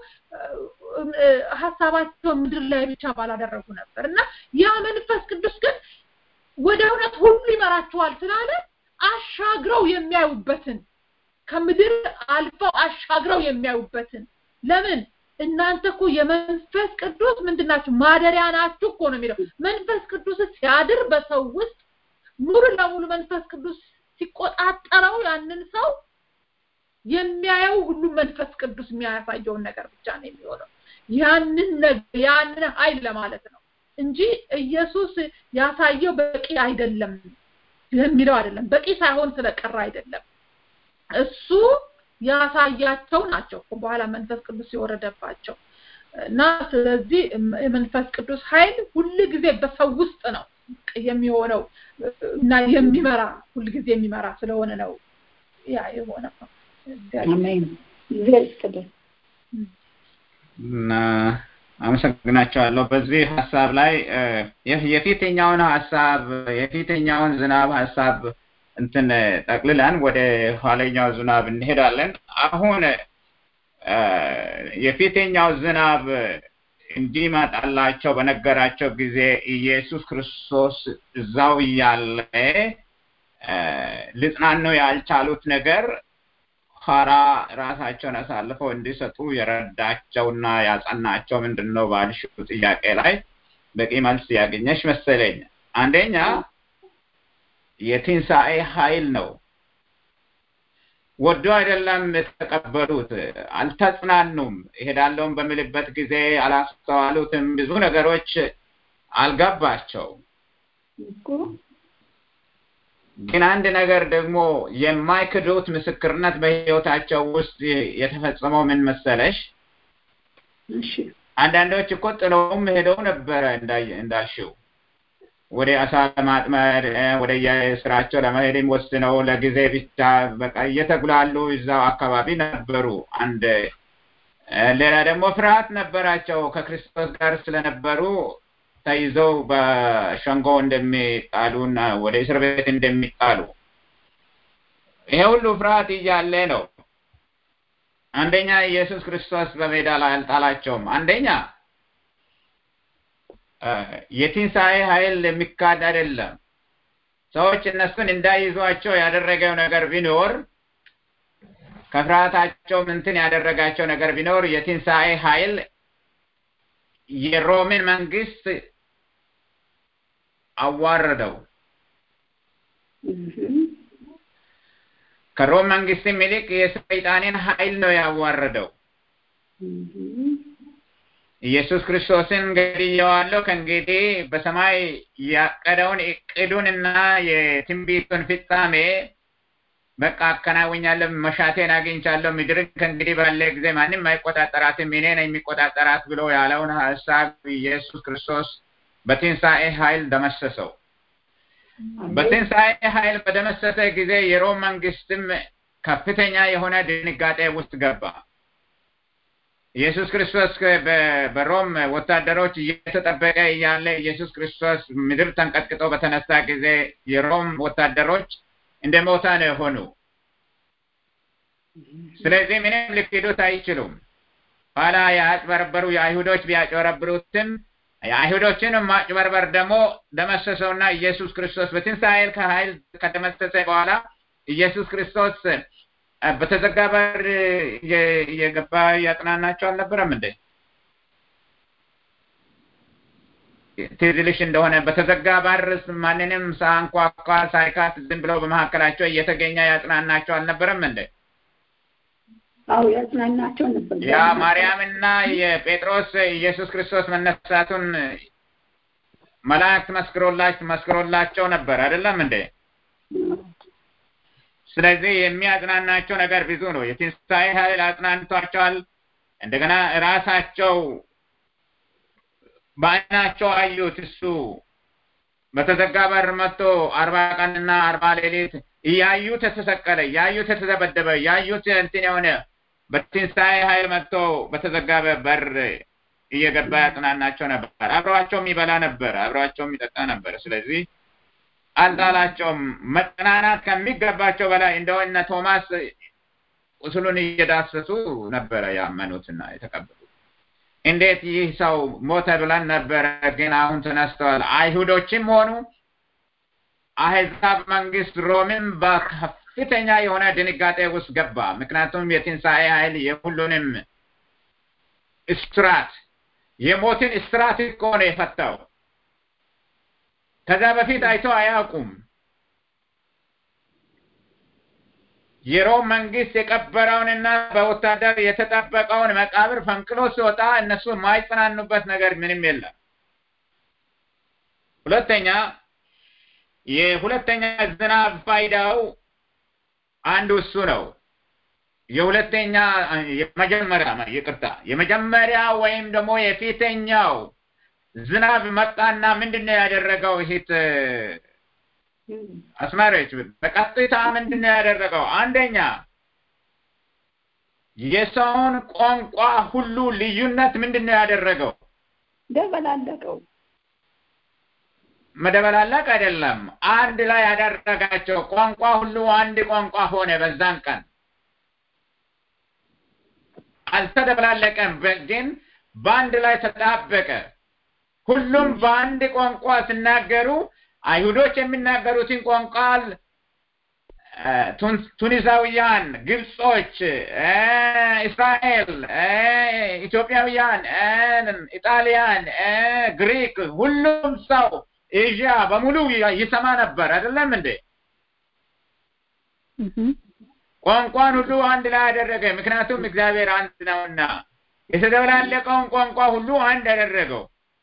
Speaker 3: ሀሳባቸው ምድር ላይ ብቻ ባላደረጉ ነበር እና ያ መንፈስ ቅዱስ ግን ወደ እውነት ሁሉ ይመራቸዋል ስላለ አሻግረው የሚያዩበትን ከምድር አልፈው አሻግረው የሚያዩበትን ለምን እናንተ እኮ የመንፈስ ቅዱስ ምንድናችሁ ማደሪያ ናችሁ እኮ ነው የሚለው መንፈስ ቅዱስ ሲያድር በሰው ውስጥ ሙሉ ለሙሉ መንፈስ ቅዱስ ሲቆጣጠረው ያንን ሰው የሚያየው ሁሉ መንፈስ ቅዱስ የሚያሳየውን ነገር ብቻ ነው የሚሆነው ያንን ያንን ኃይል ለማለት ነው እንጂ ኢየሱስ ያሳየው በቂ አይደለም የሚለው አይደለም በቂ ሳይሆን ስለቀረ አይደለም እሱ ያሳያቸው ናቸው በኋላ መንፈስ ቅዱስ የወረደባቸው እና ስለዚህ የመንፈስ ቅዱስ ኃይል ሁል ጊዜ በሰው ውስጥ ነው የሚሆነው እና የሚመራ ሁል ጊዜ የሚመራ ስለሆነ ነው ያ የሆነው
Speaker 8: አሜን እግዚአብሔር ይስጥልን
Speaker 2: እና አመሰግናቸዋለሁ በዚህ ሀሳብ ላይ የፊተኛውን ሀሳብ የፊተኛውን ዝናብ ሀሳብ እንትን ጠቅልለን ወደ ኋለኛው ዝናብ እንሄዳለን አሁን የፊተኛው ዝናብ እንዲመጣላቸው በነገራቸው ጊዜ ኢየሱስ ክርስቶስ እዛው እያለ ልጽናኑ ያልቻሉት ነገር ኋላ ራሳቸውን አሳልፈው እንዲሰጡ የረዳቸውና ያጸናቸው ምንድን ነው ባልሽው ጥያቄ ላይ በቂ መልስ ያገኘሽ መሰለኝ አንደኛ የትንሣኤ ኃይል ነው ወዶ አይደለም የተቀበሉት አልተጽናኑም ይሄዳለውን በምልበት ጊዜ አላስተዋሉትም ብዙ ነገሮች አልገባቸው ግን አንድ ነገር ደግሞ የማይክዱት ምስክርነት በህይወታቸው ውስጥ የተፈጸመው ምን መሰለሽ አንዳንዶች እኮ ጥለውም ሄደው ነበረ እንዳልሽው ወደ አሳ ለማጥመድ ወደ የስራቸው ለመሄድም ወስነው ለጊዜ ብቻ በቃ እየተጉላሉ እዛው አካባቢ ነበሩ አንድ ሌላ ደግሞ ፍርሃት ነበራቸው ከክርስቶስ ጋር ስለነበሩ ተይዘው በሸንጎ እንደሚጣሉና ወደ እስር ቤት እንደሚጣሉ ይሄ ሁሉ ፍርሃት እያለ ነው አንደኛ ኢየሱስ ክርስቶስ በሜዳ ላይ አልጣላቸውም። አንደኛ የትንሣኤ ኃይል የሚካድ አይደለም። ሰዎች እነሱን እንዳይዟቸው ያደረገው ነገር ቢኖር ከፍርሃታቸው እንትን ያደረጋቸው ነገር ቢኖር የትንሣኤ ኃይል የሮምን መንግስት አዋረደው። ከሮም መንግስትም ይልቅ የሰይጣንን ኃይል ነው ያዋረደው። ኢየሱስ ክርስቶስን ገድየዋለሁ፣ ከእንግዲህ በሰማይ ያቀደውን እቅዱንና የትንቢቱን ፍጻሜ በቃ አከናውኛለሁ፣ መሻቴን አግኝቻለሁ፣ ምድርን ከእንግዲህ ባለ ጊዜ ማንም አይቆጣጠራትም፣ እኔ ነኝ የሚቆጣጠራት ብሎ ያለውን ሀሳብ ኢየሱስ ክርስቶስ በትንሣኤ ኃይል ደመሰሰው። በትንሣኤ ኃይል በደመሰሰ ጊዜ የሮም መንግስትም ከፍተኛ የሆነ ድንጋጤ ውስጥ ገባ። ኢየሱስ ክርስቶስ በሮም ወታደሮች እየተጠበቀ እያለ ኢየሱስ ክርስቶስ ምድር ተንቀጥቅጦ በተነሳ ጊዜ የሮም ወታደሮች እንደ ሞታ ነው የሆኑ። ስለዚህ ምንም ሊክዱት አይችሉም። ኋላ ያጭበረበሩ የአይሁዶች ቢያጭበረብሩትም የአይሁዶችን ማጭበርበር ደግሞ ደመሰሰውና ኢየሱስ ክርስቶስ በትንሣኤ ከኃይል ከደመሰሰ በኋላ ኢየሱስ ክርስቶስ በተዘጋ በር የገባ ያጽናናቸው አልነበረም እንዴ? ትዝ ይልሽ እንደሆነ በተዘጋ በር ማንንም ሳንኳኳ ሳይካት ዝም ብለው በመካከላቸው እየተገኘ ያጽናናቸው አልነበረም እንዴ?
Speaker 8: አዎ ያጽናናቸው ነበር።
Speaker 2: ያ ማርያምና የጴጥሮስ ኢየሱስ ክርስቶስ መነሳቱን መላእክት መስክሮላቸው መስክሮላቸው ነበር አይደለም እንዴ? ስለዚህ የሚያጽናናቸው ነገር ብዙ ነው። የትንሣኤ ኃይል አጽናንቷቸዋል። እንደገና ራሳቸው በዓይናቸው አዩት። እሱ በተዘጋ በር መጥቶ አርባ ቀንና አርባ ሌሊት እያዩት የተሰቀለ እያዩት የተደበደበ እያዩት እንትን የሆነ በትንሣኤ ኃይል መጥቶ በተዘጋ በር እየገባ ያጽናናቸው ነበር። አብረዋቸው የሚበላ ነበር፣ አብረዋቸው የሚጠጣ ነበር። ስለዚህ አልጣላቸውም። መጽናናት ከሚገባቸው በላይ እንደው እነ ቶማስ ቁስሉን እየዳሰሱ ነበረ ያመኑትና የተቀበሉት። እንዴት ይህ ሰው ሞተ ብለን ነበረ፣ ግን አሁን ተነስተዋል። አይሁዶችም ሆኑ አህዛብ መንግስት ሮምም በከፍተኛ የሆነ ድንጋጤ ውስጥ ገባ። ምክንያቱም የትንሣኤ ኃይል የሁሉንም እስራት የሞትን እስራት እኮ ነው የፈታው። ከዛ በፊት አይተው አያውቁም። የሮም መንግስት የቀበረውንና በወታደር የተጠበቀውን መቃብር ፈንቅሎ ሲወጣ እነሱ የማይጽናኑበት ነገር ምንም የለም። ሁለተኛ የሁለተኛ ዝናብ ፋይዳው አንዱ እሱ ነው። የሁለተኛ የመጀመሪያ ይቅርታ፣ የመጀመሪያ ወይም ደግሞ የፊተኛው ዝናብ መጣና ምንድን ነው ያደረገው? ይሄት አስማሪዎች በቀጥታ ምንድን ነው ያደረገው? አንደኛ የሰውን ቋንቋ ሁሉ ልዩነት ምንድን ነው ያደረገው?
Speaker 8: ደበላለቀው።
Speaker 2: መደበላለቅ አይደለም፣ አንድ ላይ ያደረጋቸው። ቋንቋ ሁሉ አንድ ቋንቋ ሆነ። በዛን ቀን አልተደበላለቀም፣ ግን በአንድ ላይ ተጣበቀ። ሁሉም በአንድ ቋንቋ ሲናገሩ አይሁዶች የሚናገሩትን ቋንቋ ቱኒሳውያን፣ ግብጾች፣ እስራኤል፣ ኢትዮጵያውያን፣ ኢጣሊያን፣ ግሪክ ሁሉም ሰው ኤዥያ በሙሉ ይሰማ ነበር። አይደለም እንዴ? ቋንቋን ሁሉ አንድ ላይ አደረገ። ምክንያቱም እግዚአብሔር አንድ ነውና የተደበላለቀውን ቋንቋ ሁሉ አንድ አደረገው።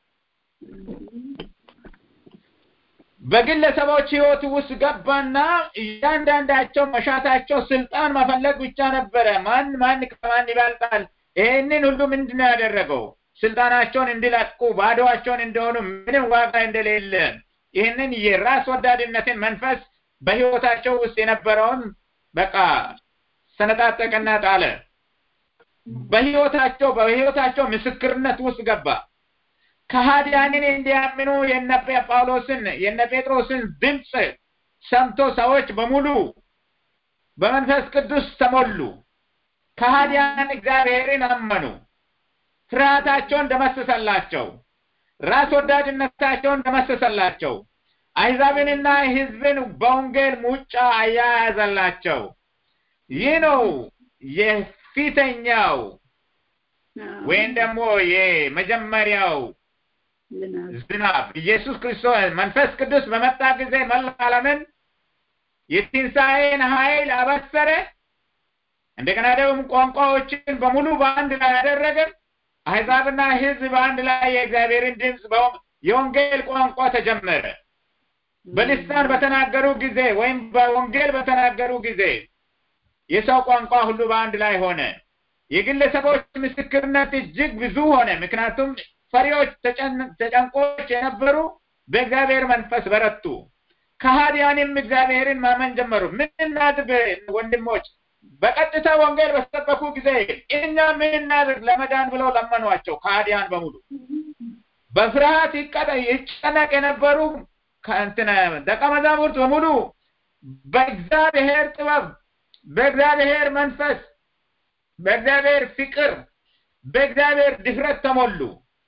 Speaker 2: በግለሰቦች ህይወት ውስጥ ገባና እያንዳንዳቸው መሻታቸው ስልጣን መፈለግ ብቻ ነበረ። ማን ማን ከማን ይበልጣል? ይህንን ሁሉ ምንድን ነው ያደረገው? ስልጣናቸውን እንዲለቁ ባዶዋቸውን እንደሆኑ ምንም ዋጋ እንደሌለ ይህንን የራስ ወዳድነትን መንፈስ በህይወታቸው ውስጥ የነበረውን በቃ ሰነጣጠቅና ጣለ። በህይወታቸው በህይወታቸው ምስክርነት ውስጥ ገባ። ከሃዲያንን እንዲያምኑ የነ ጳውሎስን የነ ጴጥሮስን ድምፅ ሰምቶ ሰዎች በሙሉ በመንፈስ ቅዱስ ተሞሉ። ከሃዲያን እግዚአብሔርን አመኑ። ፍርሃታቸውን ደመሰሰላቸው። ራስ ወዳድነታቸውን ደመሰሰላቸው። አሕዛብንና ሕዝብን በወንጌል ሙጫ አያያዘላቸው። ይህ ነው የፊተኛው ወይም ደግሞ የመጀመሪያው ዝናብ ኢየሱስ ክርስቶስ መንፈስ ቅዱስ በመጣ ጊዜ መላ ዓለምን የትንሣኤን ኃይል አበሰረ። እንደገና ደግሞ ቋንቋዎችን በሙሉ በአንድ ላይ ያደረገ። አሕዛብና ሕዝብ በአንድ ላይ የእግዚአብሔርን ድምፅ የወንጌል ቋንቋ ተጀመረ። በልሳን በተናገሩ ጊዜ ወይም በወንጌል በተናገሩ ጊዜ የሰው ቋንቋ ሁሉ በአንድ ላይ ሆነ። የግለሰቦች ምስክርነት እጅግ ብዙ ሆነ። ምክንያቱም ፈሪዎች፣ ተጨንቆች የነበሩ በእግዚአብሔር መንፈስ በረቱ። ከሃዲያንም እግዚአብሔርን ማመን ጀመሩ። ምን እናድርግ ወንድሞች? በቀጥታ ወንጌል በሰበኩ ጊዜ እኛ ምን እናድርግ ለመዳን ብለው ለመኗቸው። ከሃዲያን በሙሉ በፍርሃት ይጨነቅ የነበሩ ከእንትን ደቀ መዛሙርት በሙሉ በእግዚአብሔር ጥበብ፣ በእግዚአብሔር መንፈስ፣ በእግዚአብሔር ፍቅር፣ በእግዚአብሔር ድፍረት ተሞሉ።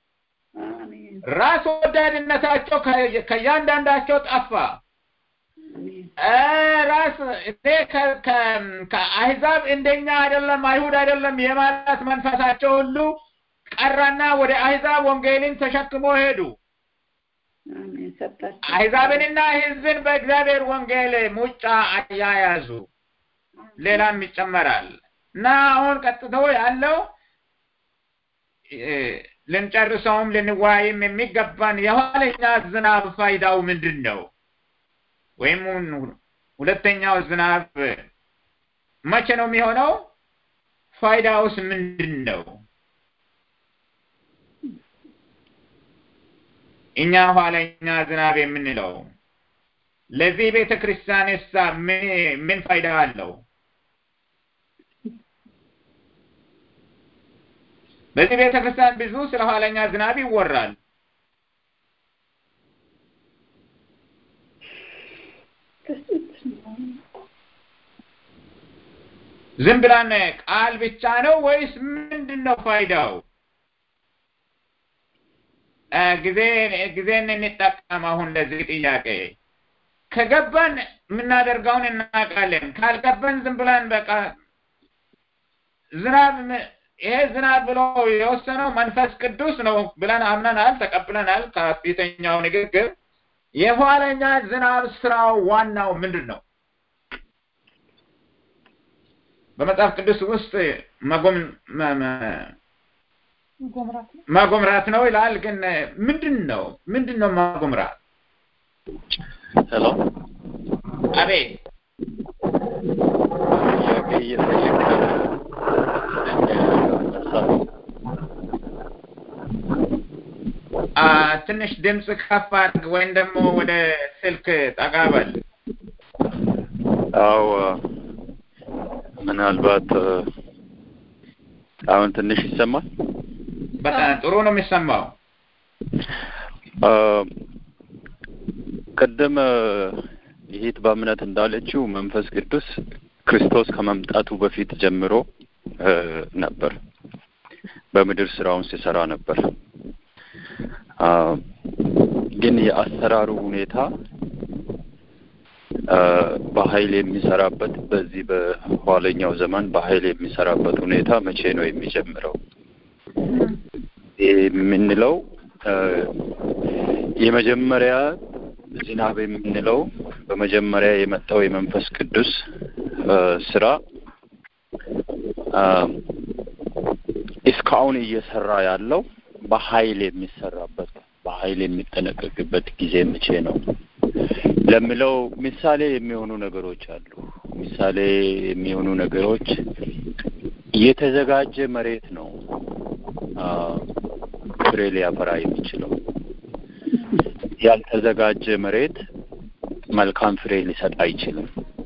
Speaker 2: ራስ ወዳድነታቸው ከእያንዳንዳቸው ጠፋ። ራስ እኔ ከአሕዛብ እንደኛ አይደለም አይሁድ አይደለም የማለት መንፈሳቸው ሁሉ ቀራና ወደ አሕዛብ ወንጌልን ተሸክሞ ሄዱ። አሕዛብንና ሕዝብን በእግዚአብሔር ወንጌል ሙጫ አያያዙ። ሌላም ይጨመራል እና አሁን ቀጥቶ ያለው ልንጨርሰውም ልንወያይም የሚገባን የኋለኛ ዝናብ ፋይዳው ምንድን ነው? ወይም ሁለተኛው ዝናብ መቼ ነው የሚሆነው? ፋይዳውስ ምንድን ነው? እኛ ኋለኛ ዝናብ የምንለው ለዚህ ቤተ ክርስቲያንሳ ምን ፋይዳ አለው? በዚህ ቤተ ክርስቲያን ብዙ ስለ ኋለኛ ዝናብ ይወራል። ዝም ብላን ቃል ብቻ ነው ወይስ ምንድን ነው ፋይዳው? ጊዜ ጊዜን እንጠቀም። አሁን ለዚህ ጥያቄ ከገባን የምናደርገውን እናውቃለን። ካልገባን ዝም ብለን በቃ ዝናብ ይሄ ዝናብ ብሎ የወሰነው መንፈስ ቅዱስ ነው ብለን አምነናል፣ ተቀብለናል። ከፊተኛው ንግግር የኋለኛ ዝናብ ስራው ዋናው ምንድን ነው? በመጽሐፍ ቅዱስ ውስጥ ማጎምራት ነው ይላል። ግን ምንድን ነው ምንድን ነው ማጎምራት?
Speaker 7: ሄሎ፣
Speaker 2: አቤት።
Speaker 7: ጥያቄ እየጠየቅ
Speaker 2: ትንሽ ድምፅ ከፍ አድርግ ወይም ደግሞ ወደ ስልክ ጠጋ በል።
Speaker 7: አዎ ምናልባት አሁን ትንሽ ይሰማል።
Speaker 2: በጣም ጥሩ ነው የሚሰማው።
Speaker 7: ቅድም ይሄት በእምነት እንዳለችው መንፈስ ቅዱስ ክርስቶስ ከመምጣቱ በፊት ጀምሮ ነበር፣ በምድር ስራውን ሲሰራ ነበር። ግን የአሰራሩ ሁኔታ በኃይል የሚሰራበት በዚህ በኋለኛው ዘመን በኃይል የሚሰራበት ሁኔታ መቼ ነው የሚጀምረው? የምንለው የመጀመሪያ ዝናብ የምንለው በመጀመሪያ የመጣው የመንፈስ ቅዱስ ስራ እስካሁን እየሰራ ያለው በኃይል የሚሰራበት በኃይል የሚጠነቀቅበት ጊዜ መቼ ነው ለሚለው ምሳሌ የሚሆኑ ነገሮች አሉ። ምሳሌ የሚሆኑ ነገሮች የተዘጋጀ መሬት ነው ፍሬ ሊያፈራ የሚችለው። ያልተዘጋጀ መሬት መልካም ፍሬ ሊሰጥ አይችልም።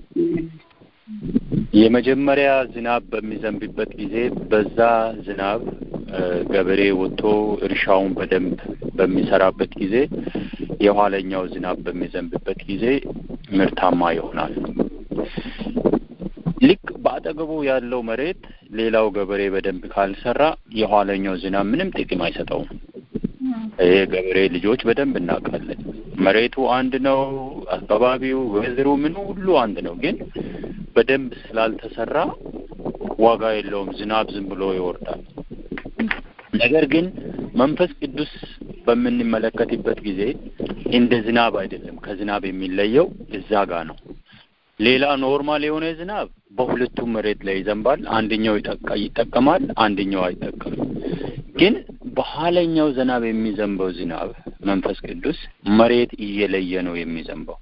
Speaker 7: የመጀመሪያ ዝናብ በሚዘንብበት ጊዜ በዛ ዝናብ ገበሬ ወጥቶ እርሻውን በደንብ በሚሰራበት ጊዜ የኋለኛው ዝናብ በሚዘንብበት ጊዜ ምርታማ ይሆናል። ልክ በአጠገቡ ያለው መሬት ሌላው ገበሬ በደንብ ካልሰራ የኋለኛው ዝናብ ምንም ጥቅም አይሰጠውም። ይሄ ገበሬ ልጆች በደንብ እናውቃለን። መሬቱ አንድ ነው፣ አካባቢው ወይዘሮ ምኑ ሁሉ አንድ ነው። ግን በደንብ ስላልተሰራ ዋጋ የለውም። ዝናብ ዝም ብሎ ይወርዳል። ነገር ግን መንፈስ ቅዱስ በምንመለከትበት ጊዜ እንደ ዝናብ አይደለም። ከዝናብ የሚለየው እዛ ጋ ነው። ሌላ ኖርማል የሆነ ዝናብ በሁለቱም መሬት ላይ ይዘንባል። አንደኛው ይጠቀማል፣ አንደኛው አይጠቀምም። ግን በኋለኛው ዝናብ የሚዘንበው ዝናብ መንፈስ ቅዱስ መሬት እየለየ ነው የሚዘንበው።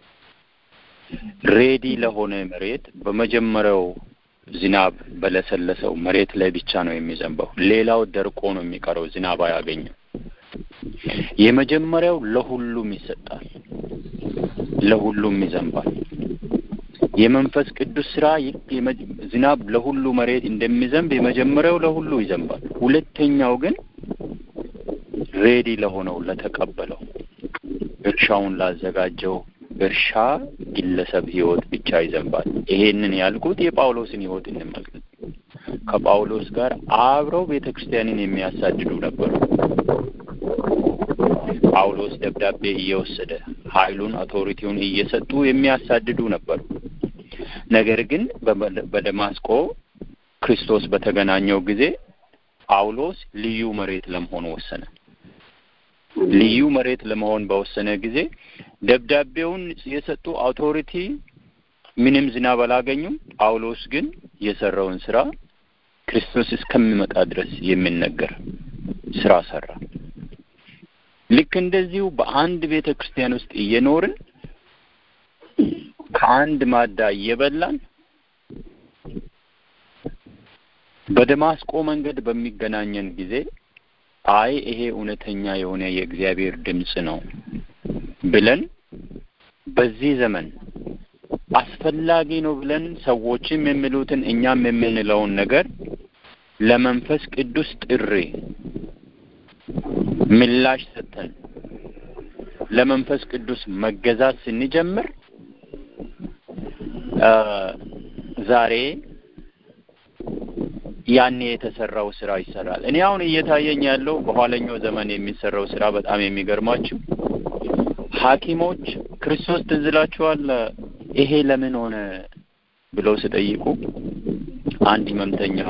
Speaker 7: ሬዲ ለሆነ መሬት በመጀመሪያው ዝናብ በለሰለሰው መሬት ላይ ብቻ ነው የሚዘንበው። ሌላው ደርቆ ነው የሚቀረው፣ ዝናብ አያገኝም። የመጀመሪያው ለሁሉም ይሰጣል፣ ለሁሉም ይዘንባል። የመንፈስ ቅዱስ ስራ ዝናብ ለሁሉ መሬት እንደሚዘንብ የመጀመሪያው ለሁሉ ይዘንባል። ሁለተኛው ግን ሬዲ ለሆነው ለተቀበለው እርሻውን ላዘጋጀው እርሻ ግለሰብ ህይወት ብቻ ይዘንባል። ይሄንን ያልኩት የጳውሎስን ህይወት እንመልከት። ከጳውሎስ ጋር አብረው ቤተ ክርስቲያንን የሚያሳድዱ ነበሩ። ጳውሎስ ደብዳቤ እየወሰደ ኃይሉን አውቶሪቲውን እየሰጡ የሚያሳድዱ ነበሩ። ነገር ግን በደማስቆ ክርስቶስ በተገናኘው ጊዜ ጳውሎስ ልዩ መሬት ለመሆን ወሰነ። ልዩ መሬት ለመሆን በወሰነ ጊዜ ደብዳቤውን የሰጡ አውቶሪቲ ምንም ዝናብ አላገኙም። ጳውሎስ ግን የሰራውን ስራ ክርስቶስ እስከሚመጣ ድረስ የሚነገር ስራ ሰራ። ልክ እንደዚሁ በአንድ ቤተ ክርስቲያን ውስጥ እየኖርን ከአንድ ማዳ እየበላን በደማስቆ መንገድ በሚገናኘን ጊዜ አይ ይሄ እውነተኛ የሆነ የእግዚአብሔር ድምፅ ነው ብለን በዚህ ዘመን አስፈላጊ ነው ብለን ሰዎችም የሚሉትን እኛም የምንለውን ነገር ለመንፈስ ቅዱስ ጥሪ ምላሽ ሰጥተን ለመንፈስ ቅዱስ መገዛት ስንጀምር ዛሬ ያኔ የተሰራው ስራ ይሰራል። እኔ አሁን እየታየኝ ያለው በኋለኛው ዘመን የሚሰራው ስራ በጣም የሚገርማችሁ ሐኪሞች ክርስቶስ ትዝ ይላችኋል ይሄ ለምን ሆነ ብለው ሲጠይቁ አንድ ህመምተኛ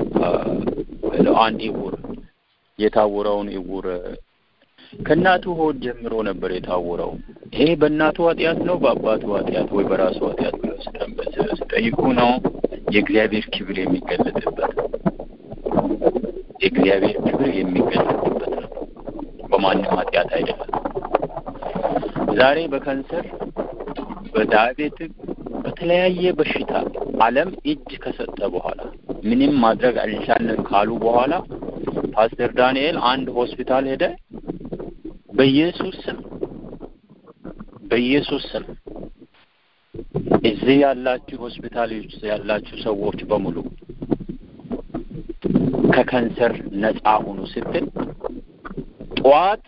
Speaker 7: አንድ እውር የታወረውን እውር ከእናቱ ሆድ ጀምሮ ነበር የታወረው። ይሄ በእናቱ ኃጢአት ነው በአባቱ ኃጢአት ወይ በራሱ ኃጢአት ብለው ሲጠይቁ ነው የእግዚአብሔር ክብር የሚገለጥበት የእግዚአብሔር ክብር የሚገለጥበት ነው፣ በማንም ኃጢአት አይደለም። ዛሬ በካንሰር በዳያቤቲክ በተለያየ በሽታ ዓለም እጅ ከሰጠ በኋላ ምንም ማድረግ አልቻልንም ካሉ በኋላ ፓስተር ዳንኤል አንድ ሆስፒታል ሄደ። በኢየሱስ ስም በኢየሱስ ስም እዚህ ያላችሁ ሆስፒታሎች ያላችሁ ሰዎች በሙሉ ከካንሰር ነፃ ሁኑ ስትል ጠዋት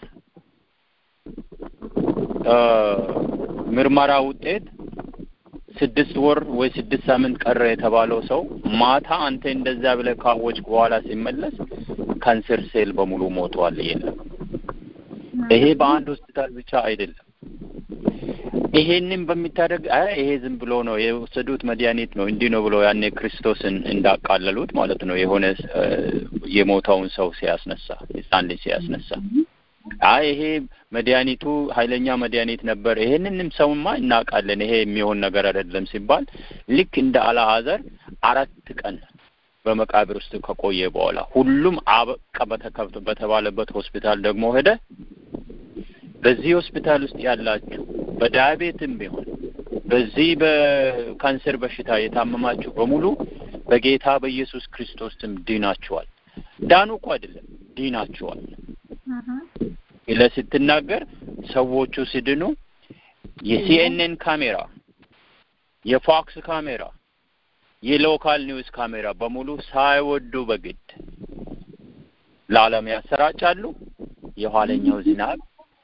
Speaker 7: ምርመራ ውጤት ስድስት ወር ወይ ስድስት ሳምንት ቀረ የተባለው ሰው ማታ አንተ እንደዛ ብለህ ካወጅክ በኋላ ሲመለስ ካንሰር ሴል በሙሉ ሞቷል። የለም። ይሄ በአንድ ሆስፒታል ብቻ አይደለም። ይሄንን በሚታደርግ ይሄ ዝም ብሎ ነው የወሰዱት መድኃኒት ነው እንዲህ ነው ብሎ ያኔ ክርስቶስን እንዳቃለሉት ማለት ነው። የሆነ የሞተውን ሰው ሲያስነሳ ሕፃን ልጅ ሲያስነሳ አይ ይሄ መድኃኒቱ ኃይለኛ መድኃኒት ነበር፣ ይሄንንም ሰውማ እናውቃለን፣ ይሄ የሚሆን ነገር አይደለም ሲባል ልክ እንደ አልዓዛር አራት ቀን በመቃብር ውስጥ ከቆየ በኋላ ሁሉም አበቃ በተባለበት ሆስፒታል ደግሞ ሄደ። በዚህ ሆስፒታል ውስጥ ያላችሁ በዳያቤትም ቢሆን በዚህ በካንሰር በሽታ የታመማችሁ በሙሉ በጌታ በኢየሱስ ክርስቶስ ስም ድናችኋል። ዳኑ እኮ አይደለም ድናችኋል ብለህ ስትናገር ሰዎቹ ሲድኑ የሲኤንኤን ካሜራ፣ የፎክስ ካሜራ፣ የሎካል ኒውስ ካሜራ በሙሉ ሳይወዱ በግድ ለዓለም ያሰራጫሉ። የኋለኛው ዝናብ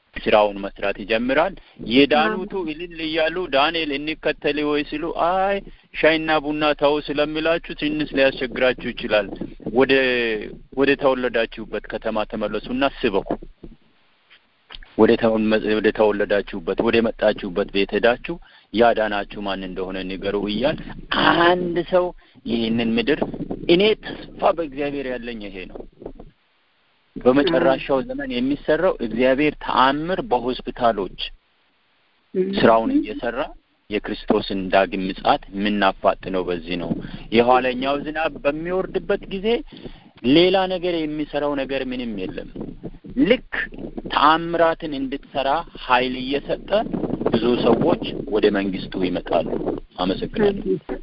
Speaker 7: ስራውን መስራት ይጀምራል። የዳኑቱ እልል እያሉ ዳንኤል እንከተል ወይ ሲሉ አይ ሻይና ቡና ተው ስለሚላችሁ ትንሽ ሊያስቸግራችሁ ይችላል። ወደ ወደ ተወለዳችሁበት ከተማ ተመለሱና ስበኩ። ወደ ወደ ተወለዳችሁበት ወደ መጣችሁበት ቤት ሄዳችሁ ያዳናችሁ ማን እንደሆነ ንገሩ እያል አንድ ሰው ይህንን ምድር እኔ ተስፋ በእግዚአብሔር ያለኝ ይሄ ነው። በመጨረሻው ዘመን የሚሰራው እግዚአብሔር ተአምር በሆስፒታሎች ስራውን እየሰራ የክርስቶስን ዳግም ምጽአት የምናፋጥነው በዚህ ነው። የኋለኛው ዝናብ በሚወርድበት ጊዜ ሌላ ነገር የሚሰራው ነገር ምንም የለም። ልክ ተአምራትን እንድትሰራ ኃይል እየሰጠ ብዙ ሰዎች ወደ መንግስቱ ይመጣሉ። አመሰግናለሁ።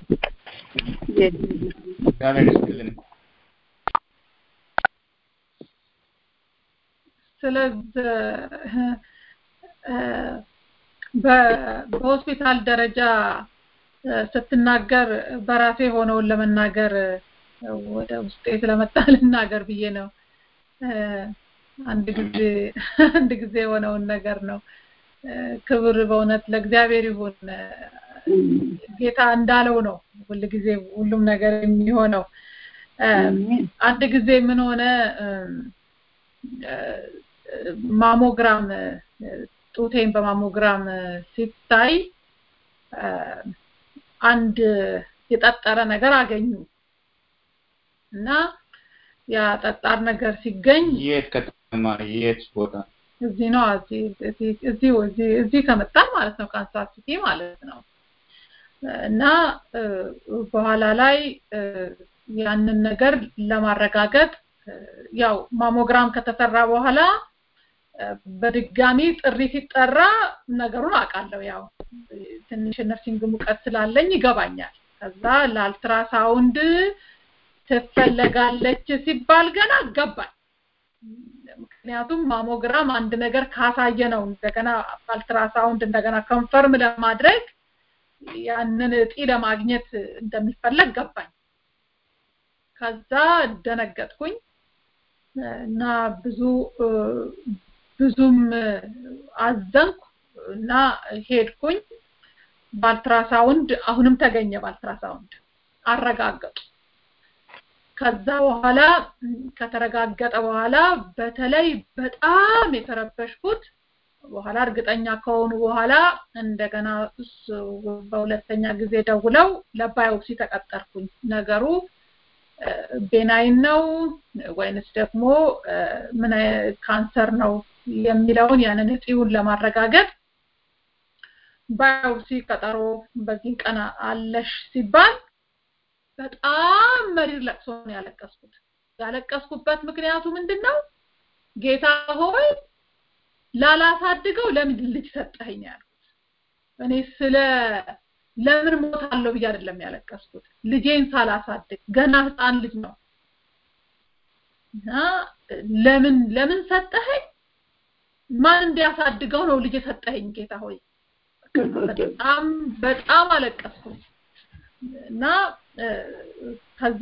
Speaker 2: እግዚአብሔር ይስጥልን።
Speaker 3: ስለዚህ በሆስፒታል ደረጃ ስትናገር በራሴ የሆነውን ለመናገር ወደ ውስጤ ስለመጣ ልናገር ብዬ ነው። አንድ ጊዜ አንድ ጊዜ የሆነውን ነገር ነው። ክብር በእውነት ለእግዚአብሔር ይሁን። ጌታ እንዳለው ነው ሁል ጊዜ ሁሉም ነገር የሚሆነው። አንድ ጊዜ ምን ሆነ ማሞግራም ጡቴን በማሞግራም ሲታይ አንድ የጠጠረ ነገር አገኙ እና ያ ጠጣር ነገር ሲገኝ
Speaker 2: የት ከተማ የት ቦታ
Speaker 3: እዚህ ነው እዚህ እዚህ እዚህ ከመጣ ማለት ነው ካንሳስ ሲቲ ማለት ነው እና በኋላ ላይ ያንን ነገር ለማረጋገጥ ያው ማሞግራም ከተሰራ በኋላ በድጋሚ ጥሪ ሲጠራ ነገሩን አውቃለሁ። ያው ትንሽ ነርሲንግ ሙቀት ስላለኝ ይገባኛል። ከዛ ለአልትራሳውንድ ትፈለጋለች ሲባል ገና ገባኝ። ምክንያቱም ማሞግራም አንድ ነገር ካሳየ ነው እንደገና አልትራሳውንድ እንደገና ኮንፈርም ለማድረግ ያንን እጢ ለማግኘት እንደሚፈለግ ገባኝ። ከዛ ደነገጥኩኝ እና ብዙ ብዙም አዘንኩ እና ሄድኩኝ። ባልትራሳውንድ አሁንም ተገኘ። ባልትራሳውንድ አረጋገጡ። ከዛ በኋላ ከተረጋገጠ በኋላ በተለይ በጣም የተረበሽኩት በኋላ እርግጠኛ ከሆኑ በኋላ እንደገና በሁለተኛ ጊዜ ደውለው ለባዮፕሲ ተቀጠርኩኝ። ነገሩ ቤናይን ነው ወይንስ ደግሞ ምን ካንሰር ነው የሚለውን ያንን እጢውን ለማረጋገጥ ባዮፕሲ ቀጠሮ በዚህ ቀን አለሽ ሲባል በጣም መሪር ለቅሶ ነው ያለቀስኩት። ያለቀስኩበት ምክንያቱ ምንድን ነው? ጌታ ሆይ ላላሳድገው ለምን ልጅ ሰጠኸኝ ያልኩት። እኔ ስለ ለምን ሞታለሁ ብዬ አይደለም ያለቀስኩት። ልጄን ሳላሳድግ ገና ህፃን ልጅ ነው እና ለምን ለምን ሰጠኸኝ? ማን እንዲያሳድገው ነው ልጅ የሰጠኸኝ ጌታ ሆይ? በጣም በጣም አለቀስኩኝ እና ከዛ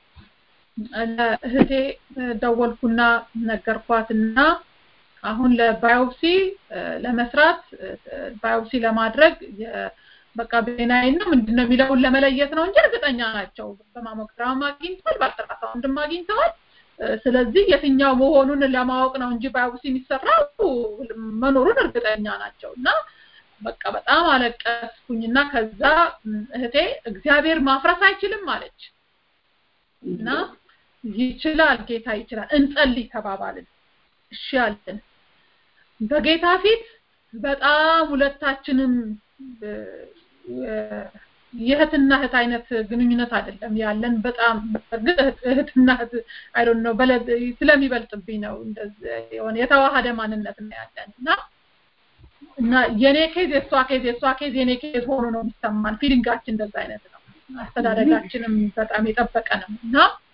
Speaker 3: ለእህቴ ደወልኩና ነገርኳትና አሁን ለባዮፕሲ ለመስራት ባዮፕሲ ለማድረግ በቃ ቤናይን ነው ምንድነው የሚለውን ለመለየት ነው እንጂ እርግጠኛ ናቸው። በማሞግራም አግኝተዋል፣ በአልትራሳውንድም አግኝተዋል። ስለዚህ የትኛው መሆኑን ለማወቅ ነው እንጂ ባዮፕሲ የሚሰራው መኖሩን እርግጠኛ ናቸው እና በቃ በጣም አለቀስኩኝና ከዛ እህቴ እግዚአብሔር ማፍረስ አይችልም አለች እና ይችላል ጌታ ይችላል እንጸልይ ተባባልን እሺ አለን በጌታ ፊት በጣም ሁለታችንም የእህትና እህት አይነት ግንኙነት አይደለም ያለን በጣም እህትና እህት አይ ዶንት ኖ ስለሚበልጥብኝ ነው እንደዚህ የሆነ የተዋሃደ ማንነት ነው ያለን እና እና የኔ ኬዝ የሷ ኬዝ የሷ ኬዝ የኔ ኬዝ ሆኖ ነው የሚሰማን ፊሊንጋችን እንደዛ አይነት ነው አስተዳደጋችንም በጣም የጠበቀ ነው እና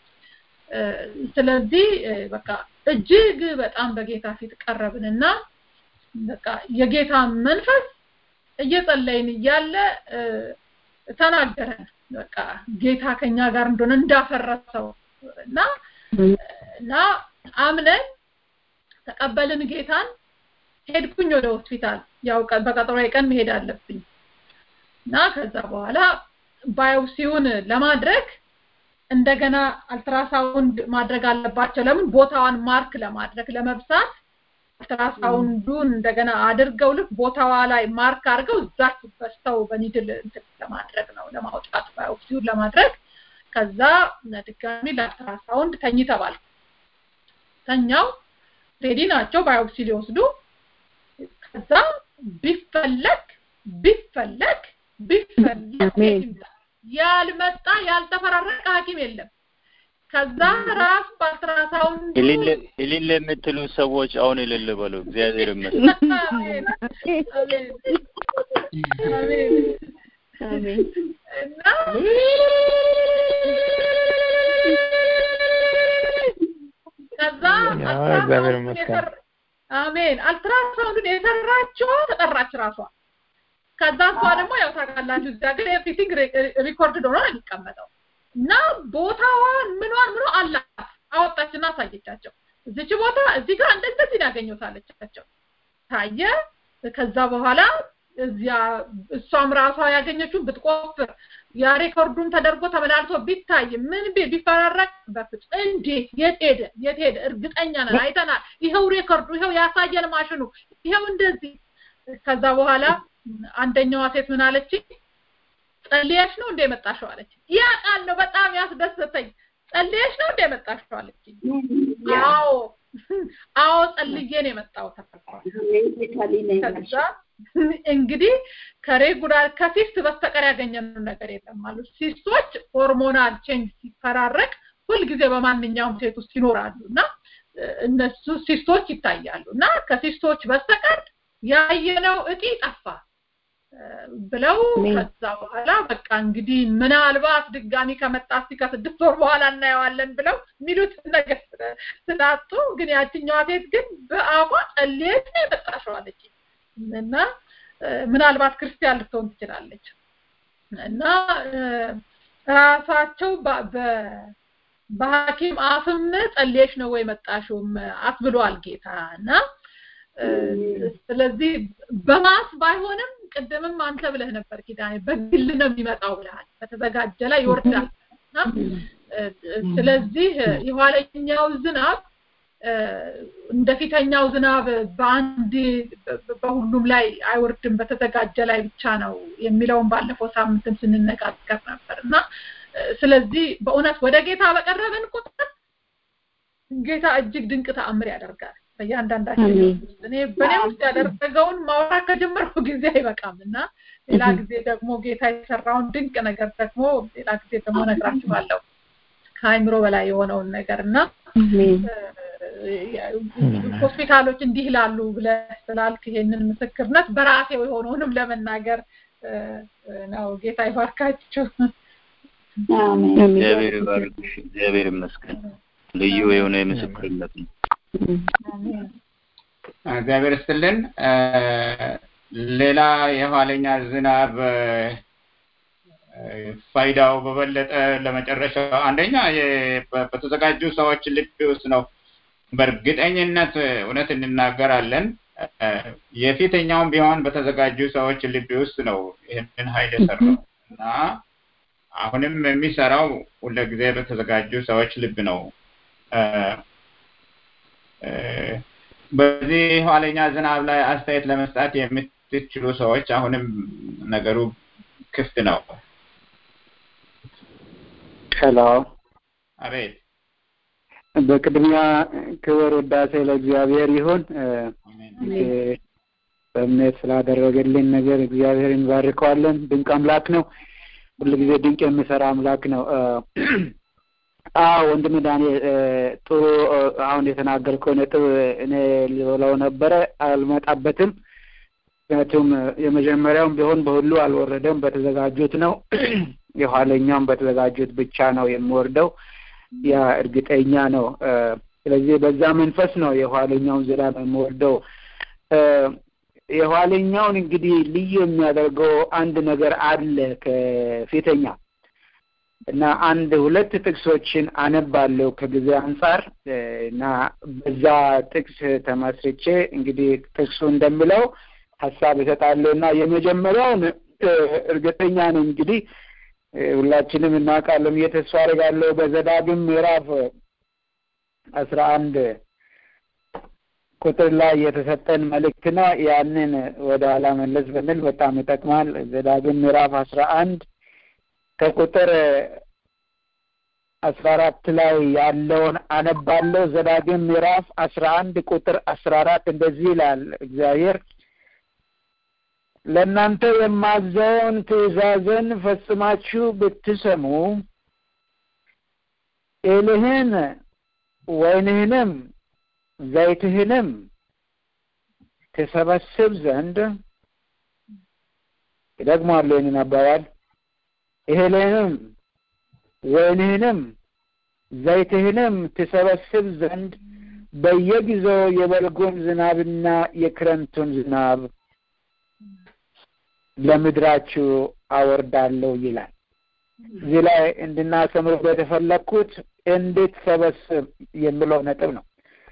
Speaker 3: ስለዚህ በቃ እጅግ በጣም በጌታ ፊት ቀረብንና በቃ የጌታ መንፈስ እየጸለይን እያለ ተናገረን በቃ ጌታ ከኛ ጋር እንደሆነ እንዳፈረሰው እና እና አምነን ተቀበልን ጌታን ሄድኩኝ ወደ ሆስፒታል ያው በቀጠሮ ቀን መሄድ አለብኝ እና ከዛ በኋላ ባዮፕሲውን ለማድረግ እንደገና አልትራሳውንድ ማድረግ አለባቸው ለምን ቦታዋን ማርክ ለማድረግ ለመብሳት አልትራሳውንዱን እንደገና አድርገው ልክ ቦታዋ ላይ ማርክ አድርገው እዛች በስተው በኒድል ለማድረግ ነው ለማውጣት ባዮፕሲውን ለማድረግ ከዛ ድጋሚ ለአልትራሳውንድ ተኝ ተባልኩ ተኛው ሬዲ ናቸው ባዮፕሲ ሊወስዱ ከዛ ቢፈለግ ቢፈለግ ቢፈለግ ያልመጣ ያልተፈራረቀ ሐኪም የለም። ከዛ ራሱ በአልትራሳውንድ
Speaker 7: እልል የምትሉ ሰዎች አሁን እልል በሉ። እግዚአብሔር ይመስገን።
Speaker 3: እና ከዛ
Speaker 1: እግዚአብሔር ይመስገን።
Speaker 3: አሜን። አልትራሳውንዱን የሰራችው ተጠራች ራሷ። ከዛ እሷ ደግሞ ያው ታውቃላችሁ እዚህ ሀገር ኤቭሪቲንግ ሪኮርድ ሆኖ ነው የሚቀመጠው እና ቦታዋን ምኗን ምኖ አላት አወጣችና አሳየቻቸው። እዚች ቦታ እዚህ ጋር እንደዚህ ያገኘሁት አለቻቸው። ታየ። ከዛ በኋላ እዚያ እሷም ራሷ ያገኘችውን ብትቆፍር ያ ሬኮርዱም ተደርጎ ተመላልሶ ቢታይ ምን ቢ ቢፈራረቅ በፍጹም እንዴት የት ሄደ የት ሄደ እርግጠኛ ነን አይተናል ይኸው ሬኮርዱ ይኸው ያሳየን ማሽኑ ይኸው እንደዚህ ከዛ በኋላ አንደኛዋ ሴት ምን አለች ጸልየሽ ነው እንደ መጣሽው አለች ያ ቃል ነው በጣም ያስደሰተኝ ጸልየሽ ነው እንደ መጣሽው አለች አዎ አዎ ጸልዬ ነው የመጣሁት ከዛ እንግዲህ ከሬጉላር ከሲስት በስተቀር ያገኘነው ነገር የለም ማለት ሲስቶች ሆርሞናል ቼንጅ ሲፈራረቅ ሁልጊዜ በማንኛውም ሴት ውስጥ ይኖራሉ እና እነሱ ሲስቶች ይታያሉ እና ከሲስቶች በስተቀር ያየነው እጢ ጠፋ ብለው ከዛ በኋላ በቃ እንግዲህ ምናልባት ድጋሚ ከመጣ እስቲ ከስድስት ወር በኋላ እናየዋለን ብለው የሚሉት ነገር ስላጡ ግን ያችኛዋ ሴት ግን በአቋ ጸልየት ነው የመጣሽው አለች እና ምናልባት ክርስቲያን ልትሆን ትችላለች እና ራሳቸው በሐኪም አፍም ጸልየሽ ነው ወይ መጣሽውም አስብሏል ጌታ እና ስለዚህ በማስ ባይሆንም ቅድምም አንተ ብለህ ነበር ኪዳኔ በግል ነው የሚመጣው ብለሃል በተዘጋጀ ላይ ይወርዳል ስለዚህ የኋለኛው ዝናብ እንደፊተኛው ዝናብ በአንድ በሁሉም ላይ አይወርድም በተዘጋጀ ላይ ብቻ ነው የሚለውን ባለፈው ሳምንትም ስንነጋገር ነበር እና ስለዚህ በእውነት ወደ ጌታ በቀረብን ቁጥር ጌታ እጅግ ድንቅ ተአምር ያደርጋል በእያንዳንዳችን እኔ በእኔ ውስጥ ያደረገውን ማውራት ከጀመርኩ ጊዜ አይበቃም እና ሌላ ጊዜ ደግሞ ጌታ የሰራውን ድንቅ ነገር ደግሞ ሌላ ጊዜ ደግሞ ነግራችኋለሁ ከአይምሮ በላይ የሆነውን ነገር እና ሆስፒታሎች እንዲህ ላሉ ብለህ ስላልክ ይሄንን ምስክርነት በራሴ የሆነውንም ለመናገር ነው ጌታ ይባርካችሁ
Speaker 7: እግዚአብሔር ይባርክሽ እግዚአብሔር ይመስገን ልዩ የሆነ የምስክርነት ነው
Speaker 2: እግዚአብሔር ስትልን ሌላ የኋለኛ ዝናብ ፋይዳው በበለጠ ለመጨረሻ አንደኛ በተዘጋጁ ሰዎች ልብ ውስጥ ነው በእርግጠኝነት እውነት እንናገራለን የፊተኛውም ቢሆን በተዘጋጁ ሰዎች ልብ ውስጥ ነው ይህንን ኃይል የሰራው እና አሁንም የሚሰራው ሁለጊዜ በተዘጋጁ ሰዎች ልብ ነው በዚህ ኋለኛ ዝናብ ላይ አስተያየት ለመስጣት የምትችሉ ሰዎች አሁንም ነገሩ ክፍት ነው
Speaker 4: ሄሎ
Speaker 2: አቤት
Speaker 4: በቅድሚያ ክብር ውዳሴ ለእግዚአብሔር ይሁን በእምነት ስላደረገልን ነገር እግዚአብሔር እንባርከዋለን ድንቅ አምላክ ነው ሁልጊዜ ድንቅ የሚሰራ አምላክ ነው አዎ ወንድም ዳንኤል ጥሩ አሁን የተናገርከው ነጥብ እኔ ልበለው ነበረ አልመጣበትም ምክንያቱም የመጀመሪያውም ቢሆን በሁሉ አልወረደም በተዘጋጁት ነው የኋለኛውም በተዘጋጁት ብቻ ነው የሚወርደው ያ እርግጠኛ ነው ስለዚህ በዛ መንፈስ ነው የኋለኛውን ዝናብ የሚወርደው የኋለኛውን እንግዲህ ልዩ የሚያደርገው አንድ ነገር አለ ከፊተኛ እና አንድ ሁለት ጥቅሶችን አነባለሁ ከጊዜ አንጻር እና በዛ ጥቅስ ተመስርቼ እንግዲህ ጥቅሱ እንደሚለው ሀሳብ እሰጣለሁ እና የመጀመሪያውን እርግጠኛ ነኝ እንግዲህ ሁላችንም እናውቃለን ብዬ ተስፋ አደርጋለሁ በዘዳግም ምዕራፍ አስራ አንድ ቁጥር ላይ የተሰጠን መልእክት ነው። ያንን ወደ ኋላ መለስ ብንል በጣም ይጠቅማል። ዘዳግም ምዕራፍ አስራ አንድ ከቁጥር አስራ አራት ላይ ያለውን አነባለሁ። ዘዳግም ምዕራፍ አስራ አንድ ቁጥር አስራ አራት እንደዚህ ይላል እግዚአብሔር ለእናንተ የማዘውን ትእዛዝን ፈጽማችሁ ብትሰሙ እልህን ወይንህንም ዘይትህንም ትሰበስብ ዘንድ ይደግማለሁ ይህንን አባባል እህልህንም ወይንህንም ዘይትህንም ትሰበስብ ዘንድ በየጊዜው የበልጉን ዝናብና የክረምቱን ዝናብ ለምድራችሁ አወርዳለሁ ይላል። እዚህ ላይ እንድናሰምርበት የፈለግኩት እንድትሰበስብ የሚለው ነጥብ ነው።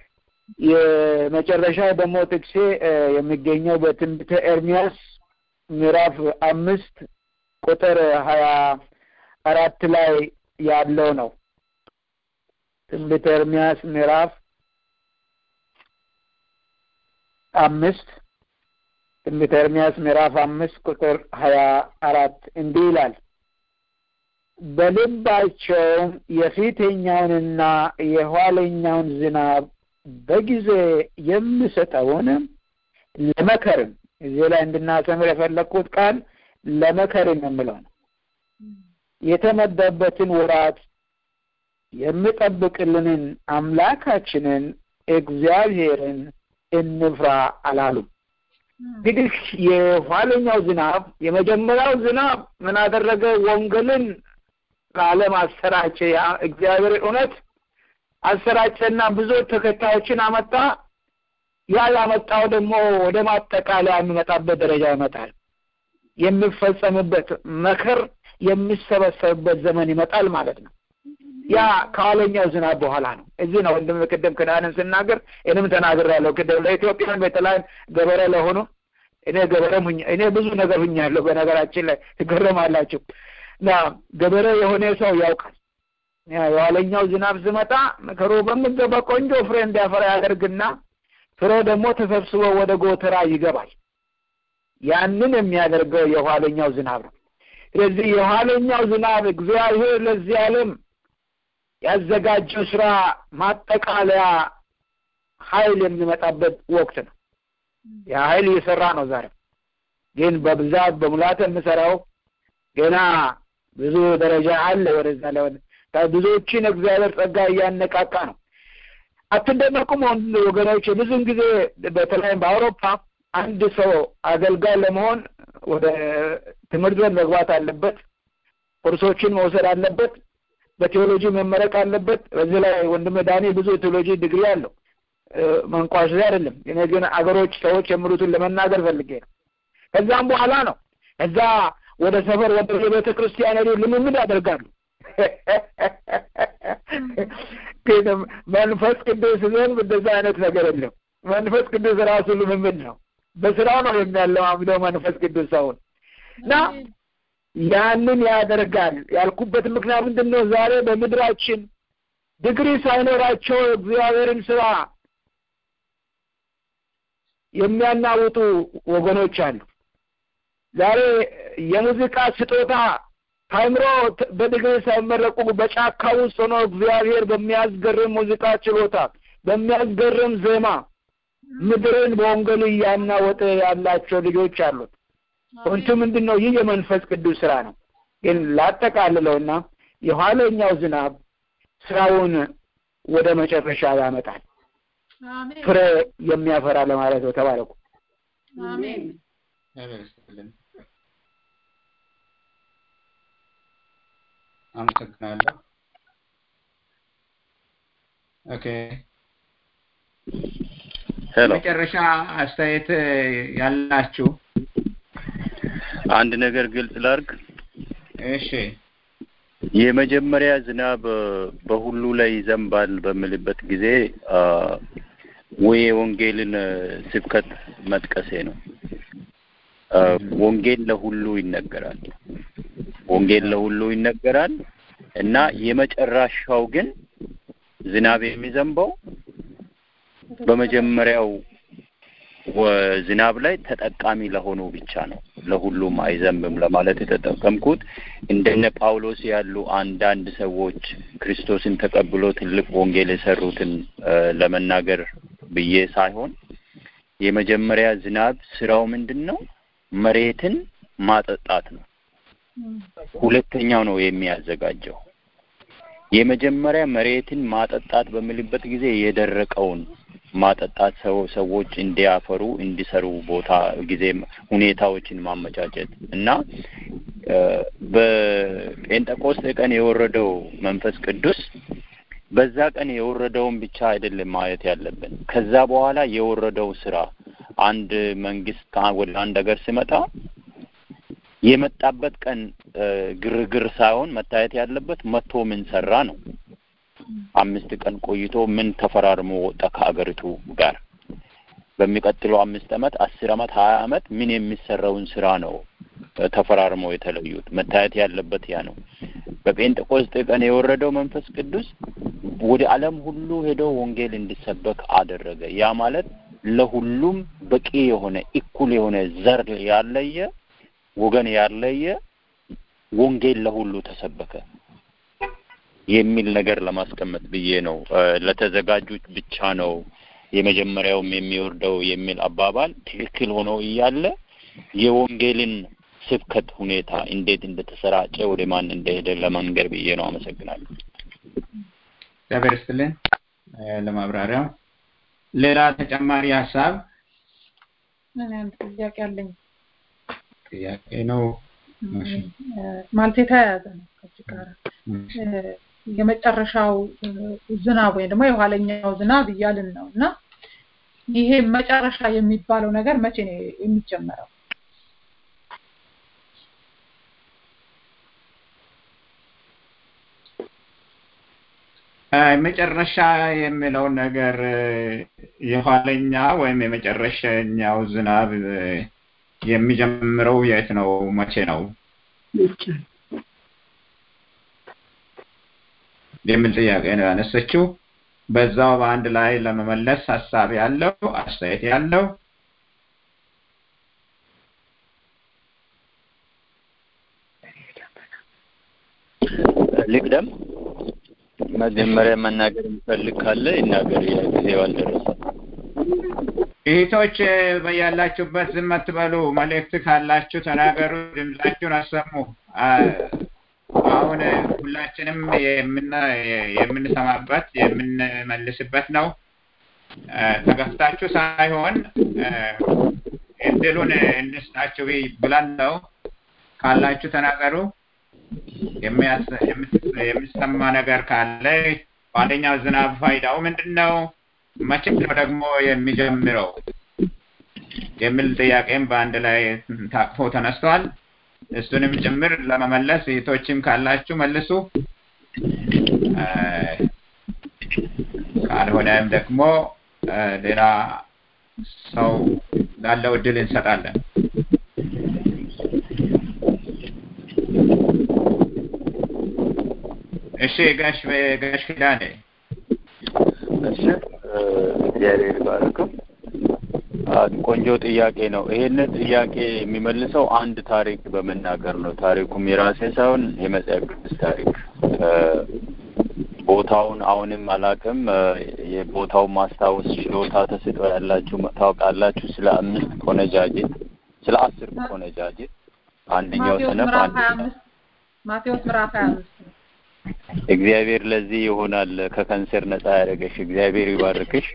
Speaker 4: የመጨረሻው ደግሞ ጥቅሴ የሚገኘው በትንቢተ ኤርሚያስ ምዕራፍ አምስት ቁጥር ሀያ አራት ላይ ያለው ነው። ትንቢተ ኤርሚያስ ምዕራፍ አምስት ትንቢተ ኤርሚያስ ምዕራፍ አምስት ቁጥር ሀያ አራት እንዲህ ይላል በልባቸውም የፊተኛውንና የኋለኛውን ዝናብ በጊዜ የምሰጠውን ለመከርም እዚህ ላይ እንድናሰምር የፈለግኩት ቃል ለመከርም የምለው ነው። የተመደበትን ወራት የምጠብቅልንን አምላካችንን እግዚአብሔርን እንፍራ አላሉም። እንግዲህ የኋለኛው ዝናብ የመጀመሪያው ዝናብ ምን አደረገ? ወንጌልን ለዓለም አሰራጨ። እግዚአብሔር እውነት አሰራጨና ብዙ ተከታዮችን አመጣ። ያ ያመጣው ደግሞ ወደ ማጠቃለያ የሚመጣበት ደረጃ ይመጣል። የሚፈጸምበት መከር የሚሰበሰብበት ዘመን ይመጣል ማለት ነው። ያ ከኋለኛው ዝናብ በኋላ ነው። እዚህ ነው ወንድም ቅድም ክዳንን ስናገር እኔም ተናግሬያለሁ። ቅድም ለኢትዮጵያን በተለይ ገበሬ ለሆኑ እኔ ገበሬም ሁኛ እኔ ብዙ ነገር ሁኛለሁ። በነገራችን ላይ ትገረማላችሁ። እና ገበሬ የሆነ ሰው ያውቃል። የኋለኛው ዝናብ ዝመጣ መከሩ በሚገባ ቆንጆ ፍሬ እንዲያፈራ ያደርግና ፍሬ ደግሞ ተሰብስቦ ወደ ጎተራ ይገባል። ያንን የሚያደርገው የኋለኛው ዝናብ ነው። ስለዚህ የኋለኛው ዝናብ እግዚአብሔር ለዚህ ዓለም ያዘጋጀው ስራ ማጠቃለያ ኃይል የሚመጣበት ወቅት ነው። ያ ኃይል እየሰራ ነው። ዛሬ ግን በብዛት በሙላት የምሰራው ገና ብዙ ደረጃ አለ። ወደዛ ለወደ ብዙዎችን እግዚአብሔር ጸጋ እያነቃቃ ነው። አትደነቁም ወገኖች። ብዙውን ጊዜ በተለይም በአውሮፓ አንድ ሰው አገልጋይ ለመሆን ወደ ትምህርት ቤት መግባት አለበት። ኮርሶችን መውሰድ አለበት። በቴዎሎጂ መመረቅ አለበት። በዚህ ላይ ወንድም ዳኔ ብዙ የቴዎሎጂ ዲግሪ አለው። መንቋሽ አይደለም። እኔ ግን አገሮች ሰዎች የሚሉትን ለመናገር ፈልጌ ነው። ከዛም በኋላ ነው እዛ ወደ ሰፈር ወደ ቤተ ክርስቲያን ሄዱ ልምምድ ያደርጋሉ። ግን መንፈስ ቅዱስ ዘንድ እንደዛ አይነት ነገር የለም። መንፈስ ቅዱስ ራሱ ልምምድ ነው። በስራው ነው የሚያለማምደው መንፈስ ቅዱስ ሰውን እና ያንን ያደርጋል ያልኩበት ምክንያት ምንድን ነው? ዛሬ በምድራችን ዲግሪ ሳይኖራቸው እግዚአብሔርን ስራ የሚያናውጡ ወገኖች አሉ። ዛሬ የሙዚቃ ስጦታ ታይምሮ በዲግሪ ሳይመረቁ በጫካ ውስጥ ሆኖ እግዚአብሔር በሚያስገርም ሙዚቃ ችሎታ በሚያስገርም ዜማ ምድርን በወንጌል እያናወጠ ያላቸው ልጆች አሉት። ወንቱ ምንድን ነው? ይህ የመንፈስ ቅዱስ ስራ ነው። ግን ላጠቃልለውና የኋለኛው ዝናብ ስራውን ወደ መጨረሻ ያመጣል፣ ፍሬ የሚያፈራ ለማለት ነው። ተባረኩ።
Speaker 3: አሜን።
Speaker 2: አመሰግናለሁ። ኦኬ
Speaker 7: ሄሎ
Speaker 2: መጨረሻ አስተያየት ያላችሁ
Speaker 7: አንድ ነገር ግልጽ ላርግ።
Speaker 2: እሺ
Speaker 7: የመጀመሪያ ዝናብ በሁሉ ላይ ይዘንባል በምልበት ጊዜ ወይ የወንጌልን ስብከት መጥቀሴ ነው። ወንጌል ለሁሉ ይነገራል። ወንጌል ለሁሉ ይነገራል እና የመጨረሻው ግን ዝናብ የሚዘንበው በመጀመሪያው ዝናብ ላይ ተጠቃሚ ለሆኑ ብቻ ነው። ለሁሉም አይዘንብም ለማለት የተጠቀምኩት እንደነ ጳውሎስ ያሉ አንዳንድ ሰዎች ክርስቶስን ተቀብሎ ትልቅ ወንጌል የሰሩትን ለመናገር ብዬ ሳይሆን የመጀመሪያ ዝናብ ስራው ምንድን ነው? መሬትን ማጠጣት ነው። ሁለተኛው ነው የሚያዘጋጀው። የመጀመሪያ መሬትን ማጠጣት በምልበት ጊዜ የደረቀውን ማጠጣት ሰው ሰዎች እንዲያፈሩ እንዲሰሩ ቦታ ጊዜ ሁኔታዎችን ማመቻቸት እና በጴንጠቆስጤ ቀን የወረደው መንፈስ ቅዱስ በዛ ቀን የወረደውን ብቻ አይደለም ማየት ያለብን። ከዛ በኋላ የወረደው ስራ አንድ መንግስት ወደ አንድ ሀገር ሲመጣ የመጣበት ቀን ግርግር ሳይሆን መታየት ያለበት መጥቶ ምን ሰራ ነው። አምስት ቀን ቆይቶ ምን ተፈራርሞ ወጣ ከሀገሪቱ ጋር። በሚቀጥለው አምስት አመት፣ አስር አመት፣ ሀያ አመት ምን የሚሰራውን ስራ ነው ተፈራርመው የተለዩት። መታየት ያለበት ያ ነው። በጴንጤቆስጤ ቀን የወረደው መንፈስ ቅዱስ ወደ ዓለም ሁሉ ሄዶ ወንጌል እንዲሰበክ አደረገ። ያ ማለት ለሁሉም በቂ የሆነ እኩል የሆነ ዘር ያለየ ወገን ያለየ ወንጌል ለሁሉ ተሰበከ የሚል ነገር ለማስቀመጥ ብዬ ነው። ለተዘጋጁት ብቻ ነው የመጀመሪያውም የሚወርደው የሚል አባባል ትክክል ሆኖ እያለ የወንጌልን ስብከት ሁኔታ እንዴት እንደተሰራጨ ወደ ማን እንደሄደ ለመንገር ብዬ ነው። አመሰግናለሁ።
Speaker 2: እግዚአብሔር ይስጥልን ለማብራሪያው። ሌላ ተጨማሪ ሀሳብ
Speaker 3: ምን አንድ ጥያቄ አለኝ።
Speaker 2: ጥያቄ ነው
Speaker 3: ማለት የተያያዘ ነው ከዚህ ጋር የመጨረሻው ዝናብ ወይም ደግሞ የኋለኛው ዝናብ እያልን ነው እና ይሄ መጨረሻ የሚባለው ነገር መቼ ነው የሚጀመረው?
Speaker 2: መጨረሻ የሚለው ነገር የኋለኛ ወይም የመጨረሻኛው ዝናብ የሚጀምረው የት ነው? መቼ ነው የሚል ጥያቄ ነው ያነሰችው። በዛው በአንድ ላይ ለመመለስ ሀሳብ ያለው አስተያየት ያለው
Speaker 7: ልቅደም። መጀመሪያ መናገር የሚፈልግ ካለ ይናገር። ጊዜው አልደረሰም።
Speaker 2: እህቶች በያላችሁበት ዝም አትበሉ። መልእክት ካላችሁ ተናገሩ፣ ድምጻችሁን አሰሙ። አሁን ሁላችንም የምንሰማበት የምንመልስበት ነው። ተገፍታችሁ ሳይሆን እድሉን እንስጣችሁ ብለን ነው። ካላችሁ ተናገሩ። የሚሰማ ነገር ካለ በአንደኛው ዝናብ ፋይዳው ምንድን ነው? መቼ ነው ደግሞ የሚጀምረው? የሚል ጥያቄም በአንድ ላይ ታቅፎ ተነስቷል። እሱንም ጭምር ለመመለስ እህቶችም ካላችሁ መልሱ። ካልሆነም ደግሞ ሌላ ሰው ላለው እድል እንሰጣለን። እሺ ጋሽ ጋሽ ኪዳኔ
Speaker 7: እሺ እግዚአብሔር ይባርክም። ቆንጆ ጥያቄ ነው። ይሄንን ጥያቄ የሚመልሰው አንድ ታሪክ በመናገር ነው። ታሪኩም የራሴ ሳይሆን የመጽሐፍ ቅዱስ ታሪክ። ቦታውን አሁንም አላውቅም። የቦታውን ማስታወስ ችሎታ ተሰጥቶ ያላችሁ ታውቃላችሁ። ስለ አምስት ቆነጃጅት፣ ስለ አስር ቆነጃጅት አንደኛው ሰነፍ
Speaker 3: ማቴዎስ ምዕራፍ ሀያ አምስት
Speaker 7: እግዚአብሔር ለዚህ ይሆናል ከካንሰር ነጻ ያደረገሽ። እግዚአብሔር ይባርክሽ።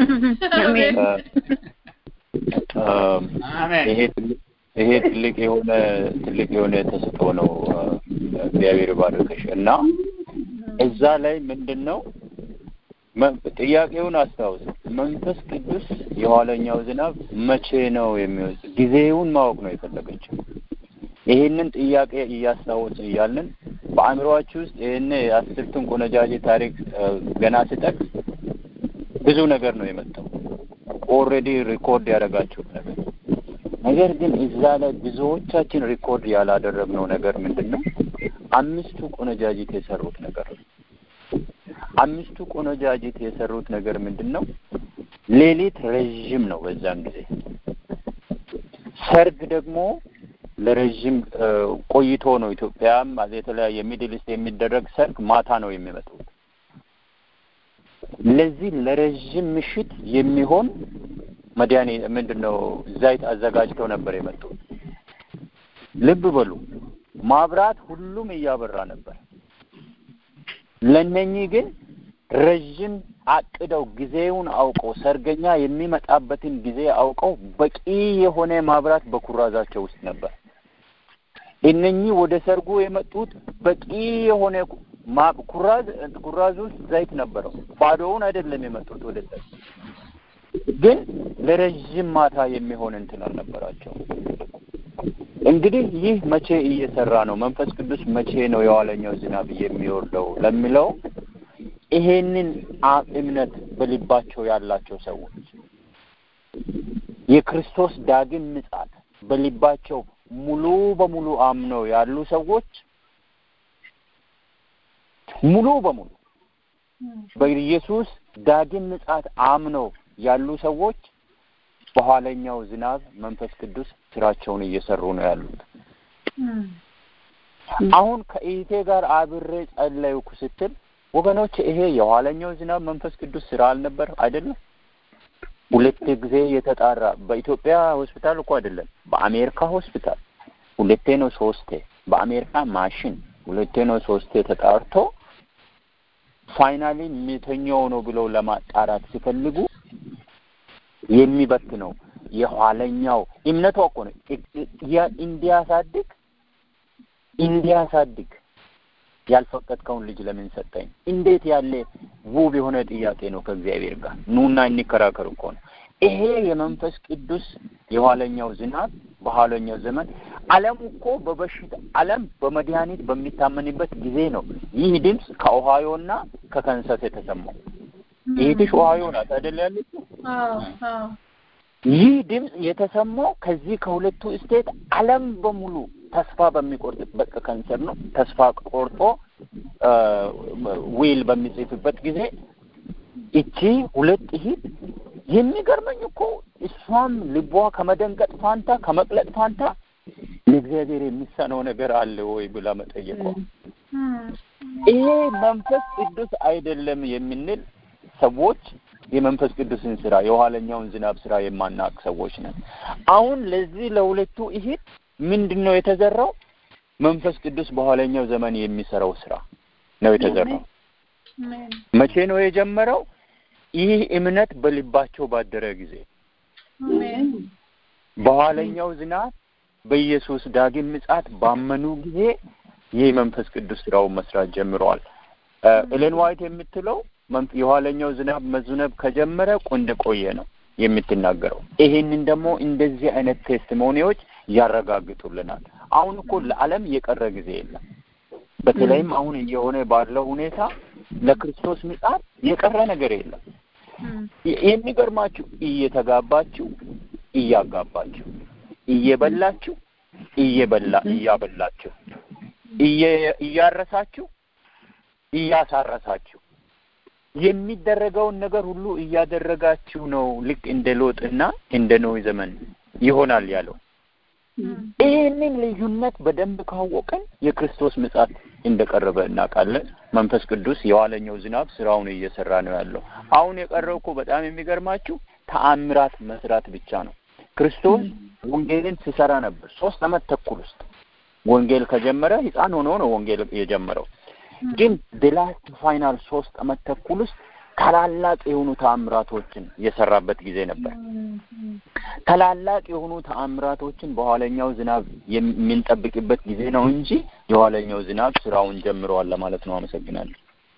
Speaker 7: ይሄ ትልቅ የሆነ ትልቅ የሆነ ተሰጥኦ ነው። እግዚአብሔር ይባርክሽ እና እዛ ላይ ምንድን ነው ጥያቄውን አስታውስ። መንፈስ ቅዱስ የኋለኛው ዝናብ መቼ ነው የሚወስ ጊዜውን ማወቅ ነው የፈለገችው። ይሄንን ጥያቄ እያስታወስ እያለን በአእምሮአችሁ ውስጥ ይህን የአስርቱን ቆነጃጅት ታሪክ ገና ስጠቅስ ብዙ ነገር ነው የመጣው። ኦልሬዲ ሪኮርድ ያደረጋችሁት ነገር ነገር ግን እዛ ላይ ብዙዎቻችን ሪኮርድ ያላደረግነው ነገር ምንድን ነው? አምስቱ ቆነጃጅት የሰሩት ነገር ነው። አምስቱ ቆነጃጅት የሰሩት ነገር ምንድን ነው? ሌሊት ረዥም ነው በዛን ጊዜ። ሰርግ ደግሞ ለረዥም ቆይቶ ነው። ኢትዮጵያም የተለያየ ሚድል ኢስት የሚደረግ ሰርግ ማታ ነው የሚመጡት። ለዚህ ለረዥም ምሽት የሚሆን መድኃኒ ምንድን ነው ዘይት አዘጋጅተው ነበር የመጡት። ልብ በሉ ማብራት ሁሉም እያበራ ነበር። ለነኚህ ግን ረዥም አቅደው ጊዜውን አውቀው ሰርገኛ የሚመጣበትን ጊዜ አውቀው በቂ የሆነ ማብራት በኩራዛቸው ውስጥ ነበር። እነኚህ ወደ ሰርጉ የመጡት በቂ የሆነ ኩራዝ ኩራዝ ውስጥ ዘይት ነበረው። ባዶውን አይደለም የመጡት ወደ ሰርግ። ግን ለረዥም ማታ የሚሆን እንትን አልነበራቸው። እንግዲህ ይህ መቼ እየሰራ ነው? መንፈስ ቅዱስ መቼ ነው የኋለኛው ዝናብ የሚወርደው ለሚለው ይሄንን እምነት በልባቸው ያላቸው ሰዎች የክርስቶስ ዳግም ምጻት በልባቸው ሙሉ በሙሉ አምነው ያሉ ሰዎች ሙሉ በሙሉ በኢየሱስ ዳግም ምጻት አምነው ያሉ ሰዎች በኋለኛው ዝናብ መንፈስ ቅዱስ ስራቸውን እየሰሩ ነው ያሉት። አሁን ከኢቴ ጋር አብሬ ጸለይኩ ስትል ወገኖች ይሄ የኋለኛው ዝናብ መንፈስ ቅዱስ ስራ አልነበር አይደለም? ሁለት ጊዜ የተጣራ በኢትዮጵያ ሆስፒታል እኮ አይደለም፣ በአሜሪካ ሆስፒታል ሁለቴ ነው ሶስቴ፣ በአሜሪካ ማሽን ሁለቴ ነው ሶስቴ ተጣርቶ ፋይናሊ ሚተኛው ነው ብለው ለማጣራት ሲፈልጉ የሚበት ነው የኋለኛው እምነቷ እኮ ነው እንዲያሳድግ እንዲያሳድግ ያልፈቀድከውን ልጅ ለምን ሰጠኝ? እንዴት ያለ ውብ የሆነ ጥያቄ ነው ከእግዚአብሔር ጋር ኑና እንከራከር እኮ ነው። ይሄ የመንፈስ ቅዱስ የኋለኛው ዝናብ በኋለኛው ዘመን ዓለም እኮ በበሽታ ዓለም በመድኃኒት በሚታመንበት ጊዜ ነው ይህ ድምፅ ከኦሃዮና ከከንሰስ የተሰማው። ይህትሽ ኦሃዮ ናት አይደል ያለችው? ይህ ድምፅ የተሰማው ከዚህ ከሁለቱ ስቴት ዓለም በሙሉ ተስፋ በሚቆርጥበት ከንሰር ነው። ተስፋ ቆርጦ ዊል በሚጽፍበት ጊዜ እቺ ሁለት እህት የሚገርመኝ እኮ እሷም ልቧ ከመደንገጥ ፋንታ ከመቅለጥ ፋንታ ለእግዚአብሔር የሚሳነው ነገር አለ ወይ ብላ መጠየቋ ይሄ መንፈስ ቅዱስ አይደለም የምንል ሰዎች የመንፈስ ቅዱስን ስራ የኋለኛውን ዝናብ ስራ የማናቅ ሰዎች ነን። አሁን ለዚህ ለሁለቱ እህት ምንድን ነው የተዘራው? መንፈስ ቅዱስ በኋለኛው ዘመን የሚሰራው ስራ ነው የተዘራው። መቼ ነው የጀመረው? ይህ እምነት በልባቸው ባደረ ጊዜ በኋለኛው ዝናብ በኢየሱስ ዳግም ምጽአት ባመኑ ጊዜ ይህ መንፈስ ቅዱስ ስራውን መስራት ጀምረዋል። ኤሌን ዋይት የምትለው የኋለኛው ዝናብ መዝነብ ከጀመረ ቆንደ ቆየ ነው የምትናገረው። ይሄንን ደግሞ እንደዚህ አይነት ቴስቲሞኒዎች ያረጋግጡልናል። አሁን እኮ ለዓለም የቀረ ጊዜ የለም። በተለይም አሁን እየሆነ ባለው ሁኔታ ለክርስቶስ ምጽአት የቀረ ነገር የለም። የሚገርማችሁ እየተጋባችሁ እያጋባችሁ እየበላችሁ እየበላ እያበላችሁ እያረሳችሁ እያሳረሳችሁ የሚደረገውን ነገር ሁሉ እያደረጋችሁ ነው። ልክ እንደ ሎጥና እንደ ኖህ ዘመን ይሆናል ያለው። ይህንን ልዩነት በደንብ ካወቅን የክርስቶስ ምጽአት እንደቀረበ እናውቃለን። መንፈስ ቅዱስ የኋለኛው ዝናብ ስራውን እየሰራ ነው ያለው። አሁን የቀረው እኮ በጣም የሚገርማችሁ ተአምራት መስራት ብቻ ነው። ክርስቶስ ወንጌልን ሲሰራ ነበር ሶስት አመት ተኩል ውስጥ ወንጌል ከጀመረ ህፃን ሆኖ ነው ወንጌል የጀመረው። ግን በላስት ፋይናል ሶስት አመት ተኩል ውስጥ ታላላቅ የሆኑ ተአምራቶችን የሰራበት ጊዜ ነበር። ታላላቅ የሆኑ ተአምራቶችን በኋለኛው ዝናብ የምንጠብቅበት ጊዜ ነው እንጂ የኋለኛው ዝናብ ስራውን ጀምረዋል ለማለት ነው። አመሰግናለሁ።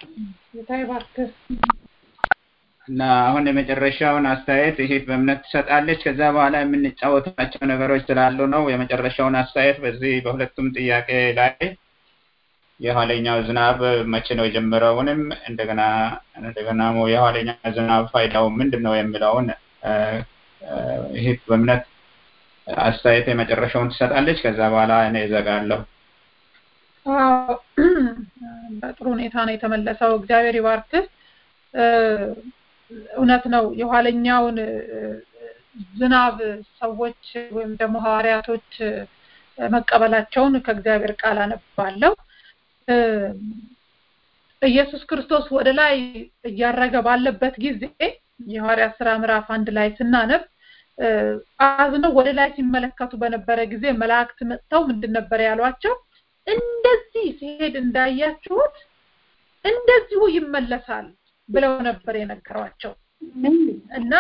Speaker 2: እና አሁን የመጨረሻውን አስተያየት ይሄት በእምነት ትሰጣለች። ከዛ በኋላ የምንጫወታቸው ነገሮች ስላሉ ነው። የመጨረሻውን አስተያየት በዚህ በሁለቱም ጥያቄ ላይ የኋለኛው ዝናብ መቼ ነው የጀመረውንም እንደገና እንደገና የኋለኛው ዝናብ ፋይዳው ምንድን ነው የሚለውን ይህ በእምነት አስተያየት የመጨረሻውን ትሰጣለች። ከዛ በኋላ እኔ እዘጋለሁ።
Speaker 3: በጥሩ ሁኔታ ነው የተመለሰው። እግዚአብሔር ይባርክህ። እውነት ነው። የኋለኛውን ዝናብ ሰዎች ወይም ደግሞ ሐዋርያቶች መቀበላቸውን ከእግዚአብሔር ቃል አነባለሁ። ኢየሱስ ክርስቶስ ወደ ላይ እያረገ ባለበት ጊዜ የሐዋርያት ስራ ምዕራፍ አንድ ላይ ስናነብ አዝነው ወደ ላይ ሲመለከቱ በነበረ ጊዜ መላእክት መጥተው ምንድን ነበር ያሏቸው? እንደዚህ ሲሄድ እንዳያችሁት እንደዚሁ ይመለሳል ብለው ነበር የነገሯቸው እና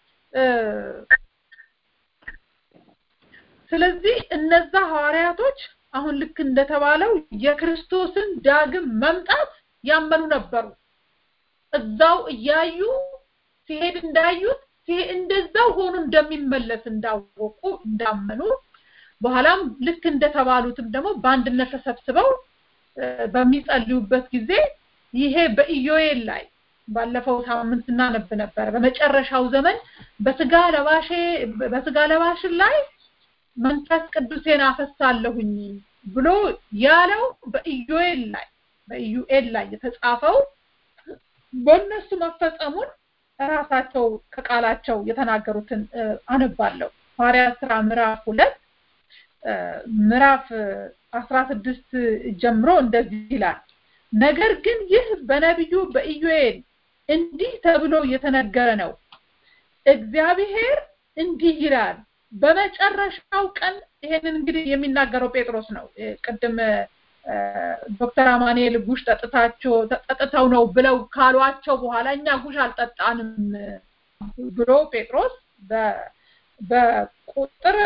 Speaker 3: ስለዚህ እነዛ ሐዋርያቶች አሁን ልክ እንደተባለው የክርስቶስን ዳግም መምጣት ያመኑ ነበሩ። እዛው እያዩ ሲሄድ እንዳዩት እንደዛው ሆኖ እንደሚመለስ እንዳወቁ እንዳመኑ በኋላም ልክ እንደተባሉትም ደግሞ በአንድነት ተሰብስበው በሚጸልዩበት ጊዜ ይሄ በኢዮኤል ላይ ባለፈው ሳምንት ስናነብ ነበረ። በመጨረሻው ዘመን በስጋ ለባሼ በስጋ ለባሽን ላይ መንፈስ ቅዱሴን አፈሳለሁኝ ብሎ ያለው በኢዮኤል ላይ በኢዩኤል ላይ የተጻፈው በእነሱ መፈጸሙን ራሳቸው ከቃላቸው የተናገሩትን አነባለሁ። ሐዋርያት ስራ ምዕራፍ ሁለት ምዕራፍ አስራ ስድስት ጀምሮ እንደዚህ ይላል። ነገር ግን ይህ በነቢዩ በኢዩኤል እንዲህ ተብሎ የተነገረ ነው። እግዚአብሔር እንዲህ ይላል፣ በመጨረሻው ቀን ይሄንን እንግዲህ የሚናገረው ጴጥሮስ ነው። ቅድም ዶክተር አማኑኤል ጉሽ ጠጥታቸው ጠጥተው ነው ብለው ካሏቸው በኋላ እኛ ጉሽ አልጠጣንም ብሎ ጴጥሮስ በቁጥር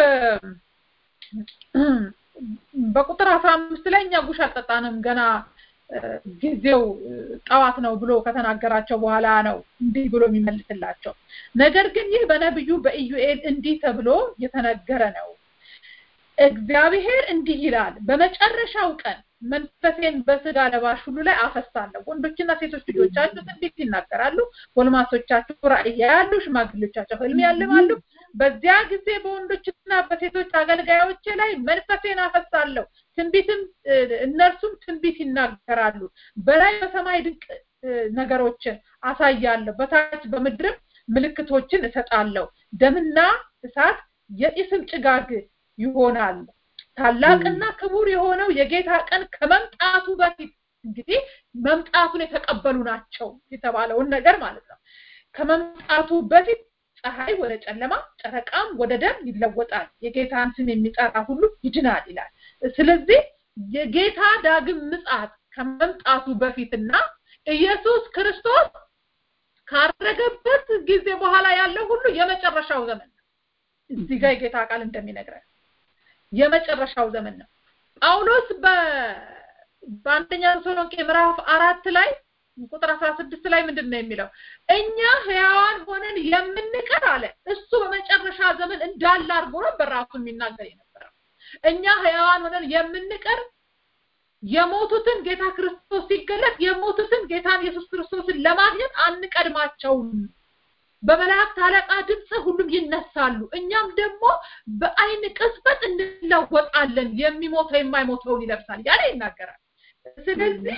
Speaker 3: በቁጥር አስራ አምስት ላይ እኛ ጉሽ አልጠጣንም ገና ጊዜው ጠዋት ነው ብሎ ከተናገራቸው በኋላ ነው እንዲህ ብሎ የሚመልስላቸው። ነገር ግን ይህ በነቢዩ በኢዩኤል እንዲህ ተብሎ የተነገረ ነው። እግዚአብሔር እንዲህ ይላል፣ በመጨረሻው ቀን መንፈሴን በስጋ ለባሽ ሁሉ ላይ አፈሳለሁ። ወንዶችና ሴቶች ልጆቻችሁ ትንቢት ይናገራሉ፣ ጎልማሶቻችሁ ራእይ ያያሉ፣ ሽማግሌዎቻቸው ህልም ያልማሉ። በዚያ ጊዜ በወንዶችና በሴቶች አገልጋዮቼ ላይ መንፈሴን አፈሳለሁ፣ ትንቢትም እነርሱም ትንቢት ይናገራሉ። በላይ በሰማይ ድንቅ ነገሮችን አሳያለሁ፣ በታች በምድርም ምልክቶችን እሰጣለሁ። ደምና እሳት የጢስም ጭጋግ ይሆናል። ታላቅና ክቡር የሆነው የጌታ ቀን ከመምጣቱ በፊት እንግዲህ መምጣቱን የተቀበሉ ናቸው የተባለውን ነገር ማለት ነው። ከመምጣቱ በፊት ፀሐይ ወደ ጨለማ፣ ጨረቃም ወደ ደም ይለወጣል። የጌታን ስም የሚጠራ ሁሉ ይድናል ይላል። ስለዚህ የጌታ ዳግም ምጽአት ከመምጣቱ በፊትና ኢየሱስ ክርስቶስ ካረገበት ጊዜ በኋላ ያለው ሁሉ የመጨረሻው ዘመን ነው። እዚህ ጋር የጌታ ቃል እንደሚነግረን የመጨረሻው ዘመን ነው። ጳውሎስ በአንደኛ ተሰሎንቄ ምዕራፍ አራት ላይ ቁጥር አስራ ስድስት ላይ ምንድን ነው የሚለው? እኛ ህያዋን ሆነን የምንቀር አለ። እሱ በመጨረሻ ዘመን እንዳለ አድርጎ ነው በራሱ የሚናገር የነበረው። እኛ ህያዋን ሆነን የምንቀር የሞቱትን ጌታ ክርስቶስ ሲገለጥ የሞቱትን ጌታን ኢየሱስ ክርስቶስን ለማግኘት አንቀድማቸውም። በመላእክት አለቃ ድምፅ ሁሉም ይነሳሉ። እኛም ደግሞ በአይን ቅጽበት እንለወጣለን። የሚሞተው የማይሞተውን ይለብሳል ያለ ይናገራል። ስለዚህ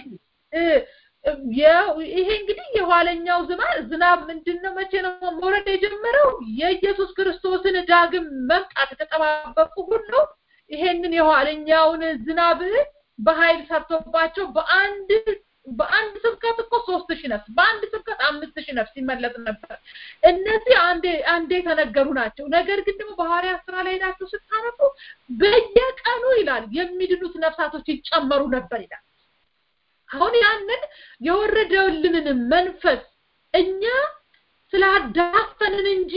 Speaker 3: ይሄ እንግዲህ የኋለኛው ዝናብ ዝናብ ምንድን ነው? መቼ ነው መውረድ የጀመረው? የኢየሱስ ክርስቶስን ዳግም መምጣት የተጠባበቁ ሁሉ ይሄንን የኋለኛውን ዝናብ በኃይል ሰርቶባቸው በአንድ በአንድ ስብከት እኮ ሶስት ሺህ ነፍስ በአንድ ስብከት አምስት ሺህ ነፍስ ይመለጥ ነበር። እነዚህ አንዴ አንዴ የተነገሩ ናቸው። ነገር ግን ደግሞ በሐዋርያት ስራ ላይ ሄዳችሁ ስታነቡ በየቀኑ ይላል የሚድኑት ነፍሳቶች ይጨመሩ ነበር ይላል። አሁን ያንን የወረደልንን መንፈስ እኛ ስላዳፈንን እንጂ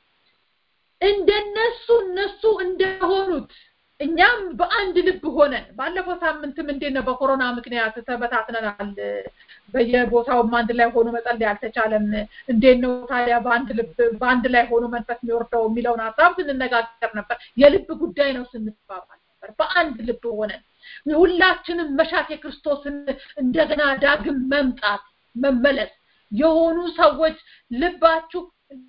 Speaker 3: እንደነሱ እነሱ እንደሆኑት እኛም በአንድ ልብ ሆነን ባለፈው ሳምንትም እንዴት ነው በኮሮና ምክንያት ተበታትነናል። በየቦታውም አንድ ላይ ሆኖ መጸለይ አልተቻለም። እንዴት ነው ታዲያ በአንድ ልብ በአንድ ላይ ሆኖ መንፈስ የሚወርደው የሚለውን ሀሳብ ስንነጋገር ነበር። የልብ ጉዳይ ነው ስንባባል ነበር በአንድ ልብ ሆነን የሁላችንም መሻት የክርስቶስን እንደገና ዳግም መምጣት መመለስ የሆኑ ሰዎች ልባችሁ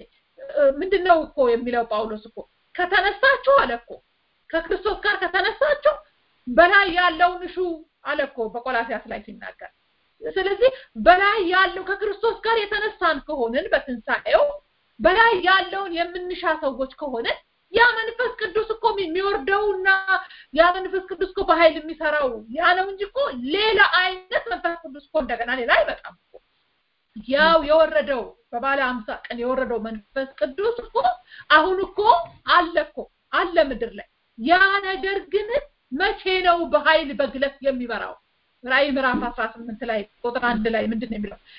Speaker 3: ምንድን ነው እኮ የሚለው ጳውሎስ እኮ ከተነሳችሁ አለ እኮ ከክርስቶስ ጋር ከተነሳችሁ በላይ ያለውን እሹ አለ እኮ በቆላሲያስ ላይ ሲናገር ስለዚህ በላይ ያለው ከክርስቶስ ጋር የተነሳን ከሆንን በትንሣኤው በላይ ያለውን የምንሻ ሰዎች ከሆንን ያ መንፈስ ቅዱስ እኮ የሚወርደውና ያ መንፈስ ቅዱስ እኮ በኃይል የሚሰራው ያ ነው እንጂ እኮ ሌላ አይነት መንፈስ ቅዱስ እኮ እንደገና ሌላ አይመጣም እኮ ያው የወረደው በባለ አምሳ ቀን የወረደው መንፈስ ቅዱስ እኮ አሁን እኮ አለ እኮ አለ ምድር ላይ ያ ነገር ግን መቼ ነው በኃይል በግለት የሚበራው ራእይ ምዕራፍ አስራ ስምንት ላይ ቁጥር አንድ ላይ ምንድን ነው የሚለው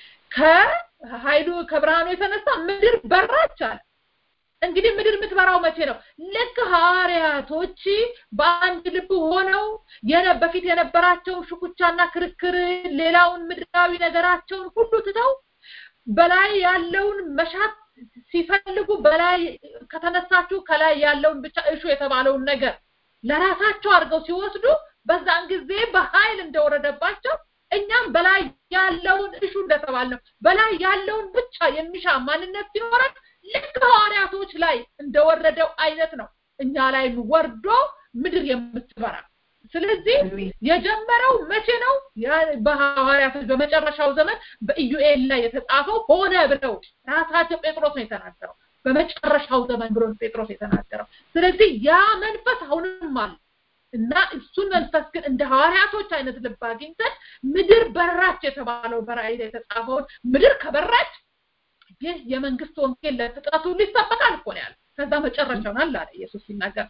Speaker 3: ከኃይሉ ከብርሃኑ የተነሳ ምድር በራች አለ እንግዲህ ምድር የምትበራው መቼ ነው ልክ ሐዋርያቶች በአንድ ልብ ሆነው በፊት የነበራቸውን ሽኩቻና ክርክር ሌላውን ምድራዊ ነገራቸውን ሁሉ ትተው በላይ ያለውን መሻት ሲፈልጉ በላይ ከተነሳችሁ ከላይ ያለውን ብቻ እሹ የተባለውን ነገር ለራሳቸው አድርገው ሲወስዱ በዛን ጊዜ በኃይል እንደወረደባቸው እኛም በላይ ያለውን እሹ እንደተባልነው በላይ ያለውን ብቻ የሚሻ ማንነት ሲኖረን ልክ ሐዋርያቶች ላይ እንደወረደው አይነት ነው እኛ ላይ ወርዶ ምድር የምትበራ ስለዚህ የጀመረው መቼ ነው በሐዋርያቶች በመጨረሻው ዘመን በኢዩኤል ላይ የተጻፈው ሆነ ብለው ራሳቸው ጴጥሮስ ነው የተናገረው በመጨረሻው ዘመን ብሎ ጴጥሮስ የተናገረው ስለዚህ ያ መንፈስ አሁንም አለ እና እሱን መንፈስ ግን እንደ ሐዋርያቶች አይነት ልብ አግኝተን ምድር በራች የተባለው በራእይ ላይ የተጻፈውን ምድር ከበራች ይህ የመንግስት ወንጌል ለፍጥረቱ ሊሰበካል እኮ ነው ያለ ከዛ መጨረሻውን አለ አለ ኢየሱስ ሲናገር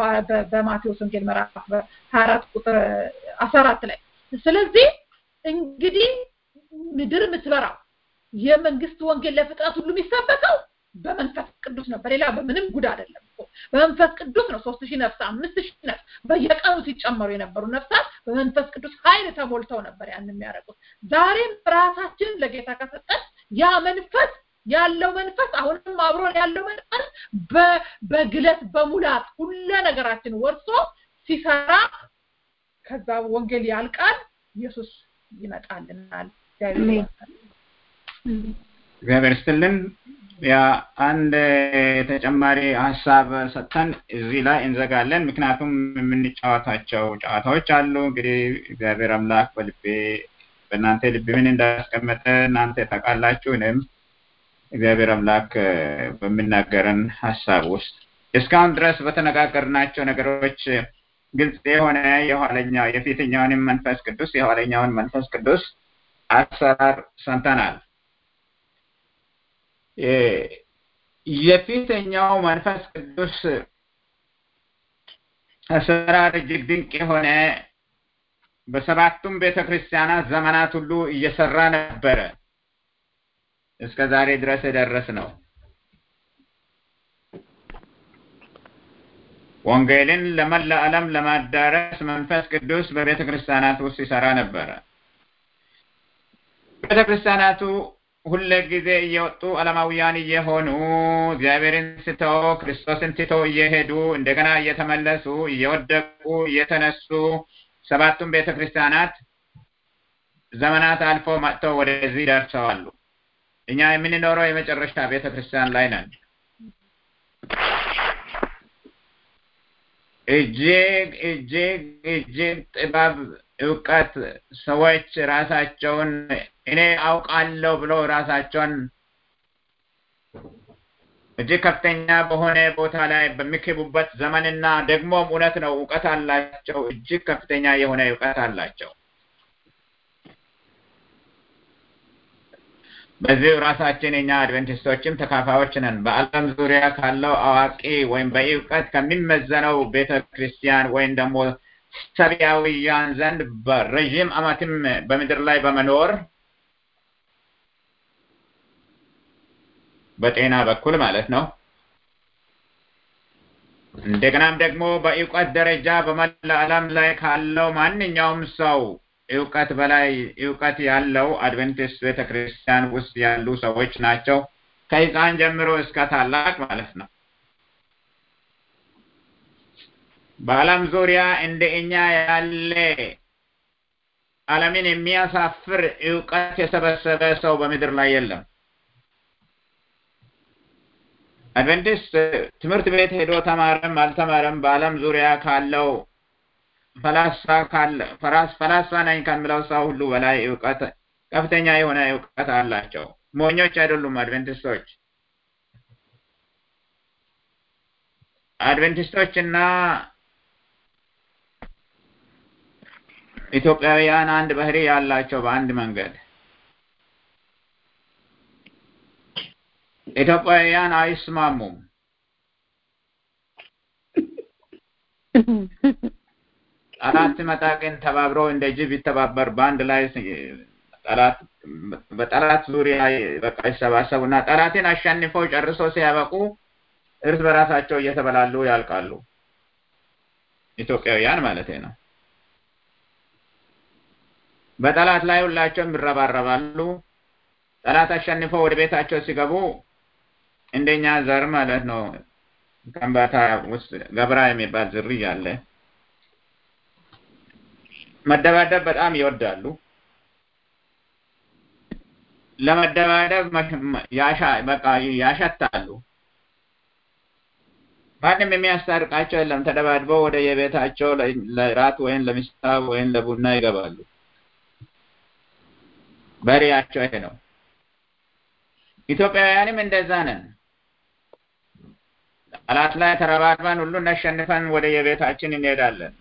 Speaker 3: በማቴዎስ ወንጌል ምዕራፍ 24 ቁጥር 14 ላይ ስለዚህ እንግዲህ ምድር የምትበራው የመንግስት ወንጌል ለፍጥረት ሁሉ የሚሰበከው በመንፈስ ቅዱስ ነው በሌላ በምንም ጉድ አይደለም እኮ በመንፈስ ቅዱስ ነው ሶስት ሺህ ነፍስ አምስት ሺህ ነፍስ በየቀኑ ሲጨመሩ የነበሩ ነፍሳት በመንፈስ ቅዱስ ኃይል ተሞልተው ነበር ያን የሚያደርጉት ዛሬም ራሳችን ለጌታ ከሰጠን ያ መንፈስ ያለው መንፈስ አሁንም አብሮን ያለው መንፈስ በግለት በሙላት ሁለ ነገራችን ወርሶ ሲሰራ ከዛ ወንጌል ያልቃል ኢየሱስ ይመጣልናል
Speaker 2: እግዚአብሔር ስትልን ያ አንድ ተጨማሪ ሀሳብ ሰጥተን እዚህ ላይ እንዘጋለን ምክንያቱም የምንጫወታቸው ጨዋታዎች አሉ እንግዲህ እግዚአብሔር አምላክ በልቤ በእናንተ ልብ ምን እንዳስቀመጠ እናንተ ታውቃላችሁ እኔም እግዚአብሔር አምላክ በሚናገረን ሀሳብ ውስጥ እስካሁን ድረስ በተነጋገርናቸው ነገሮች ግልጽ የሆነ የኋለኛው የፊተኛውንም መንፈስ ቅዱስ የኋለኛውን መንፈስ ቅዱስ አሰራር ሰምተናል የፊተኛው መንፈስ ቅዱስ አሰራር እጅግ ድንቅ የሆነ በሰባቱም ቤተ ክርስቲያናት ዘመናት ሁሉ እየሰራ ነበረ እስከ ዛሬ ድረስ የደረስ ነው ወንጌልን ለመላ ዓለም ለማዳረስ መንፈስ ቅዱስ በቤተ ክርስቲያናት ውስጥ ይሰራ ነበረ ቤተ ክርስቲያናቱ ሁለ ጊዜ እየወጡ ዓለማውያን እየሆኑ እግዚአብሔርን ስተው ክርስቶስን ትተው እየሄዱ እንደገና እየተመለሱ እየወደቁ እየተነሱ ሰባቱም ቤተ ክርስቲያናት ዘመናት አልፎ መጥተው ወደዚህ ደርሰዋሉ እኛ የምንኖረው የመጨረሻ ቤተ ክርስቲያን ላይ ነን እጅግ እጅግ እጅግ ጥበብ እውቀት ሰዎች ራሳቸውን እኔ አውቃለሁ ብሎ ራሳቸውን እጅግ ከፍተኛ በሆነ ቦታ ላይ በሚክቡበት ዘመንና ደግሞም እውነት ነው እውቀት አላቸው እጅግ ከፍተኛ የሆነ እውቀት አላቸው በዚህ ራሳችን እኛ አድቨንቲስቶችም ተካፋዮች ነን በአለም ዙሪያ ካለው አዋቂ ወይም በእውቀት ከሚመዘነው ቤተ ክርስቲያን ወይም ደግሞ ሰብያውያን ዘንድ በረዥም አመትም በምድር ላይ በመኖር በጤና በኩል ማለት ነው እንደገናም ደግሞ በእውቀት ደረጃ በመላ ዓለም ላይ ካለው ማንኛውም ሰው እውቀት በላይ እውቀት ያለው አድቨንቲስት ቤተክርስቲያን ውስጥ ያሉ ሰዎች ናቸው ከህፃን ጀምሮ እስከ ታላቅ ማለት ነው በዓለም ዙሪያ እንደ እኛ ያለ ዓለምን የሚያሳፍር እውቀት የሰበሰበ ሰው በምድር ላይ የለም። አድቨንቲስት ትምህርት ቤት ሄዶ ተማረም አልተማረም በዓለም ዙሪያ ካለው ፈላስፋ ካለ ፈራስ ፈላስፋ ነኝ ከሚለው ሰው ሁሉ በላይ እውቀት ከፍተኛ የሆነ እውቀት አላቸው። ሞኞች አይደሉም አድቨንቲስቶች። አድቨንቲስቶች እና ኢትዮጵያውያን አንድ ባህሪ ያላቸው በአንድ መንገድ ኢትዮጵያውያን አይስማሙም። ጠላት ሲመጣ ግን ተባብረው እንደ ጅብ ይተባበር በአንድ ላይ ጠላት በጠላት ዙሪያ በቃ ይሰባሰቡና ጠላትን አሸንፈው ጨርሶ ሲያበቁ እርስ በራሳቸው እየተበላሉ ያልቃሉ። ኢትዮጵያውያን ማለት ነው። በጠላት ላይ ሁላቸውም ይረባረባሉ። ጠላት አሸንፈው ወደ ቤታቸው ሲገቡ እንደኛ ዘር ማለት ነው። ከምባታ ውስጥ ገብራ የሚባል ዝርያ አለ። መደባደብ በጣም ይወዳሉ። ለመደባደብ ያሻ በቃ ያሸታሉ። ማንም የሚያስታርቃቸው የለም። ተደባድበው ወደ የቤታቸው ለራት ወይም ለምሳ ወይም ለቡና ይገባሉ። በሬያቸው ይሄ ነው። ኢትዮጵያውያንም እንደዛ ነን። ጠላት ላይ ተረባርበን ሁሉን አሸንፈን ወደ የቤታችን እንሄዳለን።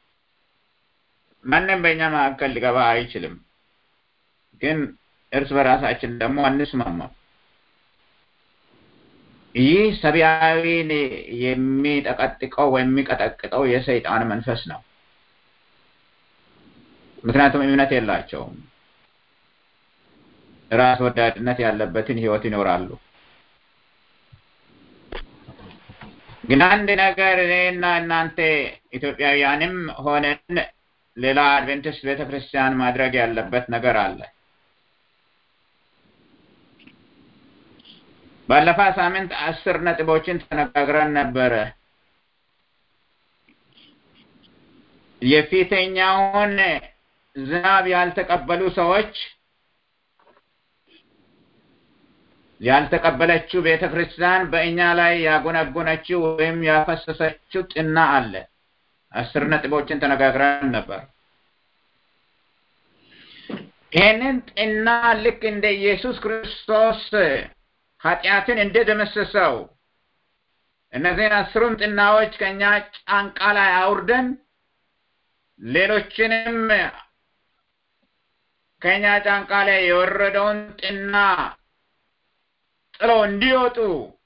Speaker 2: ማንም በእኛ መካከል ሊገባ አይችልም። ግን እርስ በራሳችን ደግሞ አንስማማም። ይህ ሰብአዊን የሚጠቀጥቀው ወይም የሚቀጠቅጠው የሰይጣን መንፈስ ነው። ምክንያቱም እምነት የላቸውም። ራስ ወዳድነት ያለበትን ህይወት ይኖራሉ። ግን አንድ ነገር እኔና እናንተ ኢትዮጵያውያንም ሆነን ሌላ አድቬንቲስት ቤተክርስቲያን ማድረግ ያለበት ነገር አለ። ባለፈ ሳምንት አስር ነጥቦችን ተነጋግረን ነበረ። የፊተኛውን ዝናብ ያልተቀበሉ ሰዎች ያልተቀበለችው ቤተ ክርስቲያን በእኛ ላይ ያጎነጎነችው ወይም ያፈሰሰችው ጥና አለ። አስር ነጥቦችን ተነጋግረን ነበር። ይህንን ጥና ልክ እንደ ኢየሱስ ክርስቶስ ኃጢአትን እንደደመሰሰው እነዚህን አስሩም ጥናዎች ከእኛ ጫንቃ ላይ አውርደን ሌሎችንም ከእኛ ጫንቃ ላይ የወረደውን ጥና ጥለው እንዲወጡ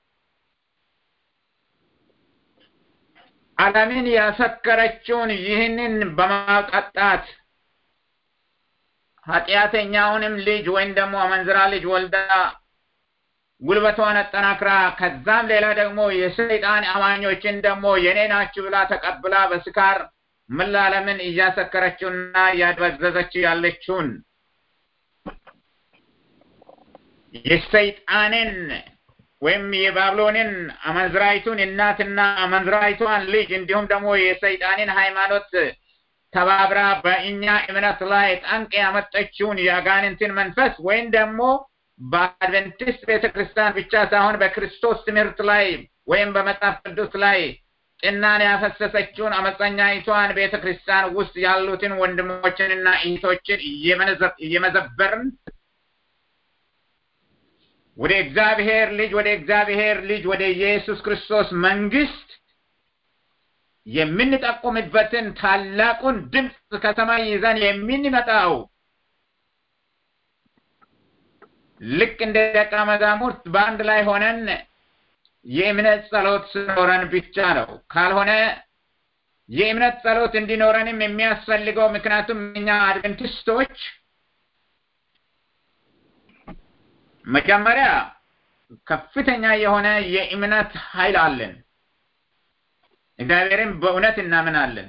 Speaker 2: ዓለምን ያሰከረችውን ይህንን በማጠጣት ኃጢአተኛውንም ልጅ ወይም ደግሞ አመንዝራ ልጅ ወልዳ ጉልበቷን አጠናክራ ከዛም ሌላ ደግሞ የሰይጣን አማኞችን ደግሞ የኔ ናችሁ ብላ ተቀብላ በስካር መላለምን እያሰከረችውና እያድበዘዘችው ያለችውን የሰይጣንን ወይም የባብሎንን አመንዝራይቱን እናትና አመንዝራይቷን ልጅ እንዲሁም ደግሞ የሰይጣንን ሃይማኖት ተባብራ በእኛ እምነት ላይ ጠንቅ ያመጠችውን የአጋንንትን መንፈስ ወይም ደግሞ በአድቨንቲስት ቤተክርስቲያን ብቻ ሳይሆን በክርስቶስ ትምህርት ላይ ወይም በመጽሐፍ ቅዱስ ላይ ጥናን ያፈሰሰችውን አመፀኛይቷን ቤተክርስቲያን ውስጥ ያሉትን ወንድሞችንና እህቶችን እየመዘበርን ወደ እግዚአብሔር ልጅ ወደ እግዚአብሔር ልጅ ወደ ኢየሱስ ክርስቶስ መንግስት የምንጠቁምበትን ታላቁን ድምፅ ከሰማይ ይዘን የምንመጣው ልክ እንደ ደቀ መዛሙርት በአንድ ላይ ሆነን የእምነት ጸሎት ስኖረን ብቻ ነው። ካልሆነ የእምነት ጸሎት እንዲኖረንም የሚያስፈልገው ምክንያቱም እኛ አድቨንቲስቶች መጀመሪያ ከፍተኛ የሆነ የእምነት ኃይል አለን። እግዚአብሔርም በእውነት እናምናለን።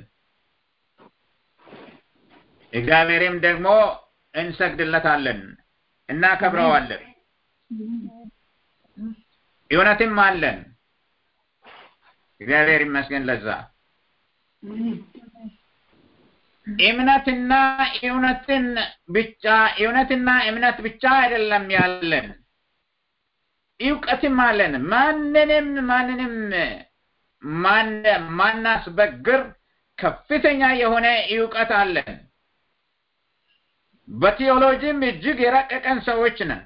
Speaker 2: እግዚአብሔርም ደግሞ እንሰግድለታለን፣ እናከብረዋለን። እውነትም አለን። እግዚአብሔር ይመስገን ለዛ። እምነትና እውነትን ብቻ እውነትና እምነት ብቻ አይደለም ያለን እውቀትም አለን። ማንንም ማንንም ማናስበግር ከፍተኛ የሆነ እውቀት አለን። በቴዎሎጂም እጅግ የረቀቀን ሰዎች ነን።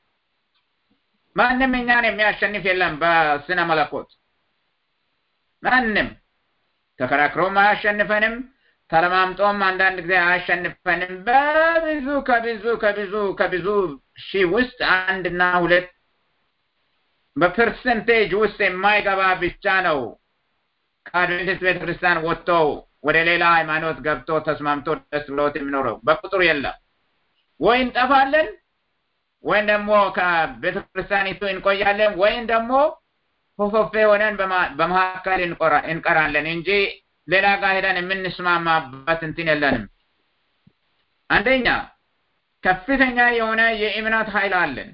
Speaker 2: ማንም እኛን የሚያሸንፍ የለም። በስነ መለኮት ማንም ተከራክሮም አያሸንፈንም። ተለማምጦም አንዳንድ ጊዜ አያሸንፈንም። በብዙ ከብዙ ከብዙ ከብዙ ሺህ ውስጥ አንድና ሁለት በፐርሰንቴጅ ውስጥ የማይገባ ብቻ ነው ከአድቬንቲስት ቤተክርስቲያን ወጥቶ ወደ ሌላ ሃይማኖት ገብቶ ተስማምቶ ደስ ብሎት የሚኖረው በቁጥር የለም። ወይ እንጠፋለን ወይም ደግሞ ከቤተክርስቲያኒቱ እንቆያለን ወይም ደግሞ ፎፎፌ ሆነን በመካከል እንቀራለን እንጂ ሌላ ጋር ሄደን የምንስማማበት እንትን የለንም። አንደኛ ከፍተኛ የሆነ የእምነት ኃይል አለን።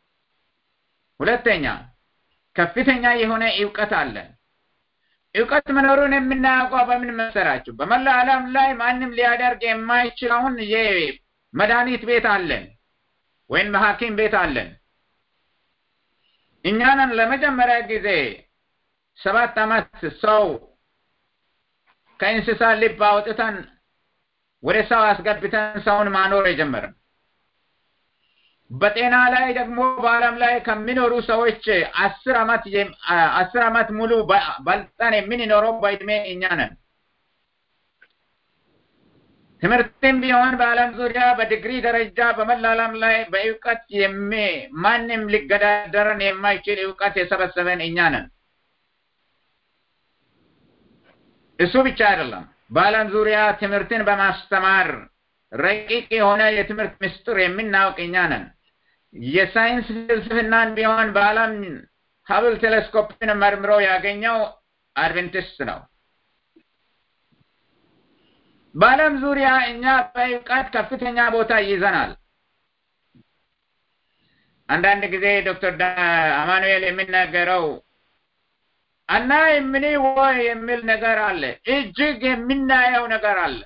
Speaker 2: ሁለተኛ ከፍተኛ የሆነ እውቀት አለን። እውቀት መኖሩን የምናውቀው በምን መሰራችሁ? በመላ ዓለም ላይ ማንም ሊያደርግ የማይችለውን የመድኃኒት ቤት አለን ወይም ሐኪም ቤት አለን። እኛንን ለመጀመሪያ ጊዜ ሰባት ዓመት ሰው ከእንስሳ ልብ አውጥተን ወደ ሰው አስገብተን ሰውን ማኖር የጀመርን በጤና ላይ ደግሞ በዓለም ላይ ከሚኖሩ ሰዎች አስር ዓመት አስር ዓመት ሙሉ በልጠን የምንኖረው በእድሜ እኛ ነን። ትምህርትም ቢሆን በዓለም ዙሪያ በዲግሪ ደረጃ በመላ ዓለም ላይ በእውቀት የሚ ማንም ሊገዳደረን የማይችል እውቀት የሰበሰበን እኛ ነን። እሱ ብቻ አይደለም። በዓለም ዙሪያ ትምህርትን በማስተማር ረቂቅ የሆነ የትምህርት ምስጢር የምናውቅ እኛ ነን። የሳይንስ ፍልስፍናን ቢሆን በዓለም ሀብል ቴሌስኮፕን መርምሮ ያገኘው አድቬንቲስት ነው። በዓለም ዙሪያ እኛ በእውቀት ከፍተኛ ቦታ ይይዘናል። አንዳንድ ጊዜ ዶክተር አማኑኤል የሚናገረው አናይም ምን ወይ የሚል ነገር አለ። እጅግ የምናየው ነገር አለ።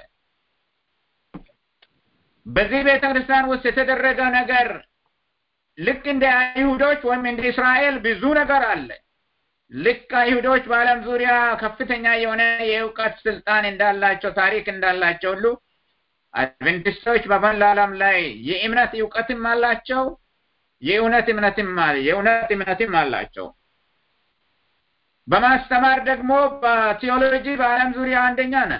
Speaker 2: በዚህ ቤተ ክርስቲያን ውስጥ የተደረገ ነገር ልክ እንደ አይሁዶች ወይም እንደ እስራኤል ብዙ ነገር አለ። ልክ አይሁዶች በዓለም ዙሪያ ከፍተኛ የሆነ የእውቀት ስልጣን እንዳላቸው ታሪክ እንዳላቸው ሁሉ አድቬንቲስቶች በመላ ዓለም ላይ የእምነት እውቀትም አላቸው፣ የእውነት እምነትም የእውነት እምነትም አላቸው። በማስተማር ደግሞ በቴዎሎጂ በዓለም ዙሪያ አንደኛ ነን።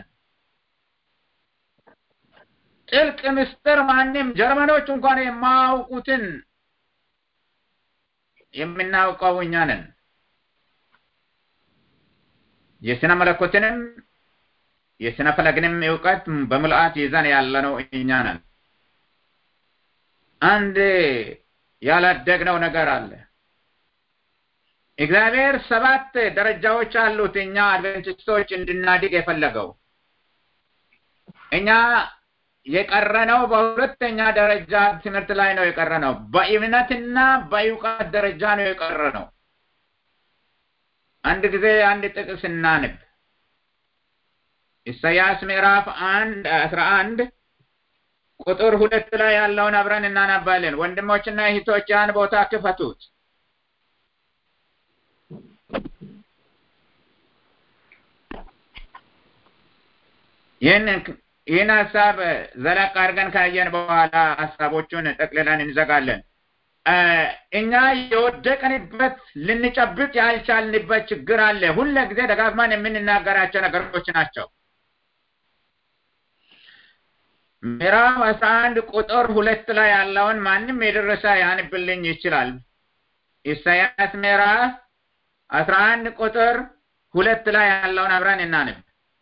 Speaker 2: ጥልቅ ምስጢር ማንም ጀርመኖች እንኳን የማያውቁትን የምናውቀው እኛ ነን። የስነ መለኮትንም የስነ ፈለግንም እውቀት በምልአት ይዘን ያለነው እኛ ነን። አንድ ያላደግነው ነገር አለ። እግዚአብሔር ሰባት ደረጃዎች አሉት እኛ አድቬንቲስቶች እንድናድግ የፈለገው እኛ የቀረነው በሁለተኛ ደረጃ ትምህርት ላይ ነው የቀረነው። በእምነትና በእውቀት ደረጃ ነው የቀረነው። አንድ ጊዜ አንድ ጥቅስ እናንብ። ኢሳያስ ምዕራፍ አንድ አስራ አንድ ቁጥር ሁለት ላይ ያለውን አብረን እናነባለን። ወንድሞችና እህቶች ያን ቦታ ክፈቱት። ይህን ይህን ሀሳብ ዘለቅ አድርገን ካየን በኋላ ሀሳቦቹን ጠቅልለን እንዘጋለን። እኛ የወደቅንበት ልንጨብጥ ያልቻልንበት ችግር አለ። ሁለ ጊዜ ደጋግመን የምንናገራቸው ነገሮች ናቸው። ምዕራፍ አስራ አንድ ቁጥር ሁለት ላይ ያለውን ማንም የደረሰ ያንብልኝ ይችላል። ኢሳያስ ምዕራፍ አስራ አንድ ቁጥር ሁለት ላይ ያለውን አብረን እናንብ።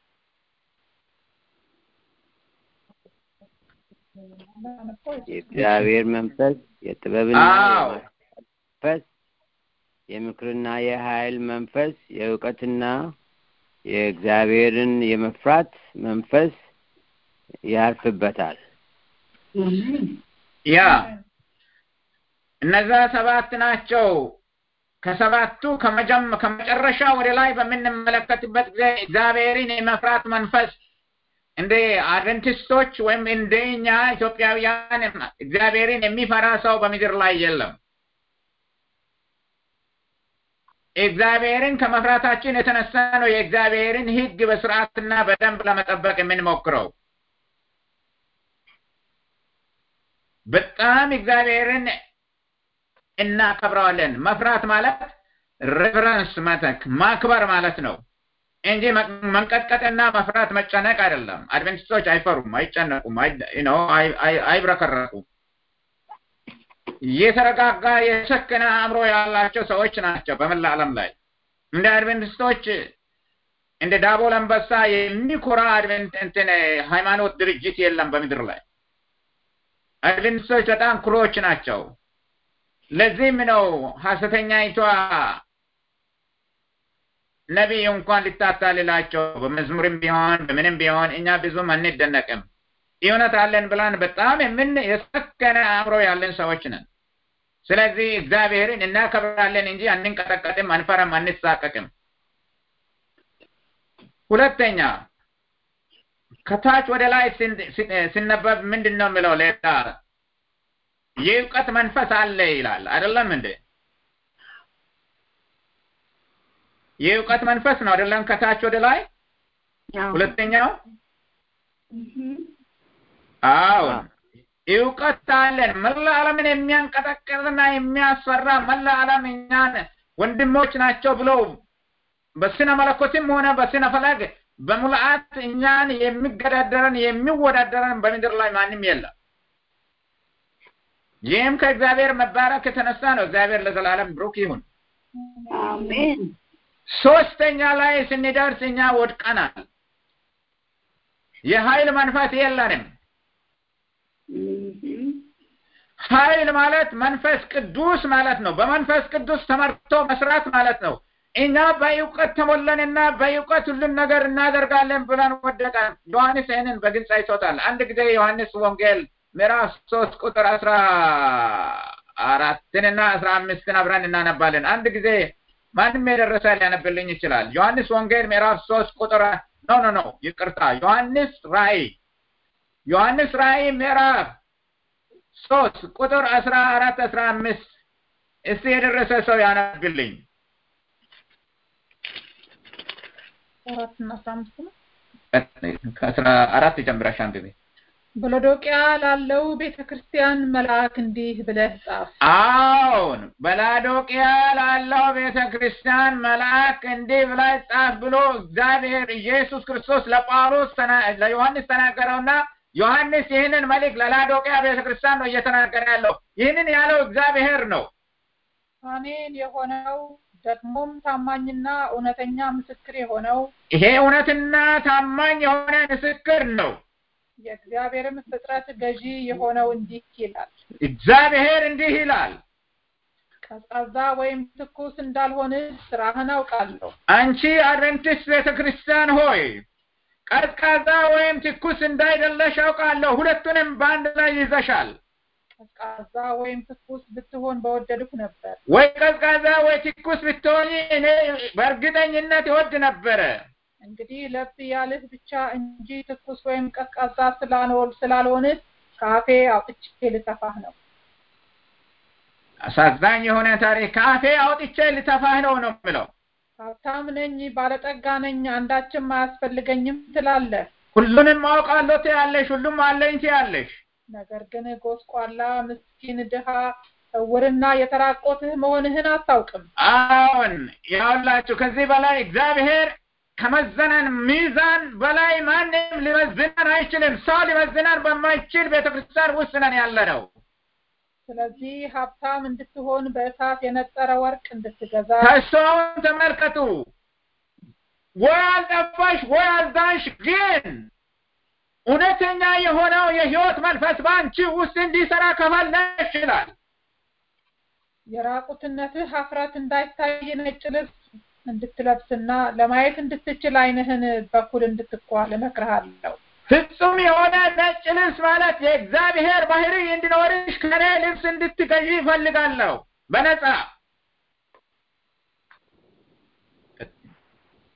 Speaker 6: የእግዚአብሔር መንፈስ የጥበብና
Speaker 2: አዎ።
Speaker 6: መንፈስ የምክርና የኃይል መንፈስ የእውቀትና የእግዚአብሔርን የመፍራት መንፈስ ያርፍበታል።
Speaker 2: ያ እነዛ ሰባት ናቸው ከሰባቱ ከመጨረሻ ወደ ላይ በምንመለከትበት ጊዜ እግዚአብሔርን የመፍራት መንፈስ እንደ አድቨንቲስቶች ወይም እንደኛ ኢትዮጵያውያን እግዚአብሔርን የሚፈራ ሰው በምድር ላይ የለም። እግዚአብሔርን ከመፍራታችን የተነሳ ነው የእግዚአብሔርን ሕግ በስርዓትና በደንብ ለመጠበቅ የምንሞክረው። በጣም እግዚአብሔርን እናከብረዋለን። መፍራት ማለት ሬቨረንስ መተክ ማክበር ማለት ነው እንጂ መንቀጥቀጥና መፍራት መጨነቅ አይደለም። አድቨንቲስቶች አይፈሩም፣ አይጨነቁም፣ አይብረከረቁም። የተረጋጋ የሰከነ አእምሮ ያላቸው ሰዎች ናቸው በመላ ዓለም ላይ እንደ አድቨንቲስቶች እንደ ዳቦል አንበሳ የሚኮራ አድቨንት እንትን ሃይማኖት ድርጅት የለም በምድር ላይ። አድቨንቲስቶች በጣም ኩሮች ናቸው። ለዚህም ነው ሐሰተኛይቷ ነቢይ እንኳን ሊታታልላቸው በመዝሙርም ቢሆን በምንም ቢሆን እኛ ብዙም አንደነቅም። እውነት አለን ብላን በጣም የምን የሰከነ አእምሮ ያለን ሰዎች ነን። ስለዚህ እግዚአብሔርን እናከብራለን እንጂ አንንቀጠቀጥም፣ አንፈራም፣ አንሳቀቅም። ሁለተኛ ከታች ወደ ላይ ሲነበብ ምንድን ነው የሚለው? ሌላ የእውቀት መንፈስ አለ ይላል። አይደለም እንዴ? የእውቀት መንፈስ ነው አይደለም? ከታች ወደ ላይ ሁለተኛው አዎ እውቀት አለን። መላ ዓለምን የሚያንቀጠቅጥና የሚያስፈራ መላ ዓለም እኛን ወንድሞች ናቸው ብሎ በስነ መለኮትም ሆነ በስነ ፈለግ በሙልአት እኛን የሚገዳደረን የሚወዳደረን በምድር ላይ ማንም የለም። ይህም ከእግዚአብሔር መባረክ የተነሳ ነው። እግዚአብሔር ለዘላለም ብሩክ ይሁን።
Speaker 8: አሜን።
Speaker 2: ሶስተኛ ላይ ስንደርስ እኛ ወድቀናል። የኃይል መንፈስ የለንም። ኃይል ማለት መንፈስ ቅዱስ ማለት ነው። በመንፈስ ቅዱስ ተመርቶ መስራት ማለት ነው። እኛ በእውቀት ተሞላንና በእውቀት ሁሉን ነገር እናደርጋለን ብለን ወደቀን። ዮሐንስ ይህንን በግልጽ አይቶታል። አንድ ጊዜ ዮሐንስ ወንጌል ምዕራፍ ሶስት ቁጥር አስራ አራትንና አስራ አምስትን አብረን እናነባለን። አንድ ጊዜ ማንም የደረሰ ሊያነብልኝ ይችላል። ዮሐንስ ወንጌል ምዕራፍ ሶስት ቁጥር ኖ ኖ ኖ ይቅርታ፣ ዮሐንስ ራእይ ዮሐንስ ራእይ ምዕራፍ ሶስት ቁጥር አስራ አራት አስራ አምስት እስቲ የደረሰ ሰው ያነብልኝ።
Speaker 3: አራትና አስራ አምስት ነው።
Speaker 2: ከአስራ አራት ጀምረሽ አንብቤ።
Speaker 3: በሎዶቅያ ላለው ቤተ ክርስቲያን መልአክ እንዲህ ብለህ ጻፍ።
Speaker 2: አዎን በላዶቅያ ላለው ቤተ ክርስቲያን መልአክ እንዲህ ብለህ ጻፍ ብሎ እግዚአብሔር ኢየሱስ ክርስቶስ ለጳውሎስ ለዮሐንስ ተናገረውና ዮሐንስ ይህንን መልእክት ለላዶቅያ ቤተ ክርስቲያን ነው እየተናገረ ያለው። ይህንን ያለው እግዚአብሔር ነው።
Speaker 3: አሜን የሆነው ደግሞም ታማኝና እውነተኛ ምስክር የሆነው
Speaker 2: ይሄ እውነትና ታማኝ የሆነ ምስክር ነው።
Speaker 3: የእግዚአብሔርም ፍጥረት ገዢ የሆነው እንዲህ ይላል።
Speaker 2: እግዚአብሔር እንዲህ ይላል፣
Speaker 3: ቀዝቃዛ ወይም ትኩስ እንዳልሆን ስራህን አውቃለሁ።
Speaker 2: አንቺ አድቨንቲስት ቤተ ክርስቲያን ሆይ ቀዝቃዛ ወይም ትኩስ እንዳይደለሽ አውቃለሁ። ሁለቱንም በአንድ ላይ ይዘሻል።
Speaker 3: ቀዝቃዛ ወይም ትኩስ ብትሆን በወደድኩ ነበር።
Speaker 2: ወይ ቀዝቃዛ ወይ ትኩስ ብትሆኝ እኔ በእርግጠኝነት ይወድ ነበረ።
Speaker 3: እንግዲህ ለብ ያልህ ብቻ እንጂ ትኩስ ወይም ቀዝቃዛ ስላልሆን ስላልሆንህ ከአፌ አውጥቼ ልተፋህ ነው።
Speaker 2: አሳዛኝ የሆነ ታሪክ ከአፌ አውጥቼ ልተፋህ ነው ነው የምለው።
Speaker 3: ሀብታም ነኝ፣ ባለጠጋ ነኝ፣ አንዳችም አያስፈልገኝም ትላለህ።
Speaker 2: ሁሉንም አውቃለሁ ትያለሽ፣ ሁሉም አለኝ ትያለሽ።
Speaker 3: ነገር ግን ጎስቋላ፣ ምስኪን፣ ድሃ፣ እውርና የተራቆትህ መሆንህን አታውቅም።
Speaker 2: አዎን ያውላችሁ ከዚህ በላይ እግዚአብሔር ከመዘነን ሚዛን በላይ ማንም ሊመዝነን አይችልም። ሰው ሊመዝነን በማይችል ቤተክርስቲያን ውስጥ ነን ያለ ነው።
Speaker 3: ስለዚህ ሀብታም እንድትሆን በእሳት የነጠረ ወርቅ እንድትገዛ
Speaker 2: ተስፋውን ተመልከቱ። ወይ አልጠፋሽ ወይ አልዳንሽ፣ ግን እውነተኛ የሆነው የህይወት መንፈስ በአንቺ ውስጥ እንዲሰራ ከፈለሽ ይላል።
Speaker 3: የራቁትነትህ ሀፍረት እንዳይታይ ነጭ ልብስ እንድትለብስና ለማየት እንድትችል ዓይንህን በኩል እንድትኳል እመክርሃለሁ።
Speaker 2: ፍጹም የሆነ ነጭ ልብስ ማለት የእግዚአብሔር ባህሪ እንዲኖርሽ ከኔ ልብስ እንድትገዢ ይፈልጋለሁ በነፃ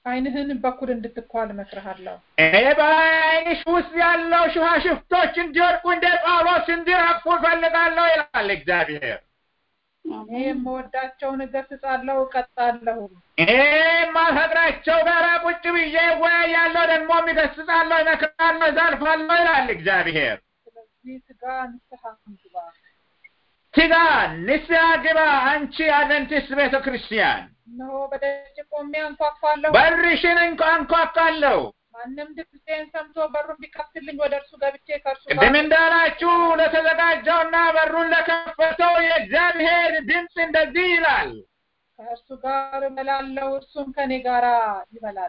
Speaker 3: ዓይንህን በኩል እንድትኳል እመክርሃለሁ።
Speaker 2: እኔ በዓይንሽ ውስጥ ያለው ሽፋሽፍቶች እንዲወድቁ እንደ ጳውሎስ እንዲረግፉ እፈልጋለሁ ይላል እግዚአብሔር።
Speaker 3: እኔ የምወዳቸውን እገሥጻለሁ፣ እቀጣለሁ።
Speaker 2: እኔ የማፈቅራቸው ጋር ቁጭ ብዬ እወያያለሁ፣ ደግሞ እገሥጻለሁ፣ እመክራለሁ፣ እዘልፋለሁ ይላል እግዚአብሔር።
Speaker 3: ስለዚህ ትጋ፣ ንስሐ ግባ።
Speaker 2: ትጋ፣ ንስሐ ግባ አንቺ አድቨንቲስት ቤተ ክርስቲያን።
Speaker 3: እነሆ በደጅ ቆሜ አንኳኳለሁ።
Speaker 2: በርሽን እንኳ አንኳኳለሁ።
Speaker 3: ማንም ድምፄን ሰምቶ በሩን ቢከፍትልኝ ወደ እርሱ ገብቼ ከእርሱ ጋር
Speaker 2: ቅድም እንዳላችሁ ለተዘጋጀውና በሩን ለከፈተው የእግዚአብሔር ድምፅ እንደዚህ ይላል።
Speaker 3: ከእርሱ ጋር እበላለሁ፣ እርሱም ከኔ ጋር ይበላል።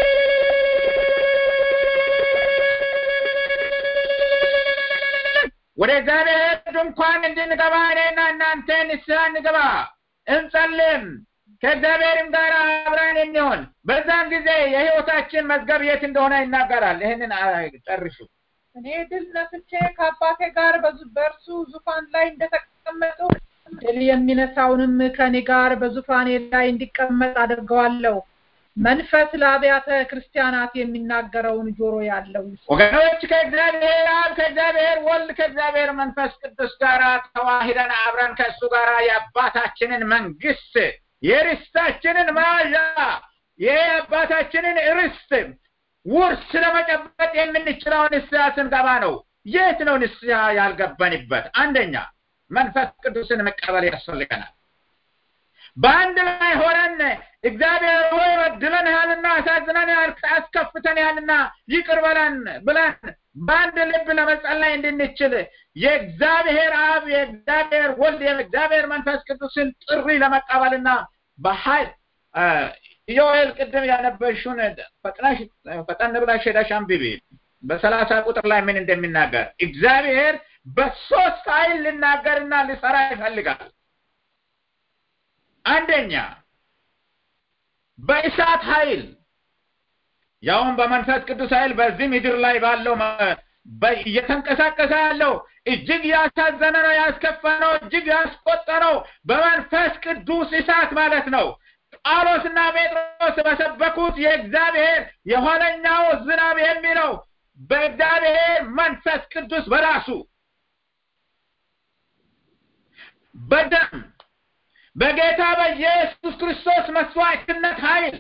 Speaker 2: ወደ እግዚአብሔር ድንኳን እንድንገባ እኔና እናንተ ንስሐ እንገባ፣ እንጸልም ከእግዚአብሔርም ጋር አብረን የሚሆን በዛን ጊዜ የሕይወታችን መዝገብ የት እንደሆነ ይናገራል። ይህንን ጨርሱ።
Speaker 3: እኔ ድል ነስቼ ከአባቴ ጋር በዙ- በእርሱ ዙፋን ላይ እንደተቀመጡ ድል የሚነሳውንም ከኔ ጋር በዙፋኔ ላይ እንዲቀመጥ አድርገዋለሁ። መንፈስ ለአብያተ ክርስቲያናት የሚናገረውን ጆሮ ያለው ይስማ።
Speaker 2: ወገኖች ከእግዚአብሔር አብ ከእግዚአብሔር ወልድ ከእግዚአብሔር መንፈስ ቅዱስ ጋር ተዋሂደን አብረን ከእሱ ጋር የአባታችንን መንግስት የርስታችንን መያዣ የአባታችንን ርስት ውርስ ለመጨበጥ የምንችለው ንስሐ ስንገባ ነው። የት ነው ንስሐ ያልገባንበት? አንደኛ መንፈስ ቅዱስን መቀበል ያስፈልገናል። በአንድ ላይ ሆነን እግዚአብሔር ሆይ በድለንሃልና አሳዝነንሃል፣ አስከፍተንሃልና ይቅር በለን ብለን በአንድ ልብ ለመጸለይ እንድንችል የእግዚአብሔር አብ የእግዚአብሔር ወልድ የእግዚአብሔር መንፈስ ቅዱስን ጥሪ ለመቀበልና በኃይል ኢዮኤል ቅድም ያነበሽውን ፈጥነሽ ፈጠን ብለሽ ሄደሽ አንብቢ። በሰላሳ ቁጥር ላይ ምን እንደሚናገር እግዚአብሔር በሶስት ኃይል ልናገርና ሊሰራ ይፈልጋል። አንደኛ በእሳት ኃይል ያውም በመንፈስ ቅዱስ ኃይል በዚህ ምድር ላይ ባለው መ- በ- እየተንቀሳቀሰ ያለው እጅግ ያሳዘነ ነው፣ ያስከፋ ነው፣ እጅግ ያስቆጠ ነው። በመንፈስ ቅዱስ እሳት ማለት ነው። ጳውሎስና ጴጥሮስ በሰበኩት የእግዚአብሔር የኋለኛው ዝናብ የሚለው በእግዚአብሔር መንፈስ ቅዱስ በራሱ በደም በጌታ በኢየሱስ ክርስቶስ መስዋዕትነት ኃይል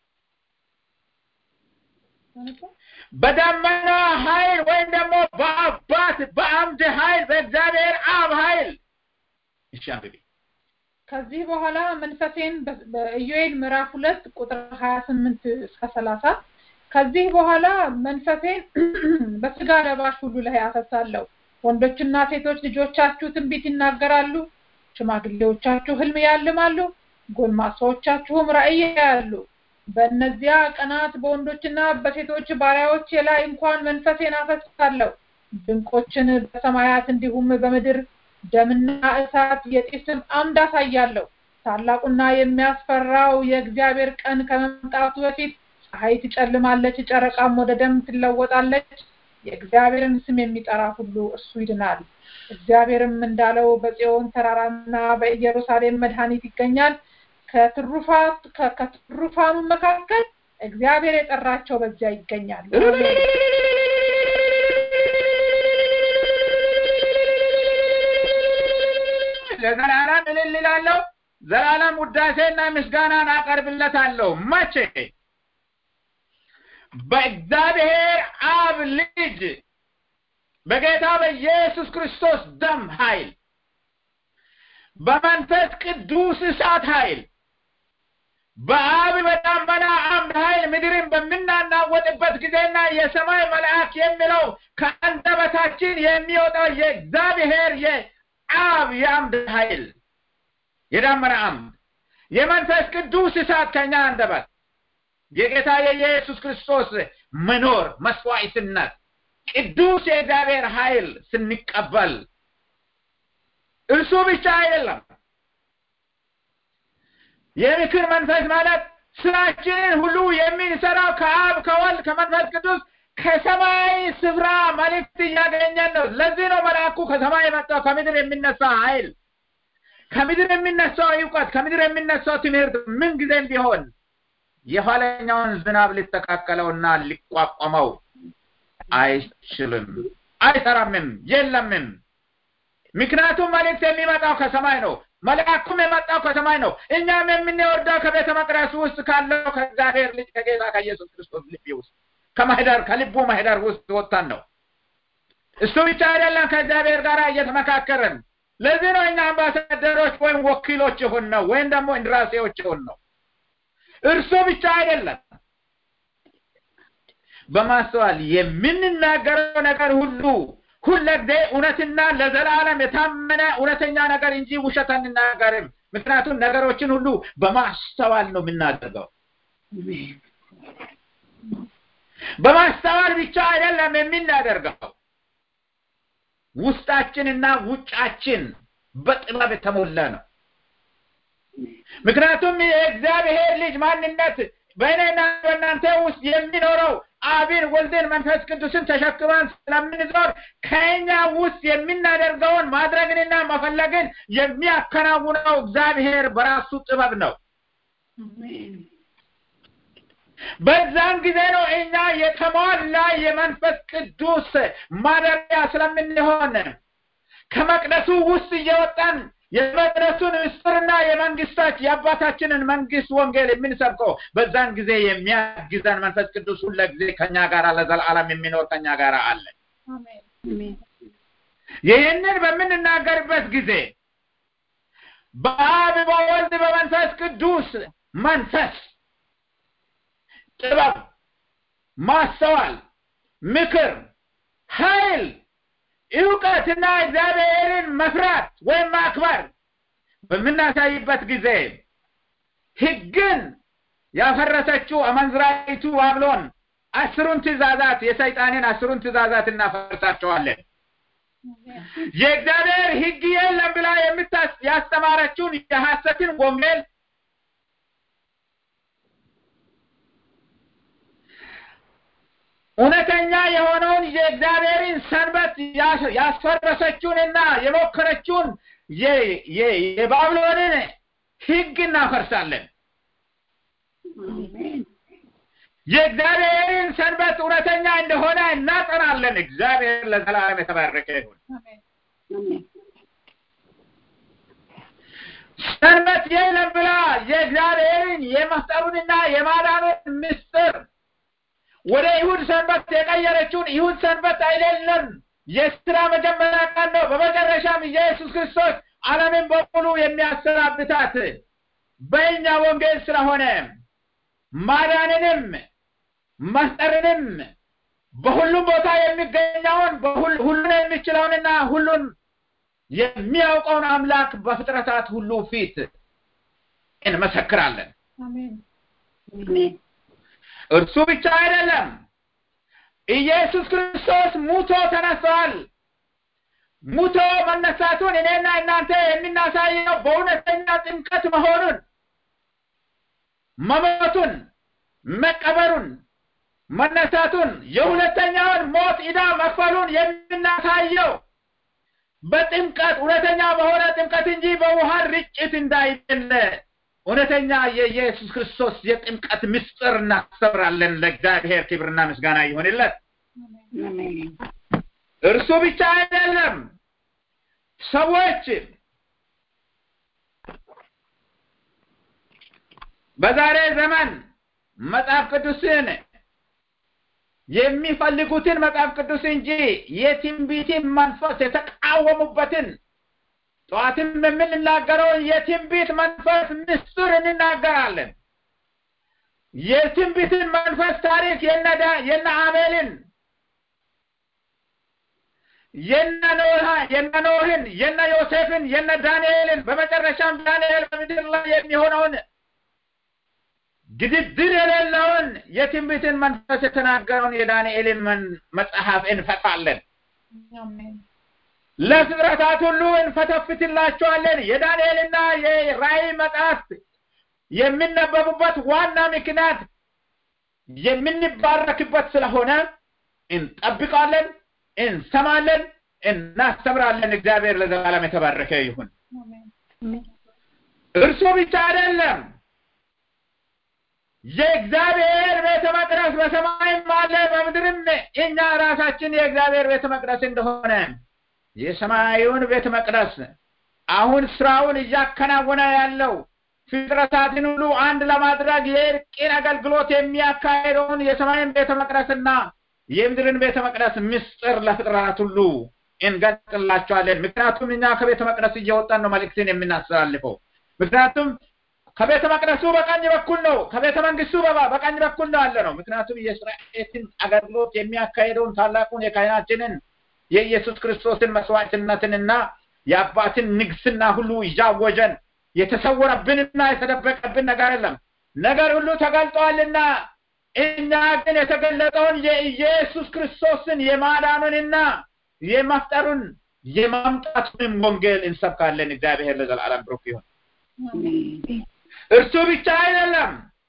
Speaker 2: በደመና ኃይል ወይም ደግሞ በአባት በአምድ ኃይል በእግዚአብሔር አብ ኃይል እሺ አንብቢ
Speaker 3: ከዚህ በኋላ መንፈሴን በ- በኢዮኤል ምዕራፍ ሁለት ቁጥር ሀያ ስምንት እስከ ሰላሳ ከዚህ በኋላ መንፈሴን በስጋ ለባሽ ሁሉ ላይ አፈሳለሁ። ወንዶችና ሴቶች ልጆቻችሁ ትንቢት ይናገራሉ፣ ሽማግሌዎቻችሁ ህልም ያልማሉ፣ ጎልማሶቻችሁም ራእይ ያያሉ። በእነዚያ ቀናት በወንዶችና በሴቶች ባሪያዎቼ ላይ እንኳን መንፈሴን አፈሳለሁ። ድንቆችን በሰማያት እንዲሁም በምድር ደምና እሳት የጢስም አምድ አሳያለሁ። ታላቁና የሚያስፈራው የእግዚአብሔር ቀን ከመምጣቱ በፊት ፀሐይ ትጨልማለች፣ ጨረቃም ወደ ደም ትለወጣለች። የእግዚአብሔርን ስም የሚጠራ ሁሉ እርሱ ይድናል። እግዚአብሔርም እንዳለው በጽዮን ተራራና በኢየሩሳሌም መድኃኒት ይገኛል። ከትሩፋት ከ- ከትሩፋኑ መካከል እግዚአብሔር የጠራቸው በዚያ ይገኛሉ። አሜን።
Speaker 2: ለዘላለም እልል እላለሁ። ዘላለም ውዳሴና ምስጋናን አቀርብለታለሁ። መቼ? በእግዚአብሔር አብ ልጅ በጌታ በኢየሱስ ክርስቶስ ደም ኃይል በመንፈስ ቅዱስ እሳት ኃይል በአብ በደመና አምድ ኃይል ምድርን በምናናወጥበት ጊዜና የሰማይ መልአክ የሚለው ከአንደበታችን የሚወጣው የእግዚአብሔር የአብ የአምድ ኃይል የደመና አምድ የመንፈስ ቅዱስ እሳት ከኛ አንደበት የጌታ የኢየሱስ ክርስቶስ መኖር መስዋዕትነት ቅዱስ የእግዚአብሔር ኃይል ስንቀበል እርሱ ብቻ አይደለም የምክር መንፈስ ማለት ስራችንን ሁሉ የሚሰራው ከአብ ከወልድ ከመንፈስ ቅዱስ ከሰማይ ስፍራ መልእክት እያገኘን ነው። ለዚህ ነው መልአኩ ከሰማይ የመጣው ከምድር የሚነሳ ኃይል፣ ከምድር የሚነሳው እውቀት፣ ከምድር የሚነሳው ትምህርት ምን ጊዜም ቢሆን የኋለኛውን ዝናብ ሊተካከለውና ሊቋቋመው አይችልም፣ አይሰራምም፣ የለምም። ምክንያቱም መልእክት የሚመጣው ከሰማይ ነው። መልአኩም የመጣው ከሰማይ ነው። እኛም የምንወርደው ከቤተ መቅደስ ውስጥ ካለው ከእግዚአብሔር ልጅ ከጌታ ከኢየሱስ ክርስቶስ ልብ ውስጥ ከማህደር ከልቡ ማህደር ውስጥ ወጣን ነው። እሱ ብቻ አይደለም፣ ከእግዚአብሔር ጋር እየተመካከርን ለዚህ ነው እኛ አምባሳደሮች ወይም ወኪሎች የሆን ነው ወይም ደግሞ እንድራሴዎች የሆን ነው። እርሱ ብቻ አይደለም። በማስተዋል የምንናገረው ነገር ሁሉ ሁለጊዜ እውነትና ለዘላለም የታመነ እውነተኛ ነገር እንጂ ውሸት አንናገርም። ምክንያቱም ነገሮችን ሁሉ በማስተዋል ነው የምናደርገው። በማስተዋል ብቻ አይደለም የምናደርገው፣ ውስጣችንና ውጫችን በጥበብ የተሞላ ነው። ምክንያቱም የእግዚአብሔር ልጅ ማንነት በእኔና በእናንተ ውስጥ የሚኖረው አብን ወልድን መንፈስ ቅዱስን ተሸክመን ስለምንዞር ከእኛ ውስጥ የምናደርገውን ማድረግንና መፈለግን የሚያከናውነው እግዚአብሔር በራሱ ጥበብ ነው። በዛን ጊዜ ነው እኛ የተሟላ የመንፈስ ቅዱስ ማደሪያ ስለምንሆን ከመቅደሱ ውስጥ እየወጣን የመቅደሱን ምስጢርና የመንግስታች የአባታችንን መንግስት ወንጌል የምንሰብከው በዛን ጊዜ የሚያግዘን መንፈስ ቅዱስ ሁለ ጊዜ ከኛ ጋር ለዘላለም የሚኖር ከኛ ጋር አለ። ይህንን በምንናገርበት ጊዜ በአብ በወልድ በመንፈስ ቅዱስ መንፈስ ጥበብ፣ ማስተዋል፣ ምክር፣ ኃይል እውቀትና እግዚአብሔርን መፍራት ወይም ማክበር በምናሳይበት ጊዜ ህግን ያፈረሰችው አመንዝራይቱ ባብሎን አስሩን ትእዛዛት የሰይጣንን አስሩን ትእዛዛት እናፈርሳቸዋለን። የእግዚአብሔር ህግ የለም ብላ የምታስ ያስተማረችውን የሐሰትን ወንጌል እውነተኛ የሆነውን የእግዚአብሔርን ሰንበት ያስፈረሰችውንና የሞከረችውን የባብሎንን ህግ እናፈርሳለን። የእግዚአብሔርን ሰንበት እውነተኛ እንደሆነ እናጠናለን። እግዚአብሔር ለዘላለም የተባረከ ይሁን። ሰንበት የለም ብላ የእግዚአብሔርን የመፍጠሩንና የማዳኑን ምስጢር ወደ ይሁድ ሰንበት የቀየረችውን ይሁድ ሰንበት አይደለም፣ የስራ መጀመሪያ ቀን ነው። በመጨረሻም ኢየሱስ ክርስቶስ ዓለምን በሙሉ የሚያሰናብታት በእኛ ወንጌል ስለሆነ ማዳንንም መፍጠርንም በሁሉም ቦታ የሚገኘውን ሁሉን የሚችለውንና ሁሉን የሚያውቀውን አምላክ በፍጥረታት ሁሉ ፊት እንመሰክራለን። እርሱ ብቻ አይደለም፣ ኢየሱስ ክርስቶስ ሙቶ ተነስተዋል። ሙቶ መነሳቱን እኔና እናንተ የምናሳየው በእውነተኛ ጥምቀት መሆኑን መሞቱን፣ መቀበሩን፣ መነሳቱን የሁለተኛውን ሞት ዕዳ መክፈሉን የምናሳየው በጥምቀት እውነተኛ በሆነ ጥምቀት እንጂ በውሃ ርጭት እንዳይደለ እውነተኛ የኢየሱስ ክርስቶስ የጥምቀት ምስጢር እናስተምራለን። ለእግዚአብሔር ክብርና ምስጋና ይሆንለት። እርሱ ብቻ አይደለም፣ ሰዎች በዛሬ ዘመን መጽሐፍ ቅዱስን የሚፈልጉትን መጽሐፍ ቅዱስ እንጂ የትንቢትን መንፈስ የተቃወሙበትን ጠዋትም የምንናገረውን የትንቢት መንፈስ ምስጢር እንናገራለን። የትንቢትን መንፈስ ታሪክ የነዳ የነ አቤልን የነ ኖህ የነ ኖህን የነ ዮሴፍን የነ ዳንኤልን በመጨረሻም ዳንኤል በምድር ላይ የሚሆነውን ግድድር የሌለውን የትንቢትን መንፈስ የተናገረውን የዳንኤልን መጽሐፍ እንፈታለን። ለፍጥረታት ሁሉ እንፈተፍትላቸዋለን። የዳንኤልና የራእይ መጽሐፍት የሚነበቡበት ዋና ምክንያት የምንባረክበት ስለሆነ እንጠብቃለን፣ እንሰማለን፣ እናስተምራለን። እግዚአብሔር ለዘላለም የተባረከ ይሁን። እርሱ ብቻ አይደለም፣ የእግዚአብሔር ቤተ መቅደስ በሰማይም አለ በምድርም እኛ ራሳችን የእግዚአብሔር ቤተ መቅደስ እንደሆነ የሰማዩን ቤተ መቅደስ አሁን ስራውን እያከናወነ ያለው ፍጥረታትን ሁሉ አንድ ለማድረግ የእርቅን አገልግሎት የሚያካሄደውን የሰማይን ቤተ መቅደስና የምድርን ቤተ መቅደስ ምስጢር ለፍጥረታት ሁሉ እንገልጥላቸዋለን። ምክንያቱም እኛ ከቤተ መቅደስ እየወጣን ነው መልእክትን የምናስተላልፈው። ምክንያቱም ከቤተ መቅደሱ በቀኝ በኩል ነው፣ ከቤተ መንግስቱ በቀኝ በኩል ነው ያለ ነው። ምክንያቱም የእስራኤልን አገልግሎት የሚያካሄደውን ታላቁን የካህናችንን የኢየሱስ ክርስቶስን መስዋዕትነትንና የአባትን ንግስና ሁሉ እያወጀን የተሰወረብንና የተደበቀብን ነገር የለም። ነገር ሁሉ ተገልጧልና እኛ ግን የተገለጠውን የኢየሱስ ክርስቶስን የማዳኑንና የመፍጠሩን የማምጣቱንም ወንጌል እንሰብካለን። እግዚአብሔር ለዘላለም ብሩክ ይሁን። እርሱ ብቻ አይደለም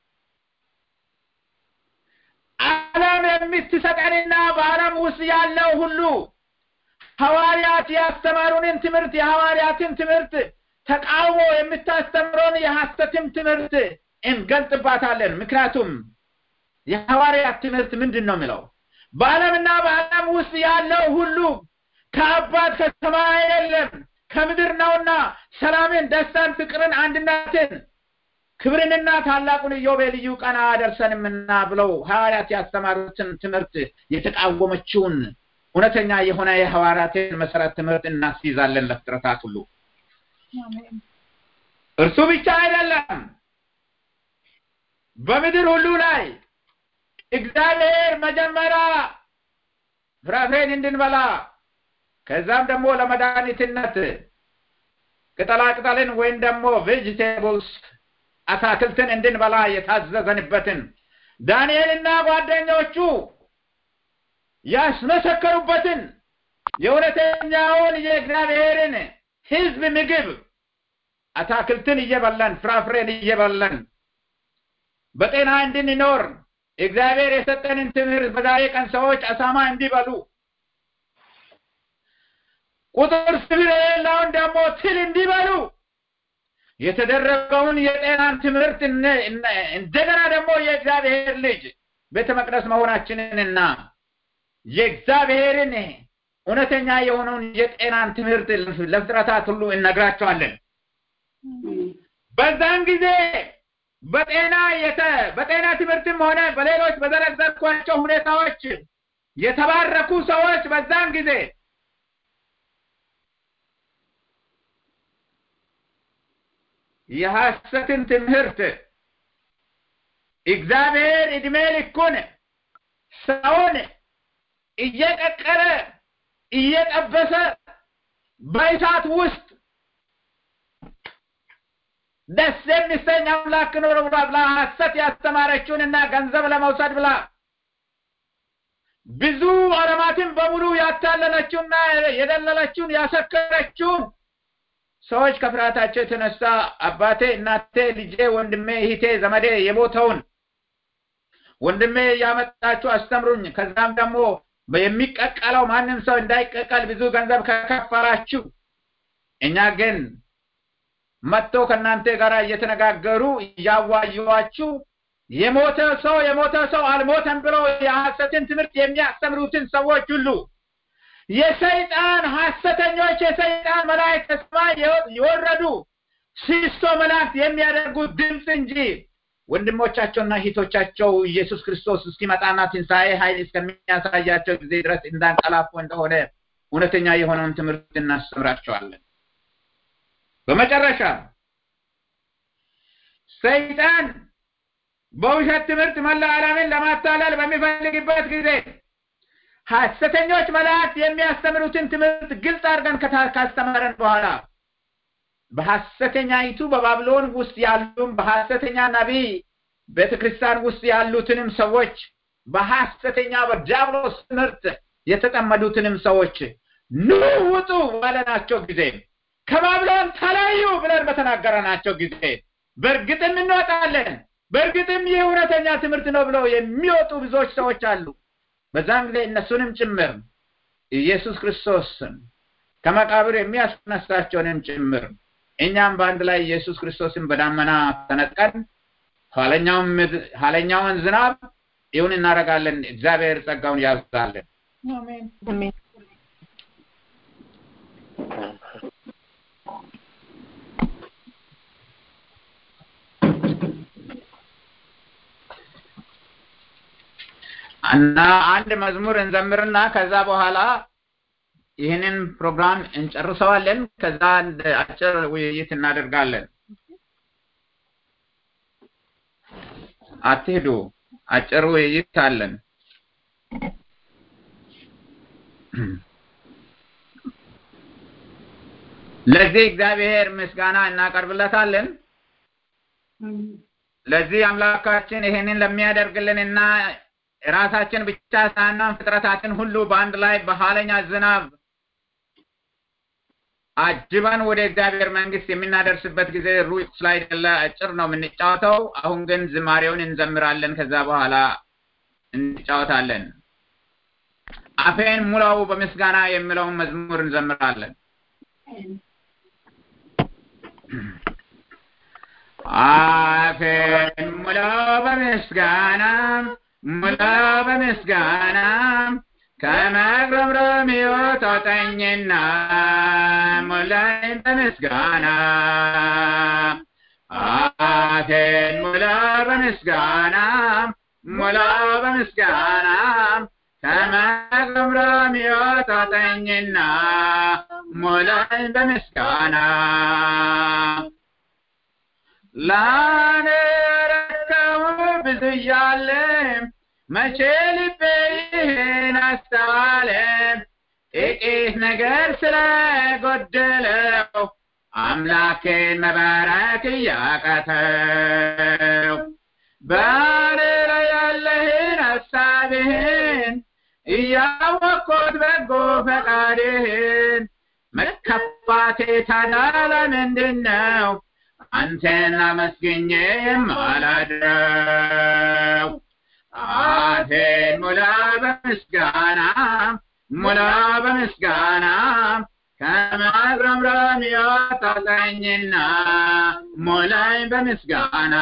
Speaker 2: ዓለም የምትሰጠንና በዓለም ውስጥ ያለው ሁሉ ሐዋርያት ያስተማሩንን ትምህርት የሐዋርያትን ትምህርት ተቃውሞ የምታስተምረውን የሐሰትም ትምህርት እንገልጥባታለን። ምክንያቱም የሐዋርያት ትምህርት ምንድን ነው የሚለው? በዓለምና በዓለም ውስጥ ያለው ሁሉ ከአባት ከሰማይ አይደለም ከምድር ነውና ሰላምን፣ ደስታን፣ ፍቅርን፣ አንድነትን፣ ክብርንና ታላቁን ኢዮቤልዩ ቀን አያደርሰንምና ብለው ሐዋርያት ያስተማሩትን ትምህርት የተቃወመችውን እውነተኛ የሆነ የሐዋርያትን መሰረት ትምህርት እናስይዛለን ለፍጥረታት ሁሉ። እርሱ ብቻ አይደለም በምድር ሁሉ ላይ እግዚአብሔር መጀመሪያ ፍራፍሬን እንድንበላ ከዛም ደግሞ ለመድኃኒትነት ቅጠላ ቅጠልን ወይም ደግሞ ቬጅቴብልስ አታክልትን እንድንበላ የታዘዘንበትን ዳንኤልና ጓደኞቹ ያስመሰከሩበትን የእውነተኛውን የእግዚአብሔርን ሕዝብ ምግብ አታክልትን እየበላን ፍራፍሬን እየበላን በጤና እንድንኖር እግዚአብሔር የሰጠንን ትምህርት በዛሬ ቀን ሰዎች አሳማ እንዲበሉ ቁጥር ስፍር የሌለውን ደግሞ ትል እንዲበሉ የተደረገውን የጤናን ትምህርት እንደገና ደግሞ የእግዚአብሔር ልጅ ቤተ መቅደስ መሆናችንንና የእግዚአብሔርን እውነተኛ የሆነውን የጤናን ትምህርት ለፍጥረታት ሁሉ እነግራቸዋለን። በዛን ጊዜ በጤና የተ በጤና ትምህርትም ሆነ በሌሎች በዘረዘርኳቸው ሁኔታዎች የተባረኩ ሰዎች በዛን ጊዜ የሐሰትን ትምህርት እግዚአብሔር እድሜ ልኩን ሰውን እየቀቀለ እየጠበሰ በእሳት ውስጥ ደስ የሚሰኝ አምላክ ነው ብላ ብላ ሐሰት ያስተማረችውንና ገንዘብ ለመውሰድ ብላ ብዙ ዓለማትን በሙሉ ያታለለችውና የደለለችውን ያሰከረችውን ሰዎች ከፍርሃታቸው የተነሳ አባቴ፣ እናቴ፣ ልጄ፣ ወንድሜ፣ እህቴ፣ ዘመዴ የሞተውን ወንድሜ እያመጣችሁ አስተምሩኝ፣ ከዛም ደግሞ የሚቀቀለው ማንም ሰው እንዳይቀቀል ብዙ ገንዘብ ከከፈላችሁ እኛ ግን መጥቶ ከእናንተ ጋር እየተነጋገሩ እያዋዩዋችሁ የሞተ ሰው የሞተ ሰው አልሞተም ብለው የሐሰትን ትምህርት የሚያስተምሩትን ሰዎች ሁሉ የሰይጣን ሐሰተኞች የሰይጣን መላእክት ከሰማይ የወረዱ ሲሶ መላእክት የሚያደርጉት ድምፅ እንጂ ወንድሞቻቸውና እህቶቻቸው ኢየሱስ ክርስቶስ እስኪመጣና ትንሣኤ ኃይል እስከሚያሳያቸው ጊዜ ድረስ እንዳንቀላፉ እንደሆነ እውነተኛ የሆነውን ትምህርት እናስተምራቸዋለን። በመጨረሻ ሰይጣን በውሸት ትምህርት መላ ዓለምን ለማታለል በሚፈልግበት ጊዜ ሐሰተኞች መላእክት የሚያስተምሩትን ትምህርት ግልጽ አድርገን ካስተማረን በኋላ በሐሰተኛይቱ በባቢሎን ውስጥ ያሉም በሐሰተኛ ነቢይ ቤተ ክርስቲያን ውስጥ ያሉትንም ሰዎች በሐሰተኛ በዲያብሎስ ትምህርት የተጠመዱትንም ሰዎች ኑ ውጡ ባለናቸው ጊዜ ከባቢሎን ተለዩ ብለን በተናገረናቸው ጊዜ በእርግጥም እንወጣለን፣ በእርግጥም ይህ እውነተኛ ትምህርት ነው ብለው የሚወጡ ብዙዎች ሰዎች አሉ። በዛን ጊዜ እነሱንም ጭምር ኢየሱስ ክርስቶስን ከመቃብር የሚያስነሳቸውንም ጭምር እኛም በአንድ ላይ ኢየሱስ ክርስቶስን በዳመና ተነጥቀን ኋለኛውን ምድ- ኋለኛውን ዝናብ ይሁን እናደርጋለን። እግዚአብሔር ጸጋውን ያብዛልን።
Speaker 3: አሜን
Speaker 8: አሜን
Speaker 2: እና አንድ መዝሙር እንዘምርና ከዛ በኋላ ይህንን ፕሮግራም እንጨርሰዋለን። ከዛ አንድ አጭር ውይይት እናደርጋለን። አትሄዱ፣ አጭር ውይይት አለን። ለዚህ እግዚአብሔር ምስጋና እናቀርብለታለን። ለዚህ አምላካችን ይሄንን ለሚያደርግልን እና ራሳችን ብቻ ሳናን ፍጥረታትን ሁሉ በአንድ ላይ በኋለኛ ዝናብ አጅበን ወደ እግዚአብሔር መንግስት የምናደርስበት ጊዜ ሩቅ ስላይደለ አጭር ነው የምንጫወተው። አሁን ግን ዝማሬውን እንዘምራለን። ከዛ በኋላ እንጫወታለን። አፌን ሙላው በምስጋና የሚለውን መዝሙር እንዘምራለን። አፌን ሙላው በምስጋና ሙላው በምስጋና ከመግረምረም ሕይወት አውጣኝና ሙላኝ በምስጋና አፌን ሙላ በምስጋና ሙላ በምስጋና ከመግረምረም ሕይወት አውጣኝና ሙላኝ በምስጋና ላነረከው ብዙ እያለ መቼ ልቤ ይህን አስተዋለ ጥቂት ነገር ስለጎደለው አምላኬን መባረክ እያቃተው በእኔ ላይ ያለህን ሀሳብህን እያወቅኩት በጎ ፈቃድህን መከፋቴ ታዲያ ለምንድን ነው አንተን አመስግኜ የማላድረው? አፌን ሙላ በምስጋና ሙላ በምስጋና ከማጉረምረም ያወጣኝና ሙላኝ በምስጋና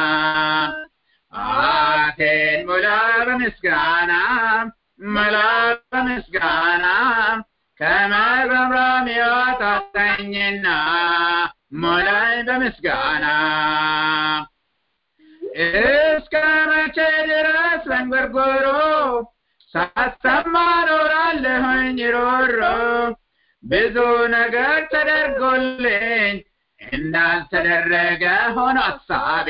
Speaker 2: አፌን ሙላ በምስጋና ሙላ በምስጋና ከማጉረምረም ያወጣኝና ሙላኝ በምስጋና እስከ መቼ ድረስ ለንጎርጎሮ ሳሰማ ኖራለሁኝ ሮሮ ብዙ ነገር ተደርጎልኝ እንዳልተደረገ ሆኖ ሀሳቤ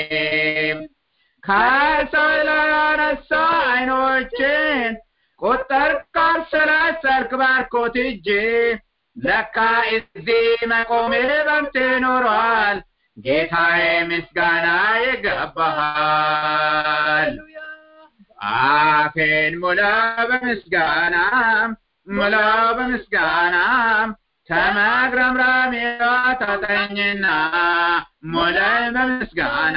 Speaker 2: ከሰው ላይ ያነሳ አይኖችን ቁጥር ካልሰላሰልክ ባርኮት እጄ ለካ እዚህ መቆሜ በምት ኖሯል ጌታዬ ምስጋና ይገባሃል። አፌን ሙላ በምስጋና ሙላ በምስጋና ከመግረምረም ያወጣኝና ሙላኝ በምስጋና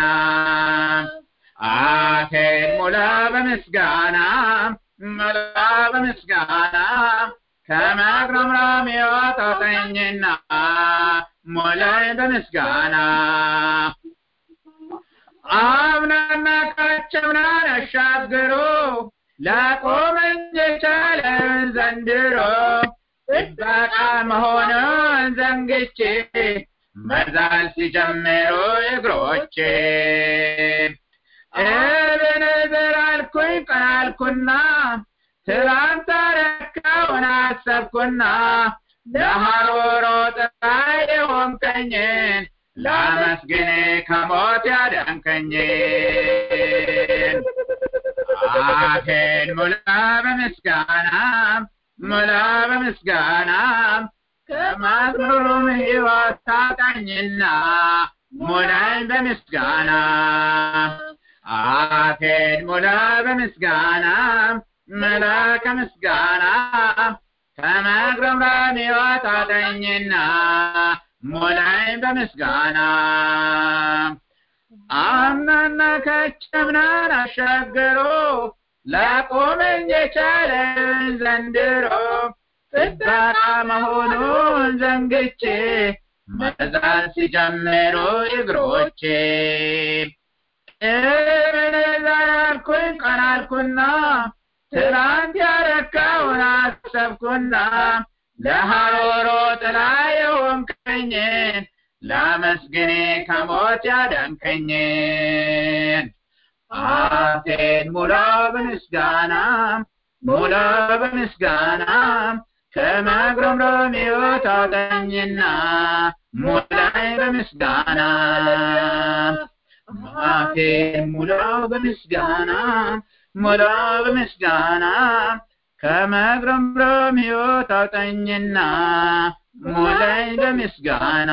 Speaker 2: አፌን ሙላ በምስጋና ሙላ በምስጋና ከመግረምረም ያወጣኝና ሙላኝ በምስጋና አምናና ካቸምናን አሻግሮ ላቆመኝ የቻለን ዘንድሮ ጥበቃ መሆኑን ዘንግቼ መዛል ሲጀምሩ እግሮቼ እብንዝር አልኩኝ ቀናልኩና ትላንት ረካውን አሰብኩና ለሐሮሮ ጥራይ የሆንከኝን ላመስግን ከሞት ያዳንከኝን አፌን ሙላ በምስጋና ሙላ በምስጋና ከማዝሙሩም ሕይወት ታጣኝና ሙላኝ በምስጋና አፌን ሙላ በምስጋና ሙላ ከምስጋና ከመግረምረም ሕይወት ታጣኝና ሙላኝ በምስጋና አምናና ከቸምናን አሻገሮ ላቆመኝ የቻለን ዘንድሮ ጥበቃ መሆኑን ዘንግቼ መዛል ሲጀምሩ እግሮቼ ዛልኩኝ ቀናልኩና ትናንት ያረካውን አሰብኩና ለሐሮሮ ጥላ የሆንከኝን ላመስግኔ ከሞት ያዳንከኝን አፌን ሙላው በምስጋና ሙላው በምስጋና ከመግረምረም ሕይወት አውጣኝና ሙላይ በምስጋና አፌን ሙላው በምስጋና ሙላው በምስጋና ከመግረምረም ሕይወት አውጣኝና ሙላይ በምስጋና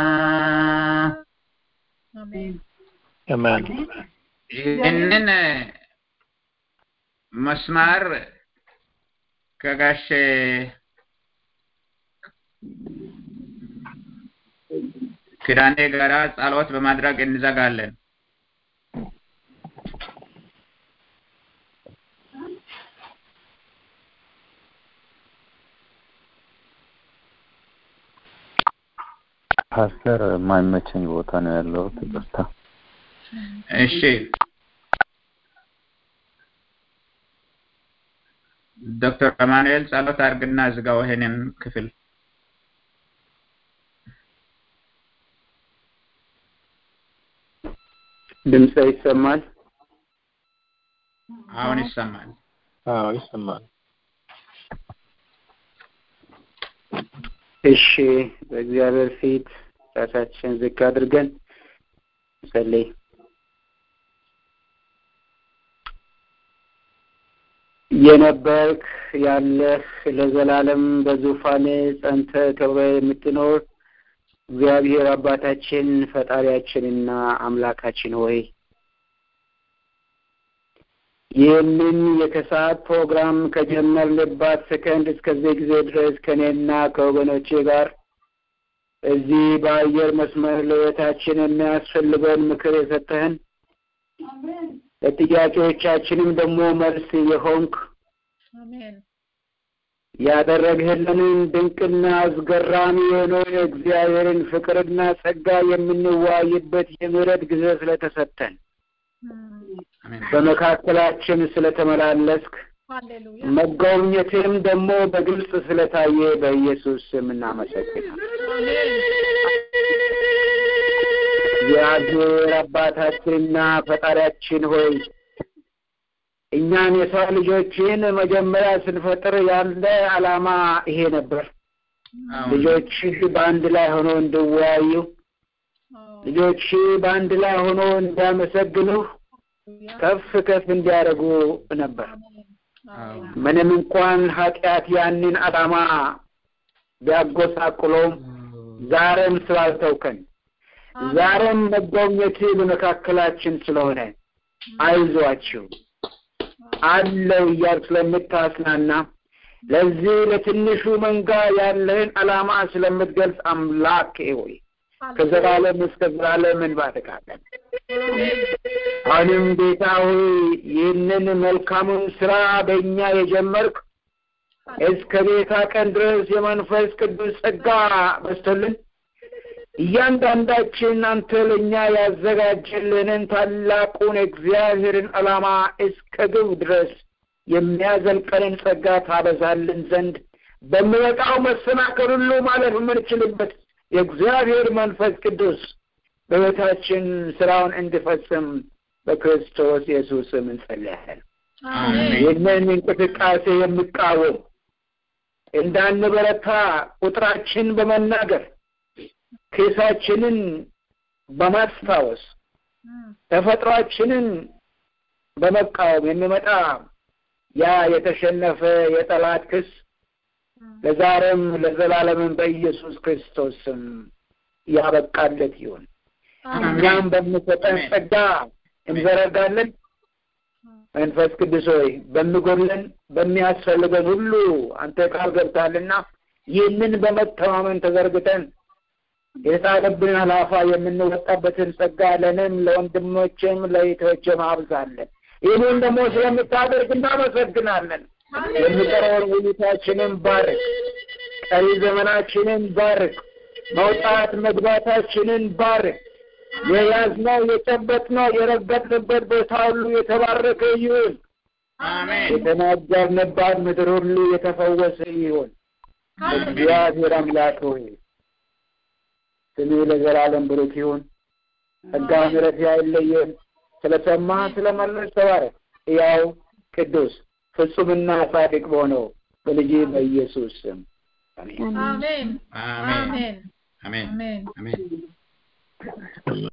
Speaker 1: አሜን
Speaker 2: ይህንን መስማር ከጋሼ ኪዳኔ ጋራ ጸሎት በማድረግ እንዘጋለን።
Speaker 7: ፓስተር የማይመቸኝ ቦታ ነው ያለሁት። ይቅርታ።
Speaker 2: እሺ ዶክተር አማኑኤል ጸሎት አድርግና ዝጋው ይሄንን ክፍል።
Speaker 4: ድምፅ ይሰማል?
Speaker 2: አሁን ይሰማል።
Speaker 1: አዎ ይሰማል።
Speaker 4: እሺ፣ በእግዚአብሔር ፊት ራሳችን ዝቅ አድርገን ጸልይ። የነበርክ ያለህ ለዘላለም በዙፋን ጸንተ ከብረ የምትኖር እግዚአብሔር አባታችን ፈጣሪያችንና አምላካችን ሆይ ይህንን የከሰዓት ፕሮግራም ከጀመርንባት ሰከንድ እስከዚህ ጊዜ ድረስ ከእኔና ከወገኖቼ ጋር እዚህ በአየር መስመር ለሕይወታችን የሚያስፈልገውን ምክር የሰጠህን ለጥያቄዎቻችንም ደግሞ መልስ የሆንክ
Speaker 3: አሜን
Speaker 4: ያደረግህልንን ድንቅና አስገራሚ የሆነውን የእግዚአብሔርን ፍቅርና ጸጋ የምንዋይበት የምህረት ጊዜ ስለተሰጠን በመካከላችን ስለተመላለስክ
Speaker 3: ሃሌሉያ
Speaker 4: መጎብኘትም ደግሞ በግልጽ ስለታየ በኢየሱስ ስም እናመሰግናለን። እግዚአብሔር አባታችንና ፈጣሪያችን ሆይ እኛን የሰው ልጆችን መጀመሪያ ስንፈጥር ያለ ዓላማ ይሄ ነበር። ልጆችህ በአንድ ላይ ሆኖ እንዲወያዩ፣ ልጆች በአንድ ላይ ሆኖ እንዲያመሰግኑህ፣ ከፍ ከፍ እንዲያደርጉ ነበር። ምንም እንኳን ኃጢአት ያንን ዓላማ ቢያጎሳቁለውም ዛሬም ስላልተውከን ዛሬም መጎብኘት በመካከላችን ስለሆነ አይዟችሁ አለው እያልክ ስለምታስናና ለዚህ ለትንሹ መንጋ ያለህን ዓላማ ስለምትገልጽ አምላክ ሆይ ከዘላለም እስከ ዘላለም እንባርካለን። አሁንም ጌታ ሆይ ይህንን መልካሙን ስራ በእኛ የጀመርክ እስከ ቤታ ቀን ድረስ የመንፈስ ቅዱስ ጸጋ በስቶልን እያንዳንዳችን አንተ ለእኛ ያዘጋጀልንን ታላቁን እግዚአብሔርን ዓላማ እስከ ግብ ድረስ የሚያዘልቀንን ጸጋ ታበዛልን ዘንድ በሚመጣው መሰናከል ሁሉ ማለፍ የምንችልበት የእግዚአብሔር መንፈስ ቅዱስ በሕይወታችን ስራውን እንዲፈጽም በክርስቶስ ኢየሱስ ስም እንጸልያለን። ይህንን እንቅስቃሴ የሚቃወም እንዳንበረታ ቁጥራችን በመናገር ኬሳችንን በማስታወስ ተፈጥሯችንን በመቃወም የሚመጣ ያ የተሸነፈ የጠላት ክስ ለዛሬም ለዘላለምም በኢየሱስ ክርስቶስ ስም ያበቃለት ይሁን። እኛም በምሰጠን ጸጋ እንዘረጋለን። መንፈስ ቅዱስ ሆይ በሚጎድለን በሚያስፈልገን ሁሉ አንተ ቃል ገብታልና ይህንን በመተማመን ተዘርግተን የተጣለብንን ኃላፋ የምንወጣበትን ጸጋ ለእኔም ለወንድሞቼም ለእህቶቼም አብዛለን። ይህንን ደግሞ ስለምታደርግ እናመሰግናለን። የሚቀረውን ውይይታችንን ባርክ፣ ቀሪ ዘመናችንን ባርክ፣ መውጣት መግባታችንን ባርክ። የያዝነው የጨበጥነው የረገጥንበት ቦታ ሁሉ የተባረከ ይሁን።
Speaker 2: አሜን
Speaker 4: የተናገርንባት ምድር ሁሉ የተፈወሰ ይሁን። እግዚአብሔር አምላክ ሆይ ስምህ ለዘላለም ብሩክ ይሁን። ጸጋ ምሕረት አይለየን። ስለሰማህ ስለመለስ ተባረክ። ያው ቅዱስ ፍጹምና ጻድቅ በሆነው በልጅ በኢየሱስ ስም አሜን።
Speaker 3: አሜን
Speaker 2: አሜን
Speaker 3: አሜን
Speaker 2: አሜን
Speaker 3: አሜን
Speaker 2: አሜን